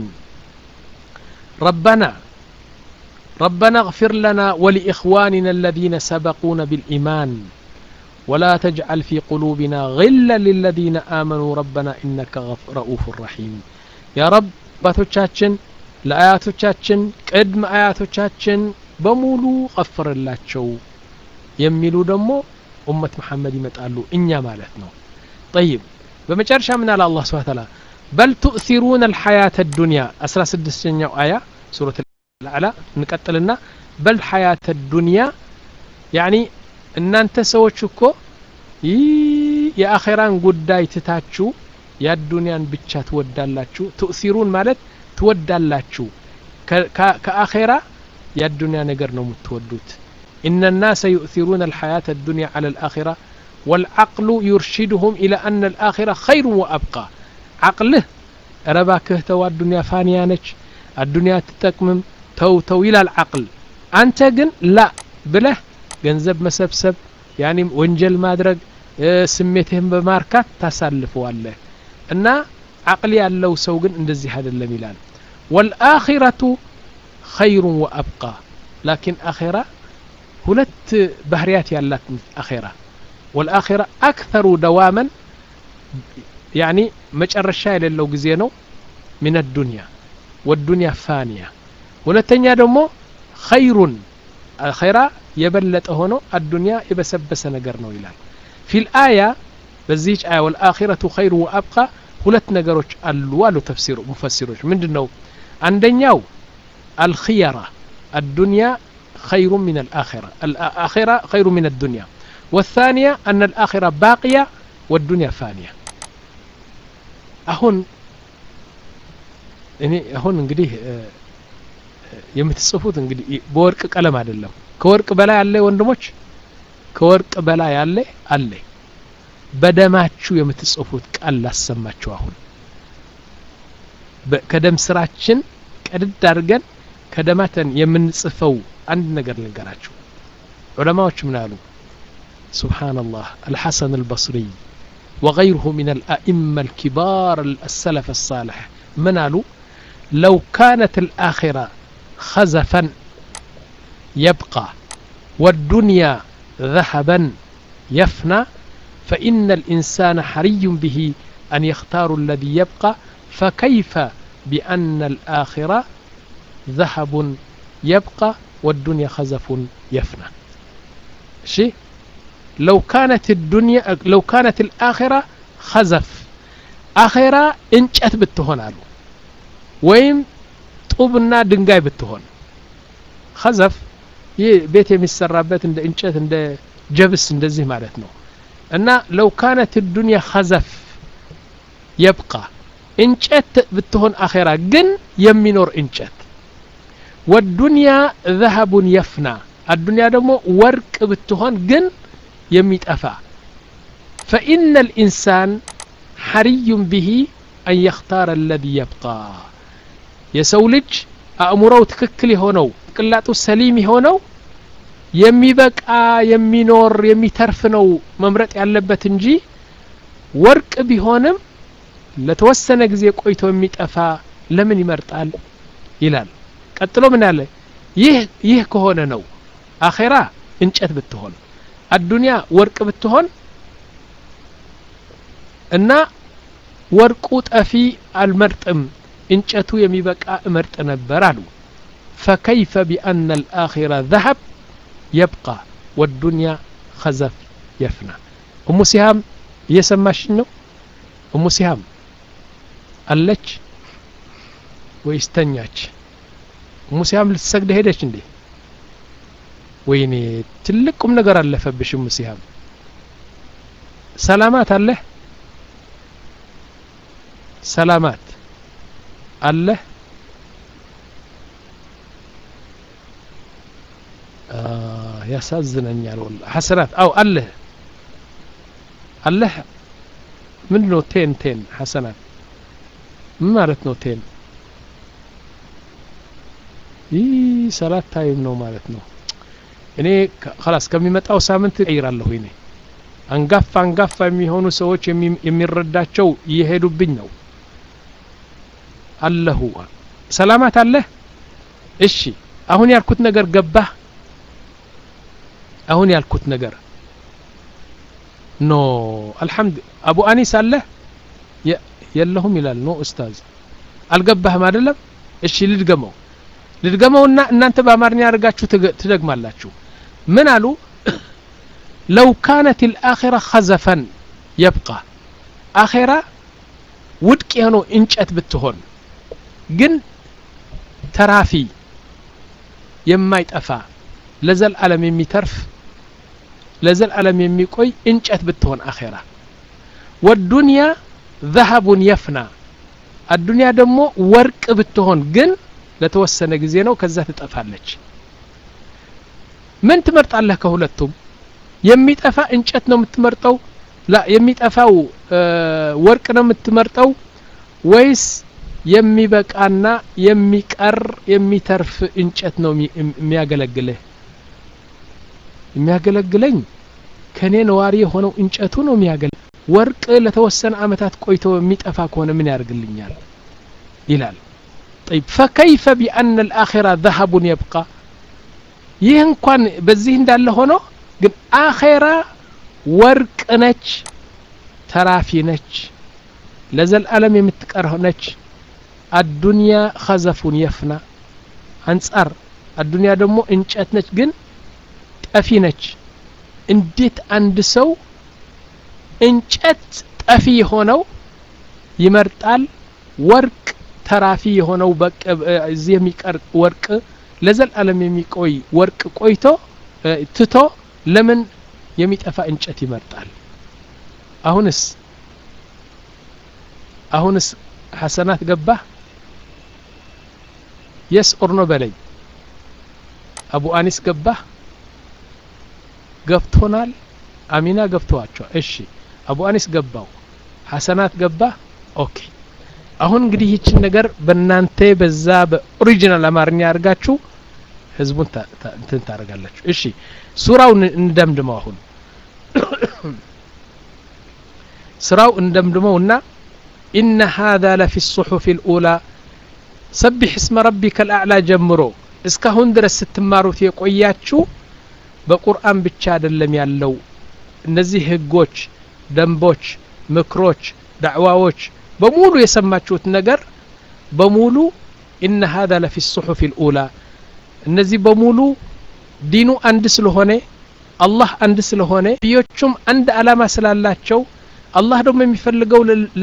ربنا ربنا اغفر لنا ولإخواننا الذين سبقونا بالإيمان ولا تجعل في قلوبنا غلا للذين آمنوا ربنا إنك رؤوف رحيم يا رب باتوቻችን ለአያቶቻችን ቅድመ አያቶቻችን በሙሉ ቀፍርላቸው የሚሉ ደግሞ ኡመት መሐመድ ይመጣሉ እኛ ማለት ነው ጠይብ በመጨረሻ ምን አለ አላህ ስብሐ ተዓላ በል ቱእሲሩነ አልሐያተ ዱንያ 16ኛው አያ ሱረት አልአዕላ እንቀጥልና በል ሐያተ ዱንያ ያኒ እናንተ ሰዎች እኮ ይህ የአኼራን ጉዳይ ትታችሁ የአዱንያን ብቻ ትወዳላችሁ ትእሲሩን ማለት ትወዳላችሁ ከአኼራ የአዱንያ ነገር ነው የምትወዱት إن الناس يؤثرون الحياة الدنيا على الآخرة والعقل يرشدهم إلى أن الآخرة خير وأبقى عقله رباكه تو الدنيا فانيانج الدنيا تتكمم تو تو إلى العقل أنت جن لا بله ገንዘብ መሰብሰብ ያኒ ወንጀል ማድረግ ስሜትህን በማርካት ታሳልፈዋለህ እና አቅል ያለው ሰው ግን እንደዚህ አይደለም ይላል ወልአኺረቱ ኸይሩን ወአብቃ ላኪን አኼራ ሁለት ባህርያት ያላት አኼራ ወልአኺራ አክተሩ ደዋመን ያኒ መጨረሻ የሌለው ጊዜ ነው ምን ዱንያ ወዱንያ ፋንያ ሁለተኛ ደግሞ ኸይሩን አኼራ የበለጠ ሆኖ አዱንያ የበሰበሰ ነገር ነው ይላል ፊል አያ በዚህች አያ ወልአኺረቱ ኸይሩ ወአብቃ ሁለት ነገሮች አሉ አሉ ተፍሲሩ ሙፈሲሮች ምንድን ነው አንደኛው አልኽየራ አዱንያ خير من الآخرة الآخرة خير من الدنيا والثانية أن الآخرة باقية والدنيا فانية أهون እኔ አሁን እንግዲህ የምትጽፉት እንግዲህ በወርቅ ቀለም አይደለም ከወርቅ በላይ አለ ወንድሞች ከወርቅ በላይ አለ አለ በደማችሁ የምትጽፉት ቃል ላሰማችሁ አሁን ከደም ስራችን ቀድድ አድርገን ከደማተን የምንጽፈው አንድ ነገር ልንገራችሁ ዑለማዎች ምን አሉ سبحان الله الحسن البصري وغيره من الأئمة الكبار السلف الصالح من قالوا لو كانت الآخرة خزفا يبقى والدنيا ذهبا يفنى فإن الإنسان حري به أن يختار الذي يبقى فكيف بأن الآخرة ذهب يبقى والدنيا خزف يفنى እሺ ለው ካነት ዱንያ ለው ካነት ልአኼራ ኸዘፍ አኼራ እንጨት ብትሆን አሉ ወይም ጡብና ድንጋይ ብትሆን ኸዘፍ ይህ ቤት የሚሰራበት እንደ እንጨት እንደ ጀብስ እንደዚህ ማለት ነው እና ለው ካነት ዱንያ ኸዘፍ የብቃ እንጨት ብትሆን አኼራ ግን የሚኖር እንጨት ወዱንያ ዘሀቡን የፍና አዱንያ ደግሞ ወርቅ ብትሆን ግን የሚጠፋ ፈኢነ ልኢንሳን ሐሪዩን ብሂ አን የኽታረ አለዚ የብቃ የሰው ልጅ አእምሮው ትክክል የሆነው ቅላጡ ሰሊም የሆነው የሚበቃ የሚኖር የሚተርፍ ነው መምረጥ ያለበት እንጂ ወርቅ ቢሆንም ለተወሰነ ጊዜ ቆይቶ የሚጠፋ ለምን ይመርጣል ይላል ቀጥሎ ምን አለ ይህ ይህ ከሆነ ነው አኼራ እንጨት ብትሆን አዱንያ ወርቅ ብትሆን እና ወርቁ ጠፊ አልመርጥም እንጨቱ የሚበቃ እመርጥ ነበር አሉ ፈከይፈ ቢአነ ልአኺራ ዘሀብ የብቃ ወዱንያ ኸዘፍ የፍና እሙ ሲሃም እየሰማሽኝ ነው እሙ ሲሃም አለች ወይስ ተኛች እሙ ሲሃም ልትሰግድ ሄደች እንዴ ወይኔ ትልቅ ቁም ነገር አለፈብሽ እሙ ሲሃም ሰላማት አለህ ሰላማት አለህ ያሳዝነኛል ወላ ሐሰናት አው አለህ አለህ ምንድን ነው ቴን ቴን ሐሰናት ምን ማለት ነው ቴን ይህ ሰላት ታይም ነው ማለት ነው እኔ ከላስ ከሚመጣው ሳምንት እቀይራለሁ እኔ አንጋፋ አንጋፋ የሚሆኑ ሰዎች የሚረዳቸው እየሄዱብኝ ነው አለሁ ሰላማት አለህ እሺ አሁን ያልኩት ነገር ገባህ አሁን ያልኩት ነገር ኖ አልሐምድ አቡ አኒስ አለህ የለሁም ይላል ኖ ኡስታዝ አልገባህም አይደለም እሺ ልድገመው ልድገመውና እናንተ በአማርኛ አድርጋችሁ ትደግማላችሁ ምን አሉ ለው ካነት ልአኼራ ኸዘፈን የብቃ አኼራ ውድቅ የሆነው እንጨት ብትሆን ግን ተራፊ የማይጠፋ ለዘልዓለም የሚተርፍ ለዘልዓለም የሚቆይ እንጨት ብትሆን አኼራ ወዱንያ ዘሀቡን የፍና አዱንያ ደግሞ ወርቅ ብትሆን ግን ለተወሰነ ጊዜ ነው ከዛ ትጠፋለች ምን ትመርጣለህ ከሁለቱም የሚጠፋ እንጨት ነው የምትመርጠው ላ የሚጠፋው ወርቅ ነው የምትመርጠው ወይስ የሚበቃና የሚቀር የሚተርፍ እንጨት ነው የሚያገለግልህ የሚያገለግለኝ ከኔ ነዋሪ የሆነው እንጨቱ ነው የሚያገለግል ወርቅ ለተወሰነ አመታት ቆይቶ የሚጠፋ ከሆነ ምን ያደርግልኛል ይላል طيب فكيف بأن الآخرة ذهب يبقى ይህ እንኳን በዚህ እንዳለ ሆኖ ግን አኼራ ወርቅ ነች ተራፊ ነች ለዘልዓለም የምትቀር ነች አዱንያ ኸዘፉን የፍና አንጻር አዱንያ ደግሞ እንጨት ነች ግን ጠፊ ነች እንዴት አንድ ሰው እንጨት ጠፊ የሆነው ይመርጣል ወርቅ ተራፊ የሆነው እዚህ የሚቀር ወርቅ ለዘላለም የሚቆይ ወርቅ ቆይቶ ትቶ ለምን የሚጠፋ እንጨት ይመርጣል አሁንስ አሁንስ ሐሰናት ገባህ የስ ኦርኖ በለኝ አቡ አኒስ ገባህ ገብቶናል አሚና ገብተዋቸዋል እሺ አቡ አኒስ ገባው ሐሰናት ገባህ ኦኬ አሁን እንግዲህ ይችን ነገር በእናንተ በዛ በኦሪጂናል አማርኛ አድርጋችሁ ህዝቡን እንትን ታደርጋላችሁ እሺ ሱራውን እንደምድመው አሁን ስራው እንደምድመው እና ኢነ ሃذا ለፊ الصحف الأولى ሰቢሕ እስመ ረቢከ الأعلى ጀምሮ እስካሁን ድረስ ስትማሩት የቆያችሁ በቁርአን ብቻ አይደለም ያለው እነዚህ ህጎች ደንቦች ምክሮች ዳዕዋዎች በሙሉ የሰማችሁት ነገር በሙሉ ኢነ ሀذا ለፊ الصحف الأولى እነዚህ በሙሉ ዲኑ አንድ ስለሆነ አላህ አንድ ስለሆነ ነቢዮቹም አንድ አላማ ስላላቸው አላህ ደግሞ የሚፈልገው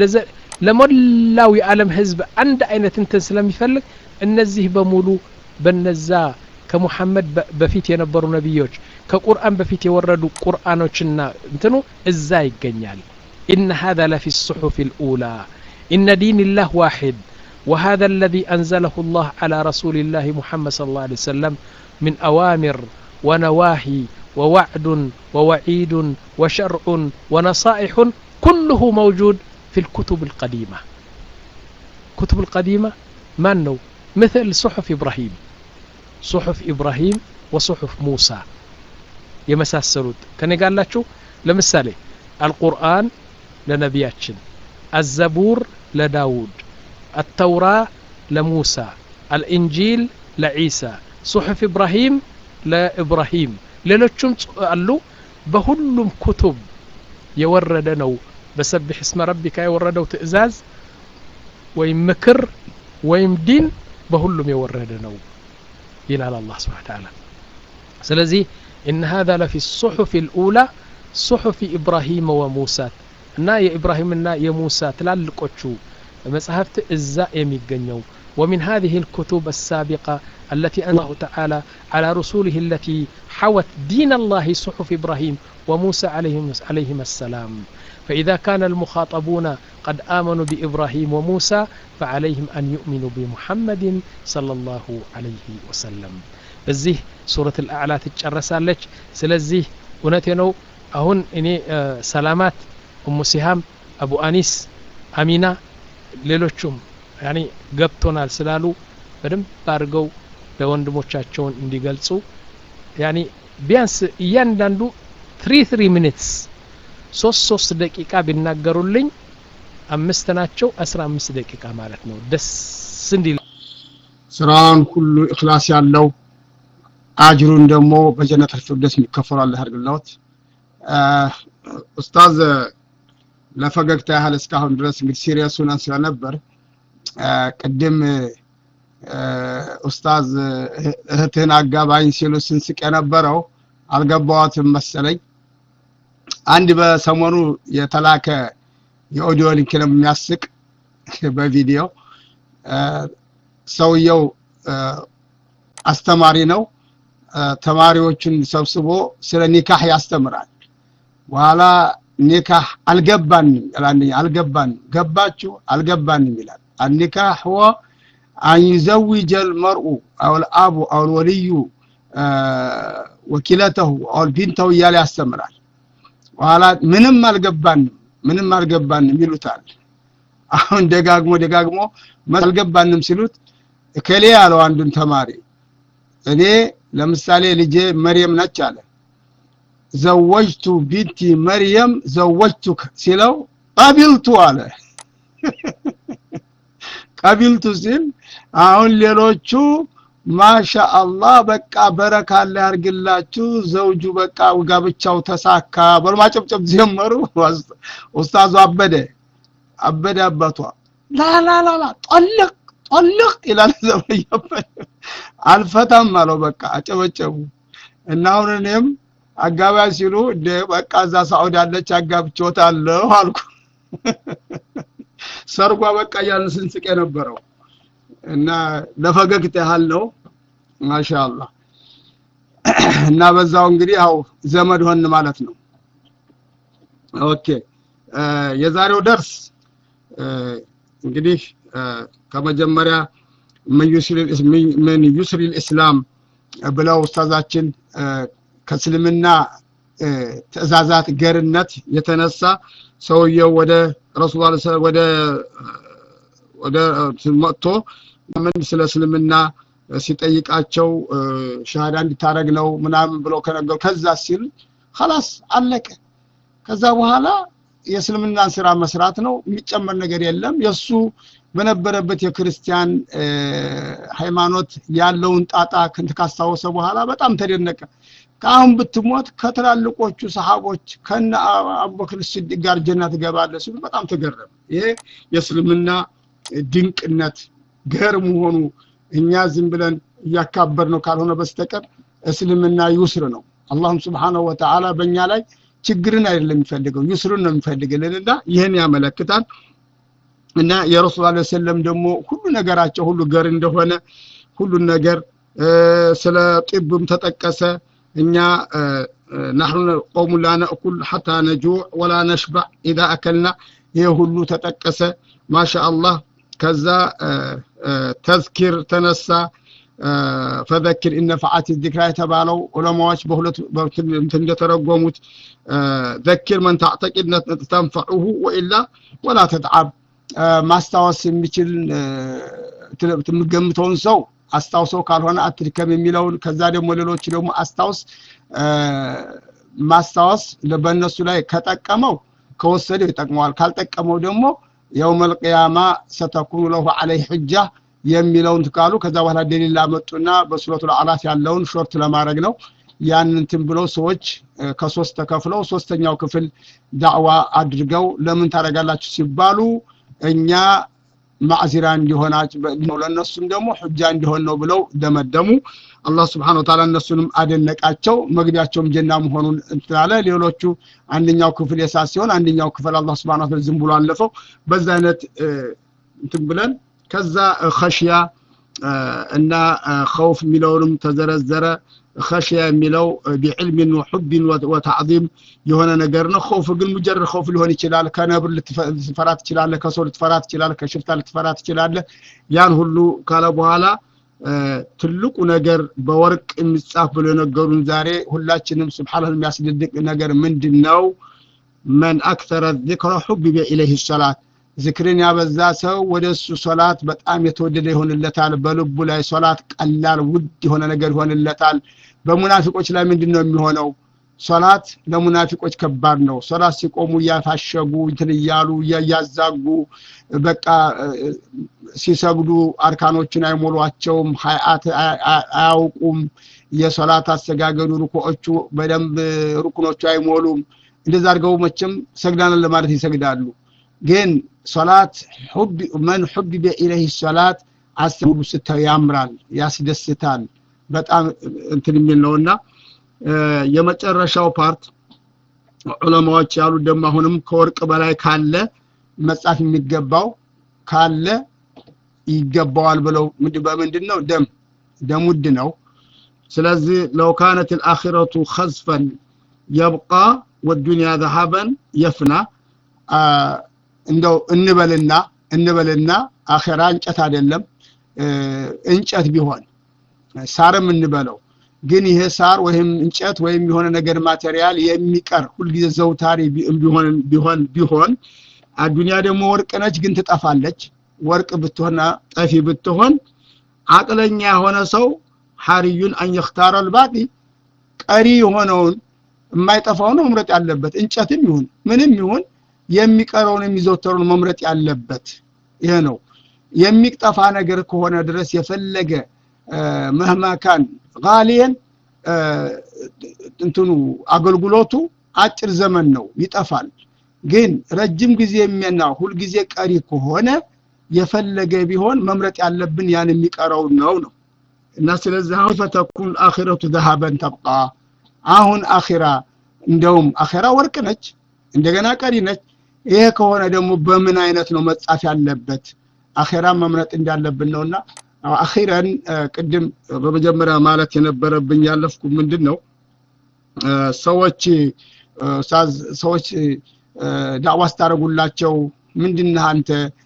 ለሞላው የዓለም ህዝብ አንድ አይነት እንትን ስለሚፈልግ እነዚህ በሙሉ በነዛ ከሙሐመድ በፊት የነበሩ ነቢዮች ከቁርአን በፊት የወረዱ ቁርአኖችና እንትኑ እዛ ይገኛል ኢነ هذا لفي الصحف الأولى إن دين الله واحد وهذا الذي أنزله الله على رسول الله محمد صلى الله عليه وسلم من أوامر ونواهي ووعد ووعيد وشرع ونصائح كله موجود في الكتب القديمة كتب القديمة ما نو مثل صحف إبراهيم صحف إبراهيم وصحف موسى የመሳሰሉት ከኔ ጋር አላችሁ ለምሳሌ አልቁርአን ለነቢያችን አዘቡር ለዳውድ አተውራ ለሙሳ አልኢንጂል ለዒሳ ሱሑፍ ኢብራሂም ለኢብራሂም ሌሎቹም አሉ በሁሉም ኩቱብ የወረደ ነው በሰብሕ እስመ ረቢካ የወረደው ትእዛዝ ወይም ምክር ወይም ዲን በሁሉም የወረደ ነው ይላል አላህ ስብሓን ተዓላ ስለዚህ إن هذا لفي الصحف الأولى صحف إبراهيم وموسى እና የኢብራሂምና የሙሳ ትላልቆቹ መጽሐፍት እዛ የሚገኘው ومن هذه الكتب السابقة التي أنزله تعالى على رسوله التي حوت دين الله صحف إبراهيم وموسى عليهم, عليهم السلام فإذا كان المخاطبون قد آمنوا بإبراهيم وموسى فعليهم أن يؤمنوا بمحمد صلى الله عليه وسلم በዚህ ሱረት አልአዕላ ትጨረሳለች ስለዚህ እውነቴ ነው አሁን እኔ ሰላማት እሙ ሲሃም አቡ አኒስ አሚና ሌሎቹም ያኒ ገብቶናል ስላሉ በደንብ አድርገው ለወንድሞቻቸውን እንዲገልጹ ያኒ ቢያንስ እያንዳንዱ ትሪ ትሪ ሚኒትስ ሶስት ሶስት ደቂቃ ቢናገሩልኝ አምስት ናቸው አስራ አምስት ደቂቃ ማለት ነው ደስ እንዲል ስራውን ሁሉ እክላስ ያለው አጅሩን ደግሞ በጀነት ፊርደውስ የሚከፈሉ አላህ ያድርግልዎት። ኡስታዝ ለፈገግታ ያህል እስካሁን ድረስ እንግዲህ ሲሪየስ ሆነን ስለነበር ቅድም ኡስታዝ እህትህን አጋባኝ ሲሉ ስንስቅ የነበረው አልገባዋትም መሰለኝ። አንድ በሰሞኑ የተላከ የኦዲዮ ሊንክ ነው የሚያስቅ በቪዲዮ ሰውየው አስተማሪ ነው። ተማሪዎቹን ሰብስቦ ስለ ኒካህ ያስተምራል። በኋላ ኒካህ አልገባንም ይላል። አልገባንም ገባችሁ አልገባንም ይላል። النكاح هو أن يزوج المرء أو الأب أو الولي وكلته أو بنته እያለ ያስተምራል። በኋላ ምንም አልገባንም ምንም አልገባንም ይሉታል። አሁን ደጋግሞ ደጋግሞ አልገባንም ሲሉት እከሌ ያለው አንዱን ተማሪ እኔ ለምሳሌ ልጄ መርየም ነች አለ ዘወጅቱ ቢንቲ መርየም ዘወጅቱክ ሲለው ቀቢልቱ አለ ቀቢልቱ ሲል አሁን ሌሎቹ ማሻ አላህ በቃ በረካ ላይ ያርግላችሁ ዘውጁ በቃ ጋብቻው ተሳካ በሉ ማጨብጨብ ጀመሩ ኡስታዙ አበደ አበደ አባቷ ላላላላ ጠልቅ ጠልቅ ይላል ዘበየበ አልፈታም አለው በቃ አጨበጨቡ እና አሁን እኔም አጋባይ ሲሉ እንደ በቃ እዛ ሳዑዲ አለች አጋብቼዎታለሁ አልኩ ሰርጓ በቃ እያልን ስንስቅ የነበረው እና ለፈገግታ ያህል ነው ማሻአላህ እና በዛው እንግዲህ ያው ዘመድ ሆን ማለት ነው ኦኬ የዛሬው ደርስ እንግዲህ ከመጀመሪያ ምን ዩስሪ ልእስላም ብለው ኡስታዛችን ከእስልምና ትእዛዛት ገርነት የተነሳ ሰውየው ወደ ረሱል ወደ ወደ መጥቶ ምን ስለ እስልምና ሲጠይቃቸው ሻሃዳ እንዲታረግ ነው ምናምን ብለው ከነገሩ ከዛ ሲል خلاص አለቀ ከዛ በኋላ የእስልምናን ስራ መስራት ነው የሚጨመር ነገር የለም የሱ በነበረበት የክርስቲያን ሃይማኖት ያለውን ጣጣ ክንት ካስታወሰ በኋላ በጣም ተደነቀ ከአሁን ብትሞት ከትላልቆቹ ሰሃቦች ከነ አቡበክር ስዲቅ ጋር ጀና ትገባለህ ሲሉ በጣም ተገረመ ይሄ የእስልምና ድንቅነት ገር መሆኑ እኛ ዝም ብለን እያካበር ነው ካልሆነ በስተቀር እስልምና ይውስር ነው አላህም ስብሓነሁ ወተዓላ በእኛ ላይ ችግርን አይደለም የሚፈልገው ዩስሩን ነው የሚፈልግልን እና ይህን ያመለክታል እና የረሱል ላ ሰለም ደግሞ ሁሉ ነገራቸው ሁሉ ገር እንደሆነ ሁሉን ነገር ስለ ጢብም ተጠቀሰ እኛ ናሕኑ ቆሙ ላ ነእኩል ሓታ ነጁዕ ወላ ነሽባዕ ኢዛ አከልና ይህ ሁሉ ተጠቀሰ ማሻ አላህ ከዛ ተዝኪር ተነሳ ፈዘኪር ኢነ ፈዓቲ ዚክራ የተባለው ዑለማዎች በሁለት እንደተረጎሙት ዘኪር መን ታዕተቂድ ተንፈዑሁ ወኢላ ወላ ተትዓብ ማስታወስ የሚችል የምገምተውን ሰው አስታውሰው ካልሆነ አትድከም የሚለውን ከዛ ደግሞ ሌሎች ደግሞ አስታውስ ማስታወስ በእነሱ ላይ ከጠቀመው ከወሰደው ይጠቅመዋል ካልጠቀመው ደግሞ የውመል ቅያማ ሰተኩኑ ለሁ አለይህ ሕጃ የሚለውን ትካሉ ከዛ በኋላ ደሊል ላመጡና በሱረቱ አላፍ ያለውን ሾርት ለማድረግ ነው ያንንትን ብለው ሰዎች ከሶስት ተከፍለው ሶስተኛው ክፍል ዳዕዋ አድርገው ለምን ታደርጋላችሁ ሲባሉ እኛ ማዕዚራ እንዲሆናቸው ለእነሱም ደግሞ ሕጃ እንዲሆን ነው ብለው ደመደሙ አላህ ስብሓን ወተዓላ እነሱንም አደነቃቸው መግቢያቸውም ጀና መሆኑን እንትላለ ሌሎቹ አንደኛው ክፍል የሳት ሲሆን አንደኛው ክፍል አላህ ስብሓን ወተዓላ ዝም ብሎ አለፈው በዛ አይነት እንትን ብለን ከዛ ኸሽያ እና ኸውፍ የሚለውንም ተዘረዘረ ኸሽያ የሚለው ቢዕልሚን ወሑቢን ወተዕዚም የሆነ ነገር ነው ኸውፍ ግን ሙጀረድ ኸውፍ ሊሆን ይችላል ከነብር ልትፈራ ትችላለ ከሰው ልትፈራ ትችላለ ከሽፍታ ልትፈራ ትችላለ ያን ሁሉ ካለ በኋላ ትልቁ ነገር በወርቅ የሚጻፍ ብሎ የነገሩን ዛሬ ሁላችንም ስብሓን የሚያስደንቅ ነገር ምንድን ነው መን አክተረ ዚክረ ሑቢበ ኢለይህ ሰላት ዝክርን ያበዛ ሰው ወደ እሱ ሶላት በጣም የተወደደ ይሆንለታል በልቡ ላይ ሶላት ቀላል ውድ የሆነ ነገር ይሆንለታል በሙናፊቆች ላይ ምንድን ነው የሚሆነው ሶላት ለሙናፊቆች ከባድ ነው ሶላት ሲቆሙ እያፋሸጉ እንትን እያሉ እያዛጉ በቃ ሲሰግዱ አርካኖችን አይሞሏቸውም ሀይአት አያውቁም የሶላት አሰጋገዱ ሩኩዎቹ በደንብ ሩኩኖቹ አይሞሉም እንደዛ አድርገው መቼም ሰግዳንን ለማለት ይሰግዳሉ ግን ሶላት መን ሑቢበ ኢለይህ ሶላት አስቡሉ ስታዩ ያምራል ያስደስታል በጣም እንትን የሚል ነውና የመጨረሻው ፓርት ዑለማዎች ያሉት ደግሞ አሁንም ከወርቅ በላይ ካለ መጻፍ የሚገባው ካለ ይገባዋል ብለው በምንድን ነው ደም ደም ውድ ነው ስለዚህ ለው ካነት ልአኪረቱ ከዝፈን የብቃ ወዱንያ ዘሀበን የፍና እንደው እንበልና እንበልና አኼራ እንጨት አይደለም እንጨት ቢሆን ሳርም እንበለው ግን ይሄ ሳር ወይም እንጨት ወይም የሆነ ነገር ማቴሪያል የሚቀር ሁልጊዜ ዘውታሪ ቢሆን ቢሆን ቢሆን አዱንያ ደግሞ ወርቅ ነች ግን ትጠፋለች ወርቅ ብትሆንና ጠፊ ብትሆን አቅለኛ የሆነ ሰው ሐሪዩን አን የኽታረ ልባቂ ቀሪ የሆነውን የማይጠፋውን መምረጥ ያለበት እንጨትም ይሁን ምንም ይሁን የሚቀረውን የሚዘወተሩን መምረጥ ያለበት ይሄ ነው የሚጠፋ ነገር ከሆነ ድረስ የፈለገ መህማካን ጋሊየን እንትኑ አገልግሎቱ አጭር ዘመን ነው ይጠፋል ግን ረጅም ጊዜ የሚና ሁልጊዜ ቀሪ ከሆነ የፈለገ ቢሆን መምረጥ ያለብን ያን የሚቀረው ነው ነው እና ስለዚህ አሁን ፈተኩን አኺረቱ ዘሃበን ተብቃ አሁን አኺራ እንደውም አኺራ ወርቅ ነች እንደገና ቀሪ ነች ይሄ ከሆነ ደግሞ በምን አይነት ነው መጻፍ ያለበት አኼራ መምረጥ እንዳለብን ነውና አኺረን ቅድም በመጀመሪያ ማለት የነበረብኝ ያለፍኩ ምንድን ነው ሰዎች ሰዎች ዳዕዋ ስታደረጉላቸው ምንድነህ አንተ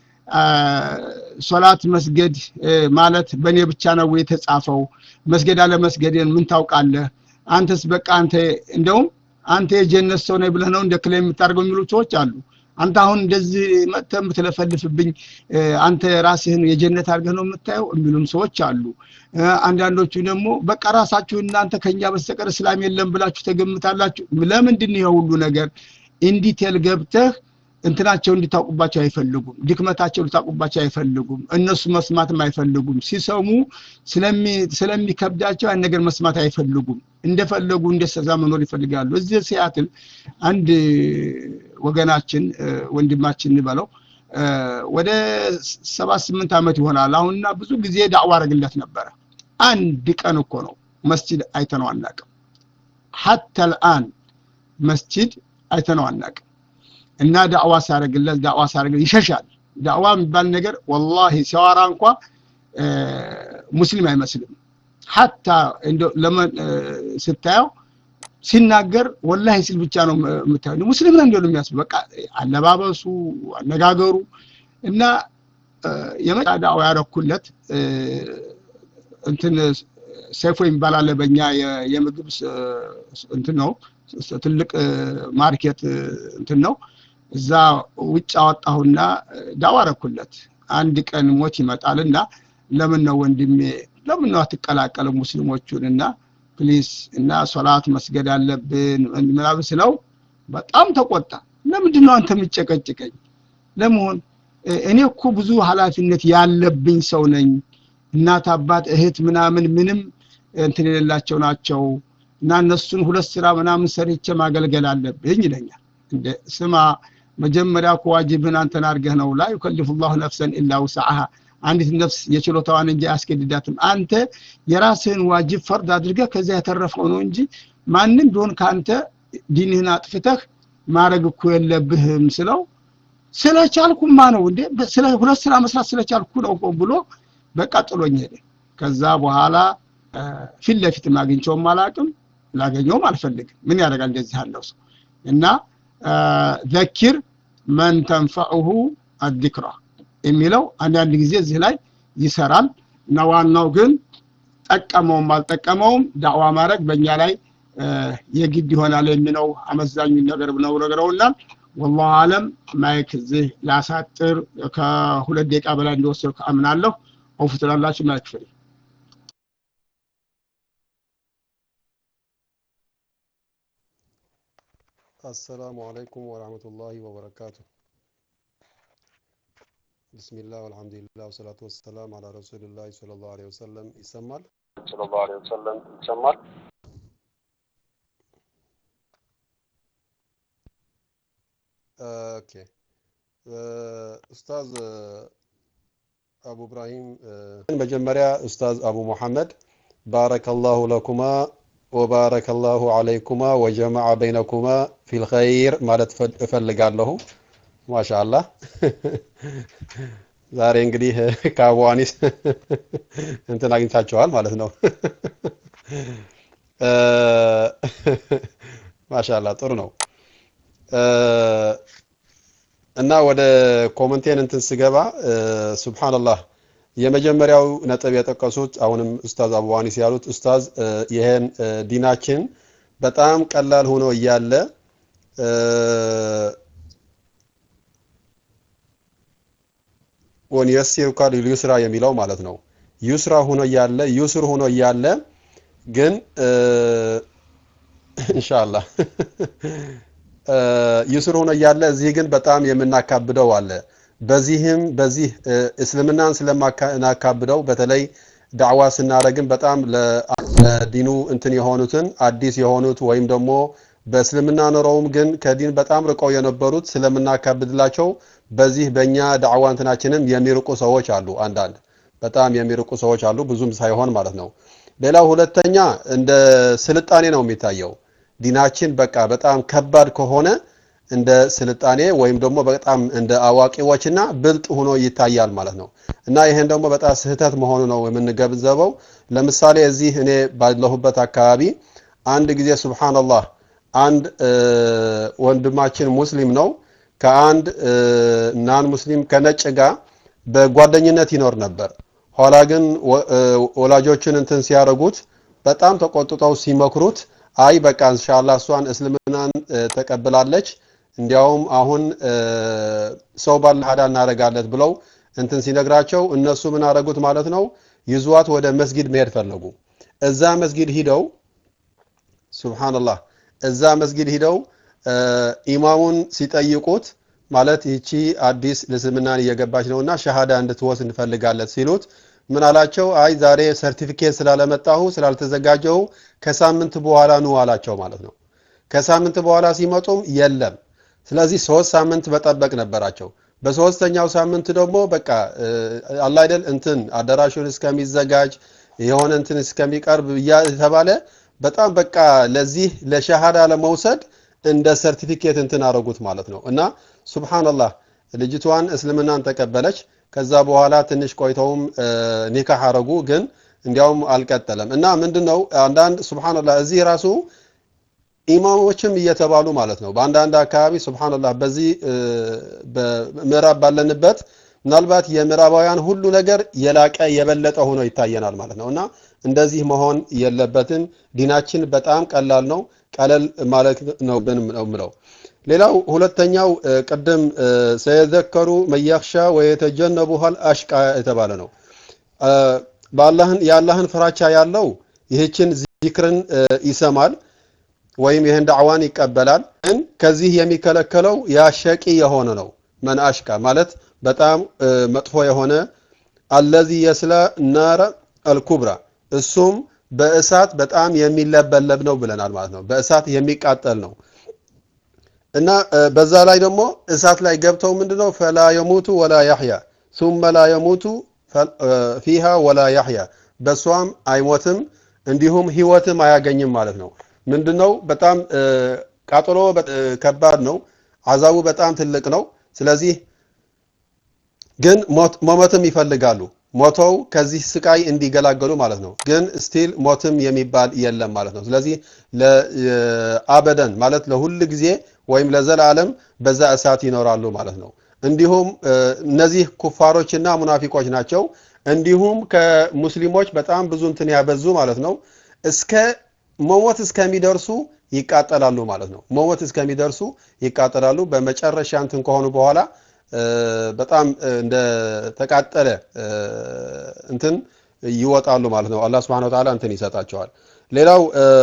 ሶላት መስገድ ማለት በእኔ ብቻ ነው የተጻፈው መስገድ አለ መስገድን ምን ታውቃለህ አንተስ በቃ አንተ እንደውም አንተ የጀነት ሰው ነህ ብለህ ነው እንደ ክለ የምታደርገው የሚሉ ሰዎች አሉ አንተ አሁን እንደዚህ መጥተህ የምትለፈልፍብኝ አንተ ራስህን የጀነት አድርገህ ነው የምታየው የሚሉም ሰዎች አሉ አንዳንዶቹ ደግሞ በቃ ራሳችሁ እናንተ ከኛ በስተቀር እስላም የለም ብላችሁ ተገምታላችሁ ለምንድን ይሄ ሁሉ ነገር ኢንዲቴል ገብተህ እንትናቸው እንዲታውቁባቸው አይፈልጉም ድክመታቸው እንዲታውቁባቸው አይፈልጉም እነሱ መስማትም አይፈልጉም ሲሰሙ ስለሚከብዳቸው ያን ነገር መስማት አይፈልጉም እንደፈለጉ እንደሰዛ መኖር ይፈልጋሉ እዚህ ሲያትል አንድ ወገናችን ወንድማችን እንበለው ወደ ሰባት ስምንት ዓመት ይሆናል አሁንና ብዙ ጊዜ ዳዕዋ አረግለት ነበረ አንድ ቀን እኮ ነው መስጂድ አይተነው አናቅም ሐተ ልአን መስጂድ አይተነው አናውቅም እና ዳዕዋ ሲያደርግለት ዳዕዋ ሲያደርግለት ይሸሻል ዳዕዋ የሚባል ነገር ወላሂ ሲያወራ እንኳ ሙስሊም አይመስልም ሐታ ለመን ስታየው ሲናገር ወላሂ ሲል ብቻ ነው የምታየው ሙስሊም ነው እንደሆነ የሚያስብ በቃ አለባበሱ አነጋገሩ እና የመጣ ዳዕዋ ያረኩለት እንትን ሰይፎ የሚባል አለ በእኛ የምግብ እንትን ነው ትልቅ ማርኬት እንትን ነው እዛ ውጭ አወጣሁና ዳዋ አረኩለት አንድ ቀን ሞት ይመጣልና ለምን ነው ወንድሜ ለምን ነው አትቀላቀልም ሙስሊሞቹን እና ፕሊስ እና ሶላት መስገድ አለብን ምናምን ስለው በጣም ተቆጣ ለምንድን ነው አንተ የምጨቀጭቀኝ ለመሆን እኔ እኮ ብዙ ኃላፊነት ያለብኝ ሰው ነኝ እናት አባት እህት ምናምን ምንም እንትን የሌላቸው ናቸው እና እነሱን ሁለት ስራ ምናምን ሰርቼ ማገልገል አለብኝ ይለኛል እንደ ስማ መጀመሪያ እኮ ዋጅብህን አንተን አድርገህ ነው ላ ዩከልፍ ላሁ ነፍሰን ኢላ ውስዓሃ አንዲት ነፍስ የችሎታዋን እንጂ አያስገድዳትም አንተ የራስህን ዋጅብ ፈርድ አድርገህ ከዚያ የተረፈው ነው እንጂ ማንም ቢሆን ከአንተ ዲንህን አጥፍተህ ማድረግ እኮ የለብህም ስለው ስለቻልኩማ ነው እንዴ ሁለት ስራ መስራት ስለቻልኩ ነው ብሎ በቃ ጥሎኝ ሄደ ከዛ በኋላ ፊት ለፊት አግኝቸውም አላቅም ላገኘውም አልፈልግም ምን ያደርጋል እንደዚህ ያለው ሰው እና ዘኪር መን ተንፈዑሁ አዚክራ የሚለው አንዳንድ ጊዜ እዚህ ላይ ይሰራል እና ዋናው ግን ጠቀመውም አልጠቀመውም ዳዕዋ ማድረግ በእኛ ላይ የግድ ይሆናል የሚለው አመዛኙ ነገር ነው ነግረውናል ወላሁ አለም ማይክ እዚህ ላሳጥር ከሁለት ደቂቃ በላይ እንደወሰድኩ አምናለሁ አውፍ ትላላችሁ ማይክ ፍሪ السلام عليكم ورحمة الله وبركاته بسم الله والحمد لله والصلاة والسلام على رسول الله صلى الله عليه وسلم يسمال صلى الله عليه وسلم يسمال اوكي ኡስታዝ አቡ ኢብራሂም መጀመሪያ ኡስታዝ አቡ ሙሐመድ ባረከላሁ ለኩማ ወባረከላሁ አለይኩማ ወጀመዐ በይነኩማ ፊል ኸይር ማለት እፈልጋለሁ። ማሻአላህ ዛሬ እንግዲህ ከአቡ አኒስ እንትን አግኝታችኋል ማለት ነው። ማሻአላህ ጥሩ ነው። እና ወደ ኮመንቴን እንትን ስገባ ሱብሃንአላህ የመጀመሪያው ነጥብ የጠቀሱት አሁንም ኡስታዝ አቡዋኒስ ያሉት ኡስታዝ ይሄን ዲናችን በጣም ቀላል ሆኖ እያለ ወንየሲሩካ ሊልዩስራ የሚለው ማለት ነው። ዩስራ ሆኖ እያለ ዩስር ሆኖ እያለ ግን ኢንሻአላህ ዩስር ሆኖ እያለ እዚህ ግን በጣም የምናካብደው አለ። በዚህም በዚህ እስልምናን ስለማናካብደው በተለይ ዳዕዋ ስናደረግን በጣም ለዲኑ እንትን የሆኑትን አዲስ የሆኑት ወይም ደግሞ በእስልምና ኖረውም ግን ከዲን በጣም ርቀው የነበሩት ስለምናካብድላቸው በዚህ በእኛ ዳዕዋ እንትናችንም የሚርቁ ሰዎች አሉ። አንዳንድ በጣም የሚርቁ ሰዎች አሉ፣ ብዙም ሳይሆን ማለት ነው። ሌላው ሁለተኛ እንደ ስልጣኔ ነው የሚታየው። ዲናችን በቃ በጣም ከባድ ከሆነ እንደ ስልጣኔ ወይም ደግሞ በጣም እንደ አዋቂዎችና ብልጥ ሆኖ ይታያል ማለት ነው። እና ይሄን ደግሞ በጣም ስህተት መሆኑ ነው የምንገንዘበው። ለምሳሌ እዚህ እኔ ባለሁበት አካባቢ አንድ ጊዜ ሱብሃንአላህ አንድ ወንድማችን ሙስሊም ነው ከአንድ ናን ሙስሊም ከነጭ ጋር በጓደኝነት ይኖር ነበር። ኋላ ግን ወላጆችን እንትን ሲያደርጉት በጣም ተቆጥተው ሲመክሩት አይ በቃ ኢንሻአላህ እሷን እስልምናን ተቀብላለች እንዲያውም አሁን ሰው ባለ ሀዳ እናደርጋለት ብለው እንትን ሲነግራቸው እነሱ ምን አደረጉት ማለት ነው ይዟት ወደ መስጊድ መሄድ ፈለጉ እዛ መስጊድ ሂደው ሱብሃንአላህ እዛ መስጊድ ሂደው ኢማሙን ሲጠይቁት ማለት ይቺ አዲስ እስልምናን እየገባች ነውና ሸሃዳ እንድትወስድ እንፈልጋለን ሲሉት ምን አላቸው? አይ ዛሬ ሰርቲፊኬት ስላለመጣሁ ስላልተዘጋጀሁ ከሳምንት በኋላ ኑ አላቸው ማለት ነው። ከሳምንት በኋላ ሲመጡም የለም። ስለዚህ ሶስት ሳምንት መጠበቅ ነበራቸው። በሶስተኛው ሳምንት ደግሞ በቃ አላ አይደል እንትን አዳራሹን እስከሚዘጋጅ የሆነ እንትን እስከሚቀርብ እየተባለ በጣም በቃ ለዚህ ለሸሃዳ ለመውሰድ እንደ ሰርቲፊኬት እንትን አረጉት ማለት ነው እና ሱብሃንአላህ ልጅቷን እስልምናን ተቀበለች ከዛ በኋላ ትንሽ ቆይተውም ኒካህ አረጉ ግን እንዲያውም አልቀጠለም እና ምንድነው አንዳንድ ሱብሃንአላህ እዚህ ራሱ ኢማሞችም እየተባሉ ማለት ነው በአንዳንድ አካባቢ ሱብሃንአላህ በዚህ ምዕራብ ባለንበት ምናልባት የምዕራባውያን ሁሉ ነገር የላቀ የበለጠ ሆኖ ይታየናል ማለት ነው እና እንደዚህ መሆን የለበትም ዲናችን በጣም ቀላል ነው ቀለል ማለት ነው ነው ምለው ሌላው ሁለተኛው ቅድም ሰየዘከሩ መያክሻ ወየተጀነቡሃል አሽቃ የተባለ ነው በአላህን የአላህን ፍራቻ ያለው ይህችን ዚክርን ይሰማል ወይም ይህን ዳዕዋን ይቀበላል ግን ከዚህ የሚከለከለው ያሸቂ የሆነ ነው መን አሽቃ ማለት በጣም መጥፎ የሆነ አለዚ የስለ ናረ አልኩብራ እሱም በእሳት በጣም የሚለበለብ ነው ብለናል ማለት ነው በእሳት የሚቃጠል ነው እና በዛ ላይ ደግሞ እሳት ላይ ገብተው ምንድነው ፈላ የሙቱ ወላ ያህያ ثم لا يموت ፊሃ ወላ ያህያ በሷም አይሞትም እንዲሁም ህይወትም አያገኝም ማለት ነው ምንድነው በጣም ቃጠሎ ከባድ ነው አዛቡ በጣም ትልቅ ነው ስለዚህ ግን መሞትም ይፈልጋሉ ሞተው ከዚህ ስቃይ እንዲገላገሉ ማለት ነው ግን ስቲል ሞትም የሚባል የለም ማለት ነው ስለዚህ አበደን ማለት ለሁል ጊዜ ወይም ለዘላለም በዛ እሳት ይኖራሉ ማለት ነው እንዲሁም እነዚህ ኩፋሮችና ሙናፊቆች ናቸው እንዲሁም ከሙስሊሞች በጣም ብዙ እንትን ያበዙ ማለት ነው እስከ መሞት እስከሚደርሱ ይቃጠላሉ ማለት ነው መሞት እስከሚደርሱ ይቃጠላሉ በመጨረሻ እንትን ከሆኑ በኋላ በጣም እንደ ተቃጠለ እንትን ይወጣሉ ማለት ነው አላህ Subhanahu Wa Ta'ala እንትን ይሰጣቸዋል ሌላው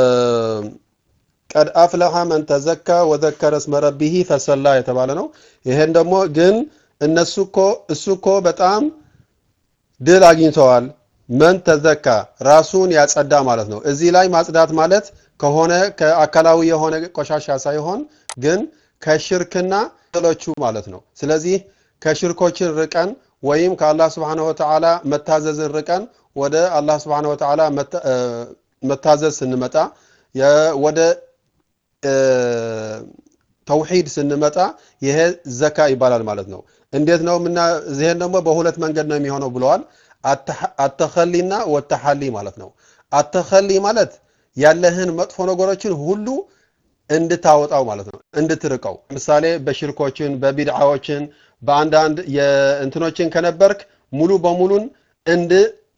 ቀድ አፍለሐ መን ተዘካ ወዘከረ እስመ ረቢሂ ፈሰላ የተባለ ነው ይሄን ደግሞ ግን እነሱ እኮ እሱ እኮ በጣም ድል አግኝተዋል መን ተዘካ ራሱን ያጸዳ ማለት ነው እዚህ ላይ ማጽዳት ማለት ከሆነ ከአካላዊ የሆነ ቆሻሻ ሳይሆን ግን ከሽርክና ሌሎቹ ማለት ነው ስለዚህ ከሽርኮችን ርቀን ወይም ከአላህ Subhanahu Wa Ta'ala መታዘዝን ርቀን ወደ አላህ Subhanahu Wa Ta'ala መታዘዝ ስንመጣ ወደ ተውሂድ ስንመጣ ይሄ ዘካ ይባላል ማለት ነው እንዴት ነው ምና ይሄን ደግሞ በሁለት መንገድ ነው የሚሆነው ብለዋል አተኸሊና ወተሐሊ ማለት ነው አተኸሊ ማለት ያለህን መጥፎ ነገሮችን ሁሉ እንድታወጣው ማለት ነው እንድትርቀው ምሳሌ በሽርኮችን በቢድዓዎችን በአንዳንድ የእንትኖችን ከነበርክ ሙሉ በሙሉን እንድ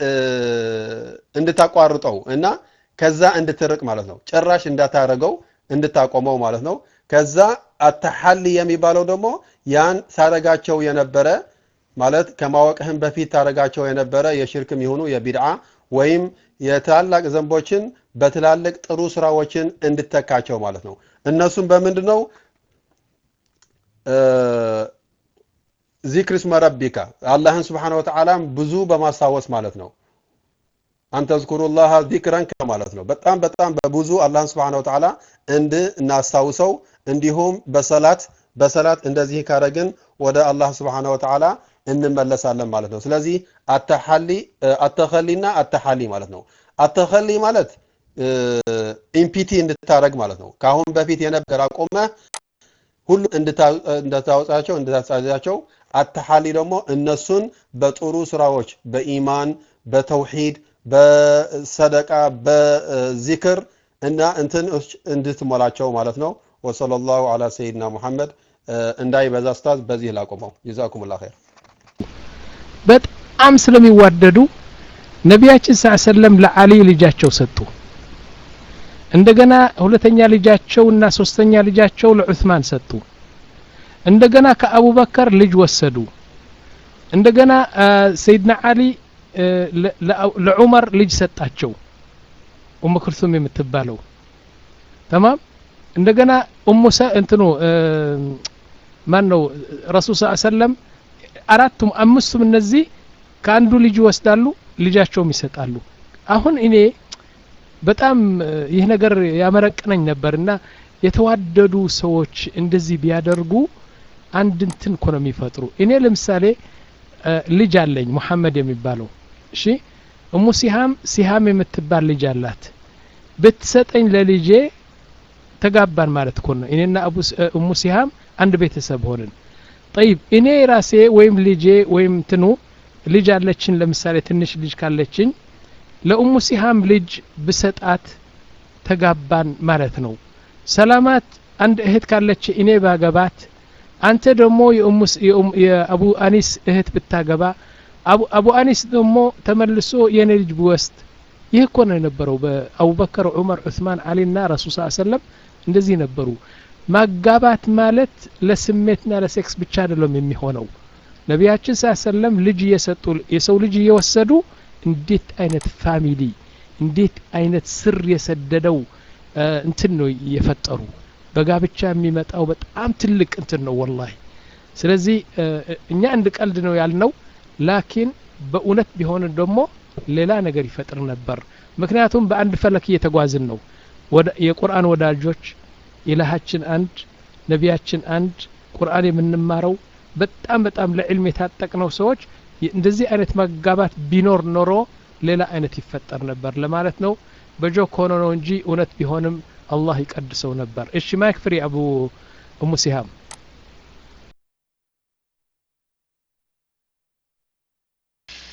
እንድታቋርጠው እና ከዛ እንድትርቅ ማለት ነው ጭራሽ እንዳታረገው እንድታቆመው ማለት ነው ከዛ አተሐሊ የሚባለው ደግሞ ያን ታረጋቸው የነበረ ማለት ከማወቅህም በፊት ታረጋቸው የነበረ የሽርክም ይሁኑ የቢድዓ ወይም የታላቅ ዘንቦችን በትላልቅ ጥሩ ስራዎችን እንድተካቸው ማለት ነው እነሱም በምንድን ነው ዚክር እስመ ረቢካ አላህን ስብሓን ወተዓላ ብዙ በማስታወስ ማለት ነው አንተ ዝኩሩላህ ዚክረን ማለት ነው በጣም በጣም በብዙ አላህን ስብሓን ወተዓላ እንድናስታውሰው እንዲሁም በሰላት በሰላት እንደዚህ ካረግን ወደ አላህ ስብሓን ወተዓላ እንመለሳለን ማለት ነው ስለዚህ አተሐሊ አተኸሊና አተሐሊ ማለት ነው አተኸሊ ማለት ኢምፒቲ እንድታረግ ማለት ነው ከአሁን በፊት የነበር አቆመ ሁሉ እንድታወጣቸው እንድታጻዳቸው አተሐሊ ደግሞ እነሱን በጥሩ ስራዎች በኢማን በተውሂድ በሰደቃ በዚክር እና እንትን እንድትሞላቸው ማለት ነው ወሰለላሁ ዐላ ሰይድና ሙሐመድ እንዳይበዛ ስታዝ በዚህ ላቆመው ጀዛኩሙላህ ኸይር በጣም ስለሚዋደዱ ነቢያችን ስ ሰለም ለአሊ ልጃቸው ሰጡ እንደገና ሁለተኛ ልጃቸው እና ሶስተኛ ልጃቸው ለዑስማን ሰጡ እንደገና ከአቡበከር ልጅ ወሰዱ እንደገና ሰይድና አሊ ለዑመር ልጅ ሰጣቸው ኡሙ ክልሱም የምትባለው ተማም እንደገና ኡሙ እንትኑ ማን ነው ረሱል ስ ሰለም አራቱም አምስቱም እነዚህ ከአንዱ ልጅ ይወስዳሉ ልጃቸውም ይሰጣሉ አሁን እኔ በጣም ይህ ነገር ያመረቅነኝ ነበርና የተዋደዱ ሰዎች እንደዚህ ቢያደርጉ አንድ እንትን እኮ ነው የሚፈጥሩ እኔ ለምሳሌ ልጅ አለኝ ሙሐመድ የሚባለው እሺ እሙ ሲሃም ሲሃም የምትባል ልጅ አላት ብትሰጠኝ ለልጄ ተጋባን ማለት እኮ ነው እኔና አቡ እሙ ሲሃም አንድ ቤተሰብ ሆንን ጠይብ እኔ ራሴ ወይም ልጄ ወይም ትኑ ልጅ አለችን ለምሳሌ ትንሽ ልጅ ካለችኝ ለኡሙ ሲሃም ልጅ ብሰጣት ተጋባን ማለት ነው ሰላማት አንድ እህት ካለች እኔ ባገባት አንተ ደግሞ የአቡ አኒስ እህት ብታገባ አቡ አኒስ ደግሞ ተመልሶ የኔ ልጅ ብወስድ ይህ እኮ ነው የነበረው በአቡበከር ዑመር ዑስማን አሊና ረሱል ስ ሰለም እንደዚህ ነበሩ ማጋባት ማለት ለስሜትና ለሴክስ ብቻ አይደለም የሚሆነው ነቢያችን ስ ሰለም ልጅ እየሰጡ የሰው ልጅ እየወሰዱ እንዴት አይነት ፋሚሊ እንዴት አይነት ስር የሰደደው እንትን ነው እየፈጠሩ በጋብቻ የሚመጣው በጣም ትልቅ እንትን ነው ወላሂ ስለዚህ እኛ እንድ ቀልድ ነው ያልነው ላኪን በእውነት ቢሆን ደግሞ ሌላ ነገር ይፈጥር ነበር ምክንያቱም በአንድ ፈለክ እየተጓዝን ነው የቁርአን ወዳጆች ኢላሃችን አንድ ነቢያችን አንድ ቁርአን የምንማረው በጣም በጣም ለዕልም የታጠቅነው ሰዎች እንደዚህ አይነት መጋባት ቢኖር ኖሮ ሌላ አይነት ይፈጠር ነበር ለማለት ነው በጆክ ሆኖ ነው እንጂ እውነት ቢሆንም አላህ ይቀድሰው ነበር እሺ ማይክ ፍሪ አቡ እሙ ሲሃም